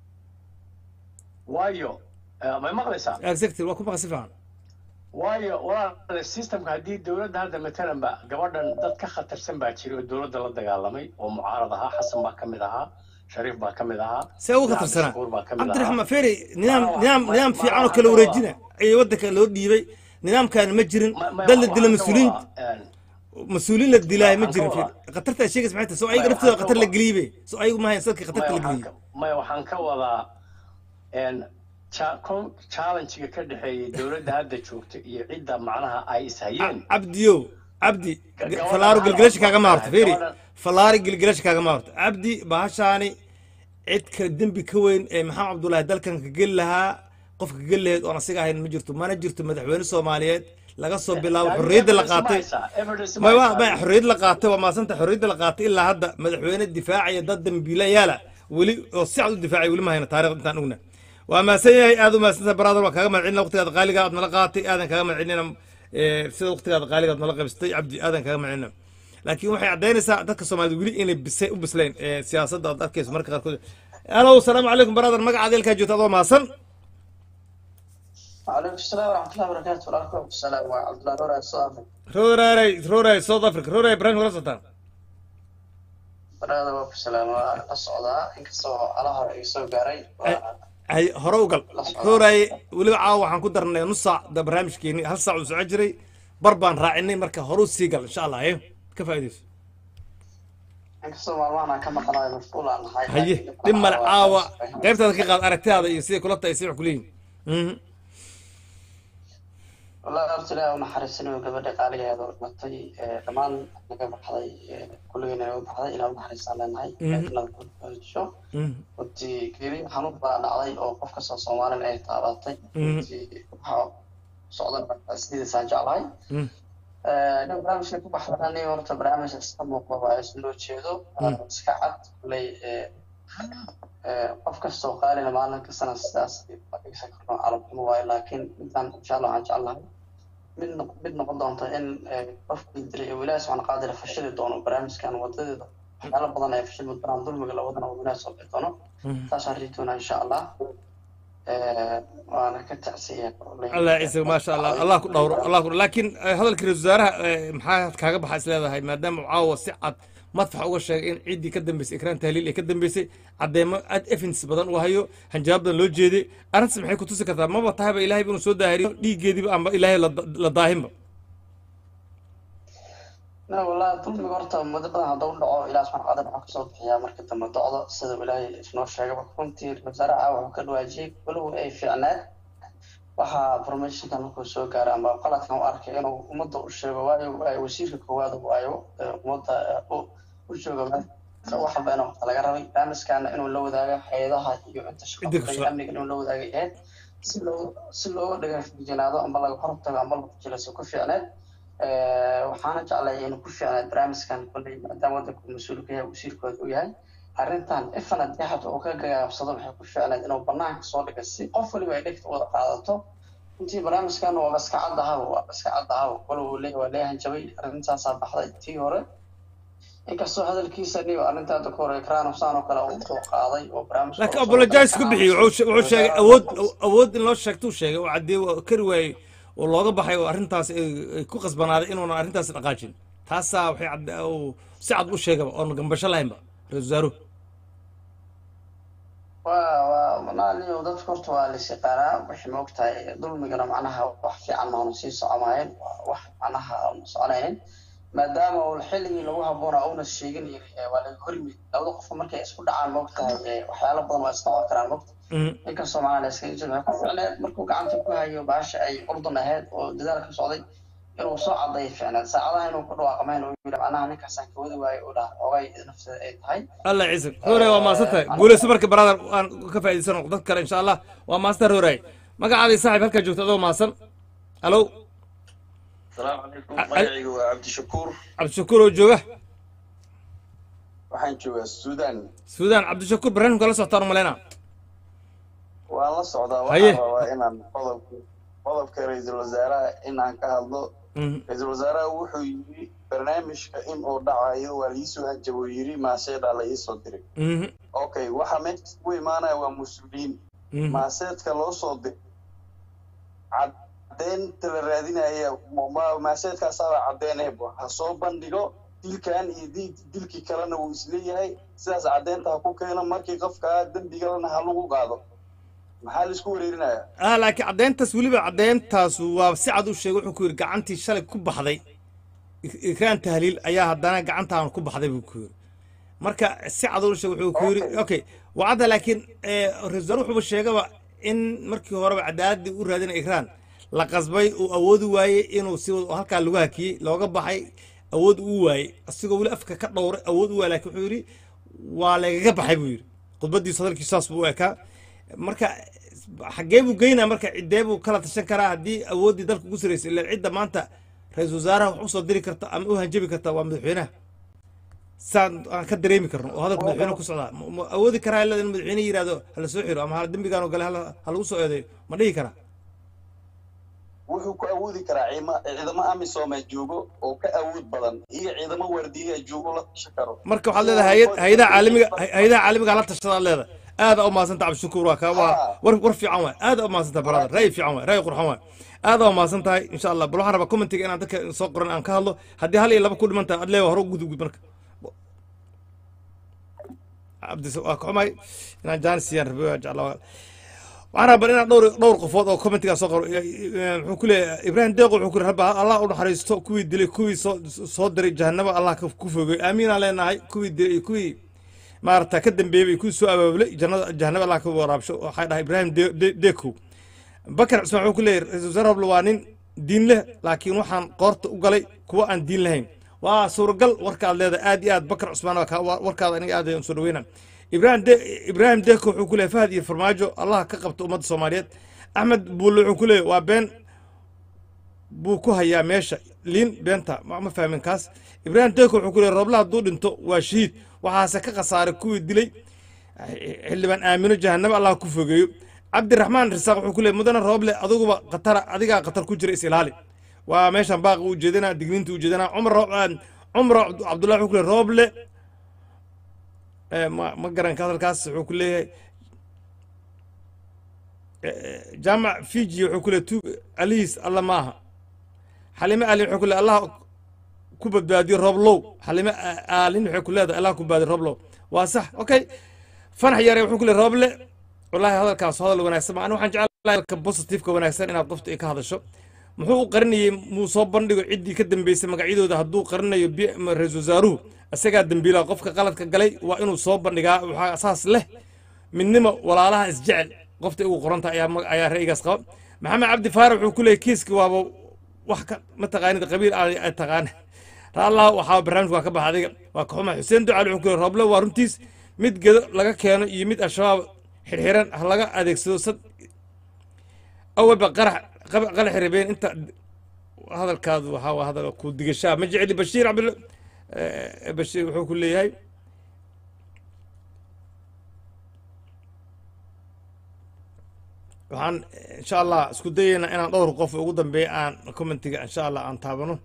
Speaker 10: waayo eh, may maqlaysaa
Speaker 2: exactly waa ku baqa si fiican
Speaker 10: waayo walaal systemka haddii dowladda hadda matalan ba gabadhan dad ka khatarsan baa jira oo dowladda la dagaalamay oo mucaarad ahaa xasan baa ka mid ahaa shariif baa ka mid ahaa
Speaker 2: see uga
Speaker 10: Cabdi
Speaker 2: tirsanaa
Speaker 10: Shakuur baa ka mid ahaa
Speaker 2: cabdiraxmaan feeri nidaam
Speaker 10: Ma-
Speaker 2: nidaam
Speaker 10: ma-
Speaker 2: nidaam
Speaker 10: ma-
Speaker 2: fiican oo
Speaker 10: waxaan
Speaker 2: kala
Speaker 10: ka
Speaker 2: wareejina ee waddanka loo dhiibay nidaamkaani ma jirin
Speaker 10: Ma- ma-
Speaker 2: dad la
Speaker 10: waxaan
Speaker 2: dila
Speaker 10: ka
Speaker 2: mas-uuliin
Speaker 10: wadaa, een,
Speaker 2: mas-uuliin la dilaayo ma
Speaker 10: waxaan
Speaker 2: jirin
Speaker 10: ka
Speaker 2: feeri
Speaker 10: wadaa-
Speaker 2: khatarta ay sheegaysa maxay tahay soo ayaga
Speaker 10: Ma-
Speaker 2: naftooda
Speaker 10: waxaan ka
Speaker 2: khatar la
Speaker 10: wadaa-
Speaker 2: geliyey soo ayagu maahayn sadkii khatarta
Speaker 10: maya
Speaker 2: la
Speaker 10: waxaan
Speaker 2: geliyey
Speaker 10: ka- maya waxaan ka wadaa een, cha- con- challenge-ga ka dhexeeyay dowladda hadda joogta iyo cidda macnaha ay ishayeen
Speaker 2: cabdiyo cabdi
Speaker 10: Gabadhan
Speaker 2: falaaro
Speaker 10: hal
Speaker 2: gelgelasha
Speaker 10: qof
Speaker 2: kaagama
Speaker 10: baa
Speaker 2: horta feeri
Speaker 10: gabadhan-
Speaker 2: falaari gelgelasha kaagama horta cabdi bahashaani cid ka dembi ka weyn ee maxamed cabdullaahi dalkan ka geli lahaa qof ka geli lahayd oon asiga ahayn ma jirto mana jirto madaxweyne soomaaliyeed laga soo bilaabo
Speaker 10: Laakiin
Speaker 2: xorriyadda la
Speaker 10: evidence ma
Speaker 2: qaatay
Speaker 10: haysaa, evidence ma
Speaker 2: ma waa
Speaker 10: haysaa.
Speaker 2: ma xorriyad la qaatay waa maasanta xorriyadda la qaatay ilaa hadda madaxweyne difaacaya dad dambiilayaala weli oo si cad u difaacay weli ma hayna taariikhda intaan ogna waa mahadsan yahay aad u mahadsantahay brother waa kaaga mahadcelina waqtigaada qaaliga aad nala qaatay aadan kaaga mahadcelinina eh, sida waqtigaada qaaliga aad nala qaybsatay cabdi aadan kaaga mahadcelina laakiin waxay caddaynaysaa dadka soomaalida weli inay bisay u bislayn eh, siyaasadda aad arkayso marka qaarkood alow salaamu calaykum brother magacaada ilkaa joogta adoo mahadsan
Speaker 11: وعليكم السلام ورحمة الله وبركاته وعليكم السلام وعبد الله نور الصافي
Speaker 2: rooraray rooray south africa rooray barnaamij kula socotaan
Speaker 11: برادة وعليكم السلام الصعودة إنكسو على هر إيسو قاري
Speaker 2: hay hore u gal rooray weliba caawa waxaan ku darnay nus saac da barnaamijkeeni hal saac uu socon jiray bar baan raacinay marka hore u sii gal insha allah haye ka faa'iidayso
Speaker 11: إنكسو مالوانا كما قناة مشغولة عن هاي
Speaker 2: haye dhib male caawa qaybtaada ka qaad aragtidaada iyo siday kula tahay si wax kuleeyihin Mhm.
Speaker 11: والله أرسل ونحرسنا وقبل قال لي هذا المطي كمان نقبل حضي كلنا نقبل حضي إلى ونحرس على نهاي
Speaker 2: Mhm.
Speaker 11: شو
Speaker 2: Mhm.
Speaker 11: runtii keli xanuun baa dhacday oo qof kastoo soomaalian ay taabatay
Speaker 2: Mhm.
Speaker 11: runtii waxaa socdan sideedasaan jeclahay nin barnaamijka ku baxdana nin horta barnaamij iska muuqda waa is loo jeedo iska cad kuley qof kastoo qaalina maalin kastana sidaas dhegeysan karno calabxumo waayo laakiin midaan insha allah waxaan jeclahay mid mid noqon doonta in qofkii diray ee wilaahi subxaana qaadira fashili doono barnaamijkan wadadeeda waxyaalo badan ay fashilmi doonaan dulmiga lawadana uu wilaahi soo bixi doono saasaan rii doonaa insha allah waana ka tacsiya
Speaker 2: allah ciise maasha allah allah ku dhowro allah ku laakiin hadalkii ra-isul wasaaraha maxaa kaaga baxa is leedahay maadaama uu caawa si cad madfax uga sheegay in ciiddii ka dambeysay ikraan tahliil ay ka dambeysay caddeemo aad evidence badan uu hayo hanjaab badan loo jeeday arrintaas maxay ku tusi kartaa maba tahayba ilaahay inuu soo daahiriyo dhiiggeediiba amba ilaahay la daahinba
Speaker 11: na wallahi dulmiga horta muddo badan hadduu dhaco ilaah subxana qadir waxaa kasoo bixiyaa marka dambe docdo sida ilaahay isnoo sheegay runtii wasaare caawa wuxuu ka dhawaajiyey walow ay fiicnaad waxaa formationka markuu soo gaaray ama qaladkan u arkay inuu ummadda u sheego waayo wasiirka koowaad waayo ummadda u jooga wax walba inuu laga rabay barnaamijkaana inuu la wadaago hay-adaha iyo inta shaqada amniga inuu la wadaagay ahayd si loo si looga dhagafijinaado amba laga hortago amba lagu jilaso ku fiicneed waxaana jeclay inuu ku fiicneed barnaamijkan kolley maadaama waddanku mas-uulka yahay wasiirkooda u yahay arrintan ifan haddii xataa uu ka gagaabsado waxay ku fiicneed inuu banaanka soo dhiga si qof waliba ay dhegta wada qaadato intii barnaamijkan waa iska cad ahaba waa iska cad ahaba walow uu leeyahay waa leeyahan jabay arrintaasaa baxday tii hore inkastoo hadalkiisa niyo arrintaada ku hore ekraan husaan oo kale uu soo qaaday oo barnaamij
Speaker 2: laakiin apologize ku bixiyey wuxuu sheegay awood awood in loo sheegto uu sheegay oo caddeey kari waayey oo looga baxay oo arrintaas ay ku qasbanaaday inuuna arrintaas dhaqaajin taasaa waxay cad si cad u sheegaba oon gambasho lahaynba ra-isul wasaaruhu
Speaker 11: waa waa manaaliyo dadka horta waa la yaqaanaa waxay ma ogtahay dulmigana macnaha wax fiican maanu sii socomaayeen wax macnaha aanu soconaynin maadaama uu xilligii lagu habboona uuna sheegin waa laga horyimid labada qofka markay isku dhacaan ma ogtahay waxyaalo badan waa isnoqon karaan mogta inkastoo macnaha la iskaga jiro waxay ku ficneed markuu gacanta ku hayo baasha ay urdun ahayd oo dadaal ka socday inuu soo caday ficneed saacadaha inuu ku dhawaaqmayn uu yidhi macnaha ninkaasaan ka wadi waayo uu dhaha ogay nafteeda ay tahay
Speaker 2: allah ciise hore waa maasan tahay guuleyso marka brother aan ka faa'iidaysano dad kale insha allah waa maasan tahay horaay magacaadii saaxiib halkaa joogta adoo maasan alo
Speaker 12: السلام عليكم magacaygu waa cabdishakuur
Speaker 2: cabdishakuur oo jooga
Speaker 12: waxaan joogaa suudaan
Speaker 2: suudaan cabdishakuur barnaamijka la socotaan umaleyna
Speaker 12: waan la socdaa
Speaker 2: Haye.
Speaker 12: waxaan rabaa inaan qodobka qodobka ra-iisul wasaaraha inaan ka hadlo ra-iisul wasaaraha wuxuu yidhi barnaamijka in uu dhacayo waa liisoo hanjabo yidhi maaseedhaa la iisoo diray okay waxa meesha ku imaanaya waa mas-uuliyiin maaseedka loo soo diray caddeynta la raadinaya ma- maaseedkaasaaba caddeynayba ha soo bandhigo dilkan iyo di- dilkii kalena wuu isleeyahay sidaas caddeynta ha ku keeno markii qofkaa dembigalana ha lagu qaado maxaa laisku wareerinaya
Speaker 2: ah laakiin caddeyntaas weliba caddeyntaas waa si cad u sheegay wuxuu ku yidhi gacantii shalay ku baxday Ik- ikraan tahliil ayaa haddana gacantaan ku baxday buu ku yidhi marka si cad u sheegay wuxuu ku yidhi okay wacadda laakiin eh, ra-iisul wasaare wuxuuba sheegaba in markii horeba cadaaladii u raadinaya ikraan la qasbay uu awoodi waayey inuu si wad- halkaa lagu hakiyey looga baxay awood uu waayey asigoo weli afka ka dhowray awood u waayey laakiin wuxuu yidhi waa lagaga baxay buu yidhi khudbadiisu hadalkiisu saas buu u ekaa marka xaggee buu geynaa marka ciddee buu kala tashan karaa haddii awooddii dalka ugu saraysay ilaa cidda maanta ra-iisul wasaaraha wax usoo diri karta ama u hanjabi karta waa madaxweynaha saan aan ka dareemi karno oo hadalka madaxweyne ku socdaa ma- ma awoodi karaa ilaa in madaxweyne yidhahdo hala soo xiro ama hala dembigaan oo gale hala ha lagu soo eedeeyo ma dhihi karaa
Speaker 12: wuxuu ku awoodi karaa ciima- ciidamo amisooma joogo oo ka awood badan iyo ciidamo waardiyaa joogo la tashan karo
Speaker 2: marka waxaad leedahay hay- hay-adaha caalamiga hay- hay-adaha caalamiga la tashadaad leedahay aada u mahadsanta cabdishakuur waa kaa waa war war fiican waay aada u mahadsanta brother ra'yi fiican waay ra'yi qurxan waay aada u mahadsan tahay insha allah bal waxaan rabaa commentiga inaan dadka soo qoran aan ka hadlo haddii hal iyo laba ku dhiman tahay ad leewa hore u gudub marka cabdis waa ka xumay inaan jaanis siiyaan rabi waa jeclaa waxaan rabaa inaan dhowr dhowr qofood oo commentiga soo qoro wuxuu ku leeyahay ibraahim deeqo wuxuu ku yidhi rabba allah u naxariisto kuwii dilay kuwii soo soo diray jahanaba allah ka- ku fogey aamiinaan leenahay kuwii dilay iyo kuwii maarata ka dambeeyey kuwii soo abaabulay jannada jahanaba allah ka waraabsho waxay dhahay ibraahim De- De- deekow bakar cismaan wuxuu ku leeyahay ra-iisul wasaare roble waa nin diin leh laakiin waxaan qoorta u galay kuwa aan diin lahayn waa suuragal warkaad leedahay aad iyo aad bakar cusmaan waa kaa- waa- warkaada aniga aad ayaan soo dhaweyna ibraahim de ibraahim deeko wuxuu ku leeyahay fahad iyo farmaajo allah ka qabta ummadda soomaaliyeed axmed buulle wuxuu ku leeyahay waa been buu ku hayaa meesha liin beenta ma ma fahmin kaas ibraahim deeko wuxuu ku leeyahay roobla hadduu dhinto waa shahiid waxaase ka khasaaray kuwii dilay xildhibaan aamino jahanabo allah ku fogeeyo cabdiraxmaan risaaq wuxuu ku leeyahay mudane rooble adiguba khatara adigaa khatar ku jira is ilaali waa meeshan baaqi u jeedinaa digniinta u jeedinaa cumar Roob- ah, cumar Cabd- cabdullahi wuxuu ku leeyahay rooble eh, ma ma garanka hadalkaas wuxuu ku leeyahay jaamac fiji wuxuu ku leeyahay tu alihiis alla maaha xalime aalin wuxuu ku leeyahay allah ku badbaadiyo rooblow xalime a- aalin waxay ku leedahay allah ku badbaadiyo rooblow waa sax okay fanax yare wuxuu ku leeyahay rooble wallaahi hadalkaas hadal wanaagsan ma ani waxaan jeclahay hadalka positifeka wanaagsan inaad qofta ay ka hadasho muxuu u qarinayey muu soo bandhigo ciddii ka dambeysay magacyadooda hadduu qarinayo bi- ma- ra-iisul wasaaruhu isagaa dembiilaha qofka qaladka galay waa inuu soo bandhigaa waxaa saas leh midnimo walaalaha isjecel qofta ugu qoranta ayaa ma- ayaa ra'yigaas qaba maxamed cabdi faarax wuxuu ku leeyahy kiiski waaba wax ka ma taqaanid qabiil aan ay taqaan raallah waxaa barnaamijka waa ka baxa adiga waa ka xuma xuseen ducaali wuxuu ku leeyahy rooble waa runtiis mid gedo laga keeno iyo mid al-shabaab xirxiran ha laga adeegsado sad awalba qarax qab- qarax rabeen inta hadalkaadu waxaa waa hadal ku digashaa ma jecli bashiir cabdul eh, bashiir wuxuu ku leeyahay waxaan eh, insha allah isku dayeynaa inaan dhowr qof ugu dambeeya aan commentiga insha allah aan taabano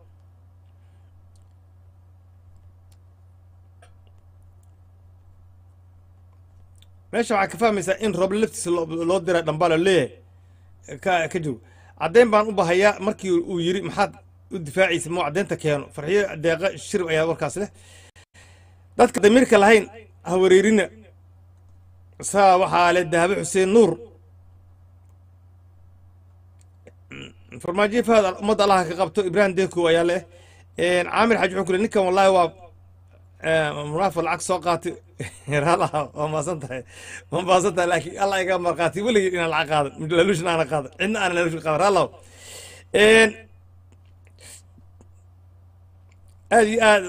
Speaker 2: meesha waxaa ka fahmaysaa in rooble laftiisa loo loo diray dhambaa la leeyahay ka ka joog caddeyn baan u bahayaa markii uu yidhi maxaad u difaacaysa muu caddeynta keeno farxiyo deeqa shirib ayaa warkaas leh dadka damiirka lahayn ha wareerina saa waxaa leh dahabo xuseen nuur farmaajo fahad ummadda allaha ka qabto ibraahim deekow ayaa leh caamir xaji wuxuu ku le ninkan wallaahi waa munaafiq lacag soo qaatay raalaha waa maasan tahay waa maasan tahay laakiin allah iga marqaati weligii inaan lacag qaadan lalushna aana qaadan cidna aana lalush qaadan raalaho aad iyo aad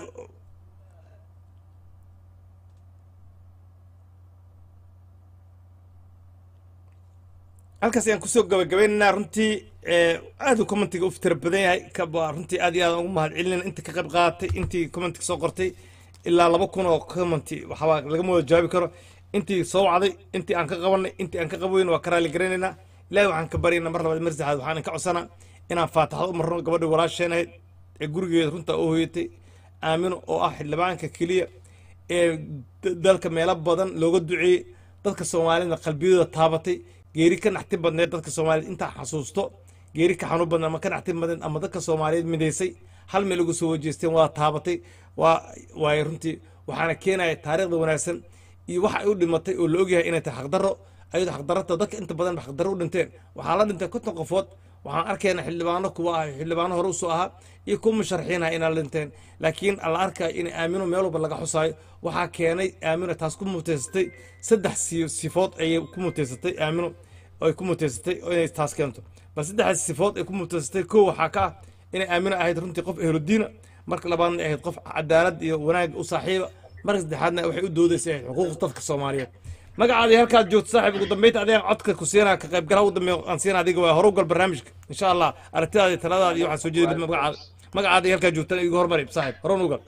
Speaker 2: halkaas ayaan kusoo gabagabaynaynaa runtii aad uu commentiga u tira badan yahay kaba runtii aad iyo aad ugu mahad celinayna inta ka qayb qaadatay intii commentiga soo qortay ilaa laba kun oo commenti waxaa lagama wada jawaabi karo intii soo wacday intii aan ka qabanay intii aan ka qaboyn waa ka raali garanaynaa ilaahay waxaan ka baryaynaa mar labaad mar saddexaad waxaan ka codsanaa inaan faataxad u marno gabadha walaasheenahayd ee gurigeeda runta u hoyatay aamino oo ah xildhibaanka keliya ee dalka meelo badan looga duceeyey dadka soomaalida qalbiyadooda taabatay geeri ka naxti badneed dadka soomaaliyeed intaa xasuusto geeri ka xanuun badneed ama ka naxti badneed ama dadka soomaaliyeed midaysay hal meel ugu soo wajeesteen waa taabatay waa waay runtii waxaana keenaya taariikhda wanaagsan iyo waxa ay u dhimatay oo la ogyahay inay tahay xaqdarro ayadoo xaqdarrata dadka inta badan ba xaqdarro u dhinteen waxaa la dhintay konton qofood waxaan arkaynaa xildhibaano kuwa ah xildhibaano hore usoo ahaa iyo kuwa musharaxiinaha inaa la dhinteen laakiin la arkaya in aamino meel walba laga xusaayo waxaa keenay aamino taas ku muteysatay saddex si- sifood ayay ku muteysatay aamino ay ku muteysatay oo inay taas keento bal saddexdaas sifood ay ku muteysatay kow waxaa ka ah inay aamino ahayd runtii qof ehludiina marka labaadna ahayd qof cadaalad iyo wanaag u saaxiiba marka saddexaadna waxay u doodaysay ahayd xuquuqda dadka soomaaliyeed magacaadii halkaad joogto saaxiib ugu dambeynta adigaan codka ku siinaa ka qaybgalaha ugu dambeeya aan siinaa adiga waa horugal barnaamijka insha allah aragtidaada iyo taladaada iyo waxaan soo jeedi magacaada magacaada halkaa joogtana igu hormari saaxiib horan ugal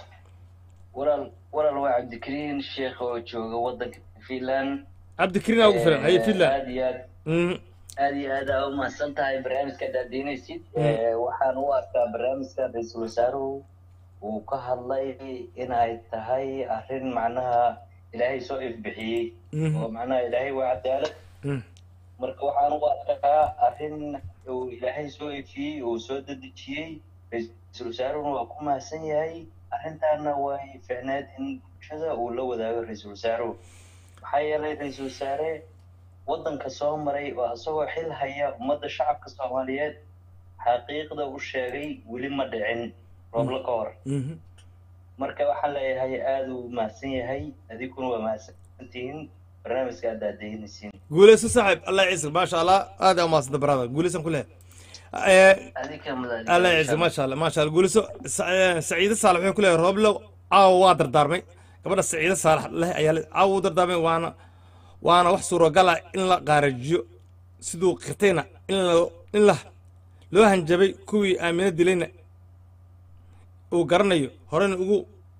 Speaker 13: walaal walaal waa cabdikariin sheekh oo jooga wadanka finland
Speaker 2: cabdikariin aa ugu filan haye finland
Speaker 13: aad iyo aad aad iyo aad aa u mahadsan tahay barnaamijka daadiinaysid waxaan u arkaa barnaamijka ra-iisul wasaaruhu uu ka hadlay in ay tahay arrin macnaha ilaahay soo ifbixiyey oo macnaha ilaahay waa cadaalad marka waxaan u arkaa arrin uu ilaahay soo ifiyey uu soo dedejiyey ra-iisul wasaaruhuna waa ku mahadsan yahay arrintaana way ficneed in bulshada uu la wadaago ra-iisul wasaaruhu maxaa yeelay ra-iisul wasaare waddanka soo maray oo isagoo xil haya ummadda shacabka soomaaliyeed xaqiiqda u sheegay weli ma dhicin rooblo ka hor marka waxaan leeyahay aada uu mahadsan yahay adiguna waa mahadsantihiin barnaamijka aad daadaynaysiin
Speaker 2: guuleyso saaxiib allah ciisa maasha allah aad aa umahadsanta brother guuleysan ku leh
Speaker 13: adika
Speaker 2: allah ciisa maasha allah maasha allah guuleyso saciide saalax wuxuu ku leeyahay rooblo caawa waa dardaarmay gabadha saciide saalax leh ayaa le caawa u dardaarmay waana waana wax suuragala in la qaarajiyo siduu qirtayna in la in la loo hanjabay kuwii aamino dilayna uu garanayo horena ugu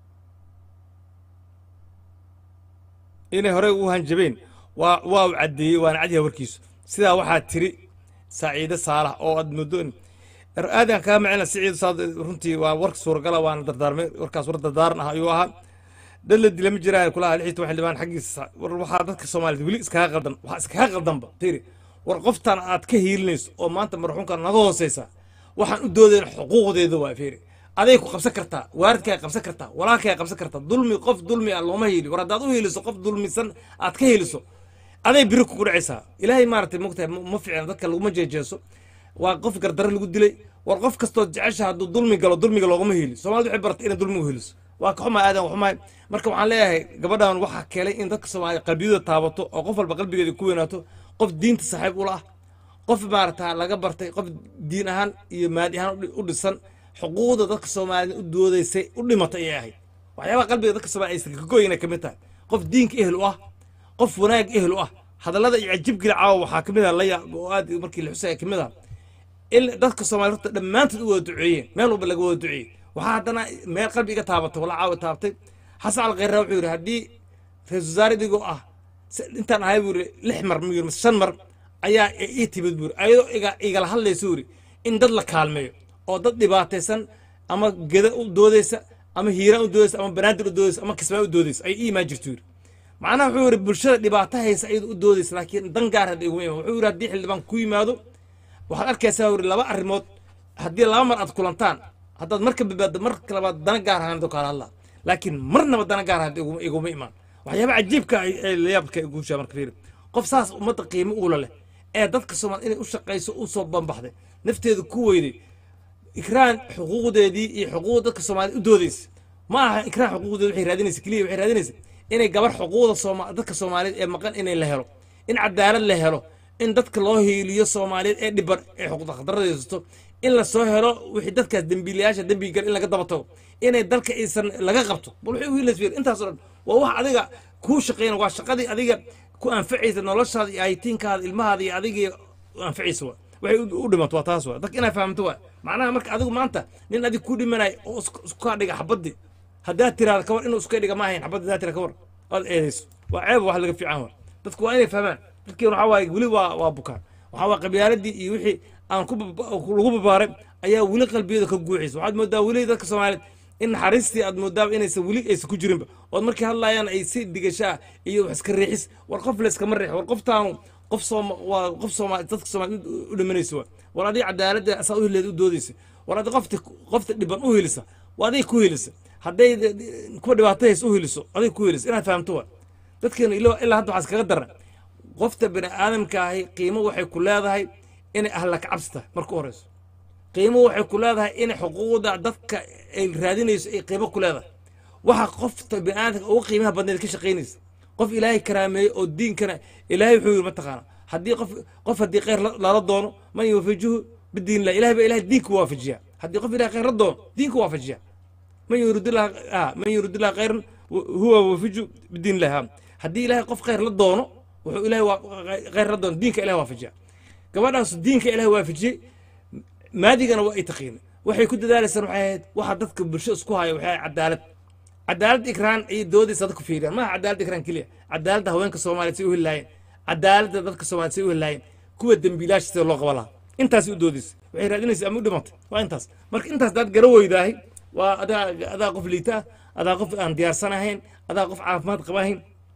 Speaker 2: inay horey ugu hanjabeen waa waa uu caddeeyey waana cadyaha warkiisu sidaa waxaa tiri saaciide saalax oo aad muddo aadan kaa macina siciid saad runtii waa warka suuragala waana dardaarmay warkaas war dardaaran ah ayuu ahaa dad la dila ma jiraan kulaha lixii toban xildhibaan xaggiisa war waxaa dadka soomaaliyed weli iskaga qaldan waxaa iskaga qaldanba tiri war qoftan aad ka hiilinayso oo maanta marxuumka naga hooseysa waxaan u doodayn xuquuqdeeda waa fiiri aday ku qabsan kartaa waaridkaa qabsan kartaa walaalkaa qabsan kartaa dulmi qof dulmi ah looma hiili war haddaad u hiiliso qof dulmisan aad ka hiiliso aday biri kugu dhacaysaa ilaahay maaragtay mogtahay ma ficna dadka laguma jeejeeso waa qof gardaro lagu dilay war qof kastoo jecesha hadduu dulmi galo dulmiga loogama hiili soomaalida waxay baratay inay dulmigu hiiliso waa ka xumaa aadan xumaay marka waxaan leeyahay gabadhan waxaa keenay in dadka soomaaliya qalbiyadooda taabato oo qof walba qalbigeeda ku weynaato qof diinta saaxiib ula ah qof maarata laga bartay qof diin ahaan iyo maadi ahaan u dhisan xuquuqda dadka soomaaliyed u doodaysay u dhimatay ayay ahayd waxyaabaha qalbiga dadka soomaaliya aysan ka goyna ka mid tahay qof diinka ehel u ah qof wanaag ehel u ah hadallada iyo cajibgila caawa waxaa ka mid ah laya oo aad markii la xusaya ka mid ah in dadka soomaaliya horta dhammaantood u wada duceeyeen meel walba laga wada duceeyey waxaa haddana meel qalbi iga taabatay wala caawa taabtay xasan alkhayra wuxuu yidhi haddii ra-isul wasaare idigoo ah intaan ahay buu yidhi lix mar muu yidhi mise shan mar ayaa ii timid buu yidhi ayadoo iga igala hadlaysa buu yidhi in dad la kaalmeeyo oo dad dhibaataysan ama geda u doodaysa ama hiiraan u doodaysa ama banaadir u doodaysa ama kismaa u doodaysa ay ii imaan jirto yidhi macnaha wuxuu yidhi bulshada dhibaato haysa ayadu u doodaysa laakiin dan gaar hadda iguma iman wuxuu yidhi haddii xildhibaan ku yimaado waxaad arkaysaa yidhi laba arrimood haddii laba mar aad kulantaan haddaad marka badbaaddo marka labaad dana gaar ahaan kaala hadlaa laakiin marnaba dana gaar ahaan iguma imaan waxyaaba cajiibka ay layaabka guushaa marka fiiri qof saas ummadda qiimo uula leh ee dadka soomaali inay u shaqayso u soo banbaxday nafteeda ku weyday ikraan xuquuqdeedii iyo xuquuqda dadka soomaaliyed u doodaysa ma aha ikraan xuquuqdeeda waxay raadinaysa keliya waxay raadinaysa inay gabar xuquuqda sooma dadka soomaaliyeed ee maqan inay la helo in cadaalad la helo in dadka loo hiiliyo soomaaliyeed ee dhiban ee xuquuqda khatarradaysato in la soo helo wixii dadkaas dembiilayaasha dembiga gal in laga daba tago inay dalka aysan laga qabto bal waxay u hiilaysa fiir intaasoo dhan waa wax adiga kuu shaqeyn waa shaqadii adiga ku anfacaysa noloshaada iyo aytiinkaada ilmahaada iyo adiga anfacaysa waa waxay u dhimato waa taas waa dadka inaa fahamto waa macnaha marka adigu maanta nin adig ku dhimanay oo iskaa dhiga xabaddi haddaad tiraada kawar inuu iska dhiga ma ahayn xabaddi haddaad tira kawar aad eedayso waa ceeb wax laga fiican waa dadku waa inay fahmaan dadkeen waxaa waaye weli waa waa bukaan waxaa waa qabyaaladii iyo wixii aan ku lagu babaaray ayaa weli qalbiyada ka guuxaysa waxaad moodaa weli dadka soomaaliyeed in naxariistii aad moodaa inaysan weli aysan ku jirinba ood markay hadlayaan ay si dhigashaa iyo wax iska riixis war qof layskama riix war qoftaanu qof sooma waa qof soomaali dadka soomaaliyeed u dhimanaysa waa war adiga cadaaladda asaa u hileed u doodaysa war adiga qofta qofta dhiban u hilisa waa adiga ku hilisa hadday kuwa dhibaatahaysa u hiliso adiga ku hilisa inaad fahamto waa dadkeena ilaa ilaa hadda waxaa iskaga daran qofta bini aadamka ahi qiimo waxay ku leedahay inay ahla ka cabsi tahay marka u horeyso qiimo waxay ku leedahay inay xuquuqda dadka ay raadinayso ay qiimo ku leedahay waxa qofta bini aadamka ugu qiimaha badneed ka shaqaynaysa qof ilaahay karaameeyey oo diinkana ilaahay wuxuu yidhi mataqaana haddii qof qof haddii khayr lala doono man yuwafijuhu bidiin lah ilahay baa ilahay diinka waafajiya haddii qof ilahay khayr la doono diinka waafajiya man yuridillah man yuridillah khayran huwa wafiju bidiin lah haddii ilahay qof khayr la doono wuxuu ilahay khayr la doono diinka ilahay waafajiya gabadhaas diinka ilahay waafajiyey maadigana waa ay taqiina waxay ku dadaalaysaan waxay ahayd waxa dadka bulsho isku haya waxay ahayd cadaalad cadaalad ikraan ayay doodaysa dadku fiiriyaan maaha cadaalad ikraan keliya cadaaladda haweenka soomaaliyeed say u heli lahaayeen cadaaladda dadka soomaaliyeed say u heli lahaayeen kuwa dembiilaasha sida loo qaban lahaa intaasay u doodaysa waxay raadinaysa ama u dhimatay waa intaas marka intaas daad gara weydaahay waa adaa adaa qof liita ah adaa qof aan diyaarsan ahayn adaa qof caafimaad qaba ahayn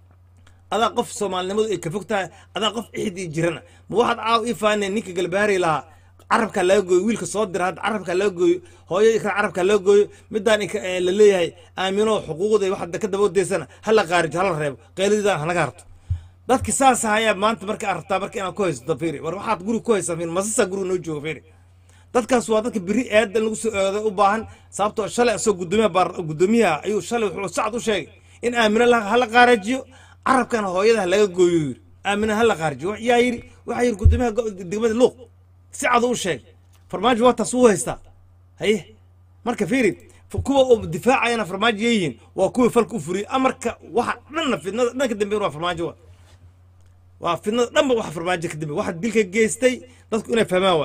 Speaker 2: adaa qof soomaalinimadu ay ka fog tahay adaa qof ixid iyo jirana ma waxaad caaw ii faaneen ninka galbaari lahaa carabkaa laga gooyo wiilka soo dira hadda carabkaa laga gooyo hooyo ikra carabkaa laga gooyo midaan la leeyahay aamino xuquuqda waxaad ka daba odaysana hala qaarijo hala reebo qeyladiidaan hanaga harto dadki saas ahayaa maanta marka aad rabtaa marka inaad ku haysato fiiri war waxaad guri ku haysaa fiiri masasaa guriga noo jooga fiiri dadkaas waa dadka biri eedan lagu soo eeday u baahan sababtoo shalay asoo gudoomiyaha baar gudoomiyaha ayuu shalay wuxuu sacad u sheegay in aamino hala qaarajiyo carabkana hooyada laga gooyo yiri aamina hala qaarijiyo yaa yiri waxaa yiri gudoomiyaha degmada luuq si cad u sheeg farmaajo waa taas uu haystaa haye marka fiiri kuwa uu difaacayana farmaajo yihiin waa kuwii falka u furiyey amarka waxa dhanna fidnada dhanka dambeyn waa farmaajo waa waa fidnada dhanba waxa farmaajo ka dambeey waxa dilka geystay dadku inay fahmaan waa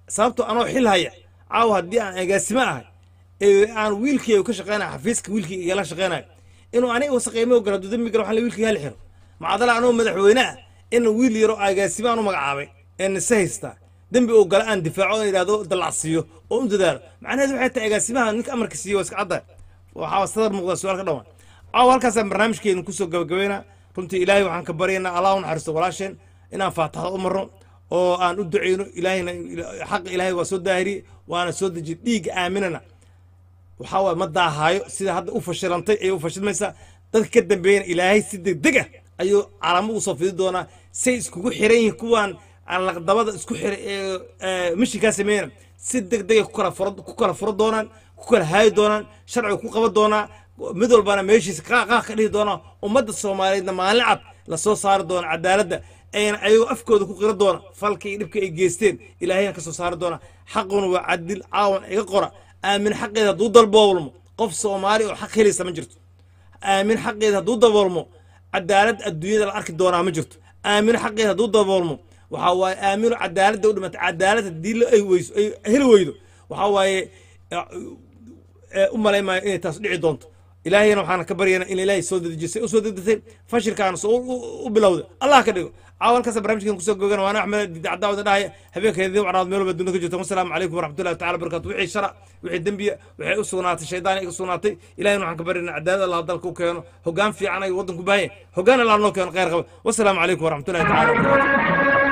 Speaker 2: sababtoo anoo xil haya caawa haddii aan agaasimo ahay ee aan wiilkii ka shaqeynayo xafiiska wiilkii igala shaqeynayo inuu aniga wasaqeymo ogol hadduu dembi galo waxaan le wiilkii hal xiro macdala anoo madaxweyne ah in wiil yaro agaasimo aan u magacaabay ee nise haystaa dembi oo gala aan difaaco oo yidhahdo dallacsiiyo oo u dadaalo macnaheedu waxay tahay agaasimaha ninka amarka siiye waa iska caddahay waxaa sadar muuqda su-aal ka dhawaan caawa halkaasaan barnaamijkeenu kusoo gabagabeynaa runtii ilaahay waxaan ka baryaynaa allah u naxariisto walaasheen inaan faataxda u marno oo aan u duceyno ilaahayna xaqa ilaahay waa soo daahiriyey waana soo dejiyey dhiigga aaminana waxaa waay ma daahaayo sida hadda u fashilantay ayay u fashilmaysaa dadka ka dambeeyana ilaahay si degdeg ah ayuu calaamo ugu soo fidi doonaa say iskugu xiran yihiin kuwaan laqdabada isku xiray ee mishinkaa sameeyana si degdegay ku kala furo ku kala furo doonaan ku kala haayi doonaan sharciga ku qaban doonaa mid walbana meeshiisa qaaqaaq ka dhihi doonaa ummadda soomaaliyeedna maalin cad la soo saari doona cadaaladda ayna ayagoo afkooda ku qira doona falka iyo dhibka ay geysteen ilaahayna ka soo saari doona xaquna waa cadil caawan iga qora aamin xaqeeda hadduu dalboolmo qof soomaali oo xaq helaysa ma jirto aamin xaqeeda hadduu daboolmo cadaalad adduunyada la arki doonaa ma jirto aamin xaqeeda hadduu daboolmo waxaa waaye aamino cadaaladda u dhimatay cadaalad haddii la ay weyso ay heli weydo waxaa waaye u malaymaayo inay taas dhici doonto ilaahayna waxaan ka baryaynaa in ilaahay soo dedejisay u soo dedetay fashilkaana soo u bilowday allah ka dhigo caawalkaasa barnaamijkan kusoo gogana waana axmed dicadaawada dhahaya habeenkeedii wacnaad meel walba dunida ka jirta wasalaamu calaykum waraxmatullahi tacala barakatu wixii shara wixii dembiya waxay u sugnaatay shaydaan iga sugnaatay ilahayna waxaan ka baryaynaa cadaalad allah dalka u keeno hoggaan fiican ay waddanku baahanya hoggaan allah noo keeno khayr qaba wasalaamu calaykum waraxmatullahi tacala barakatu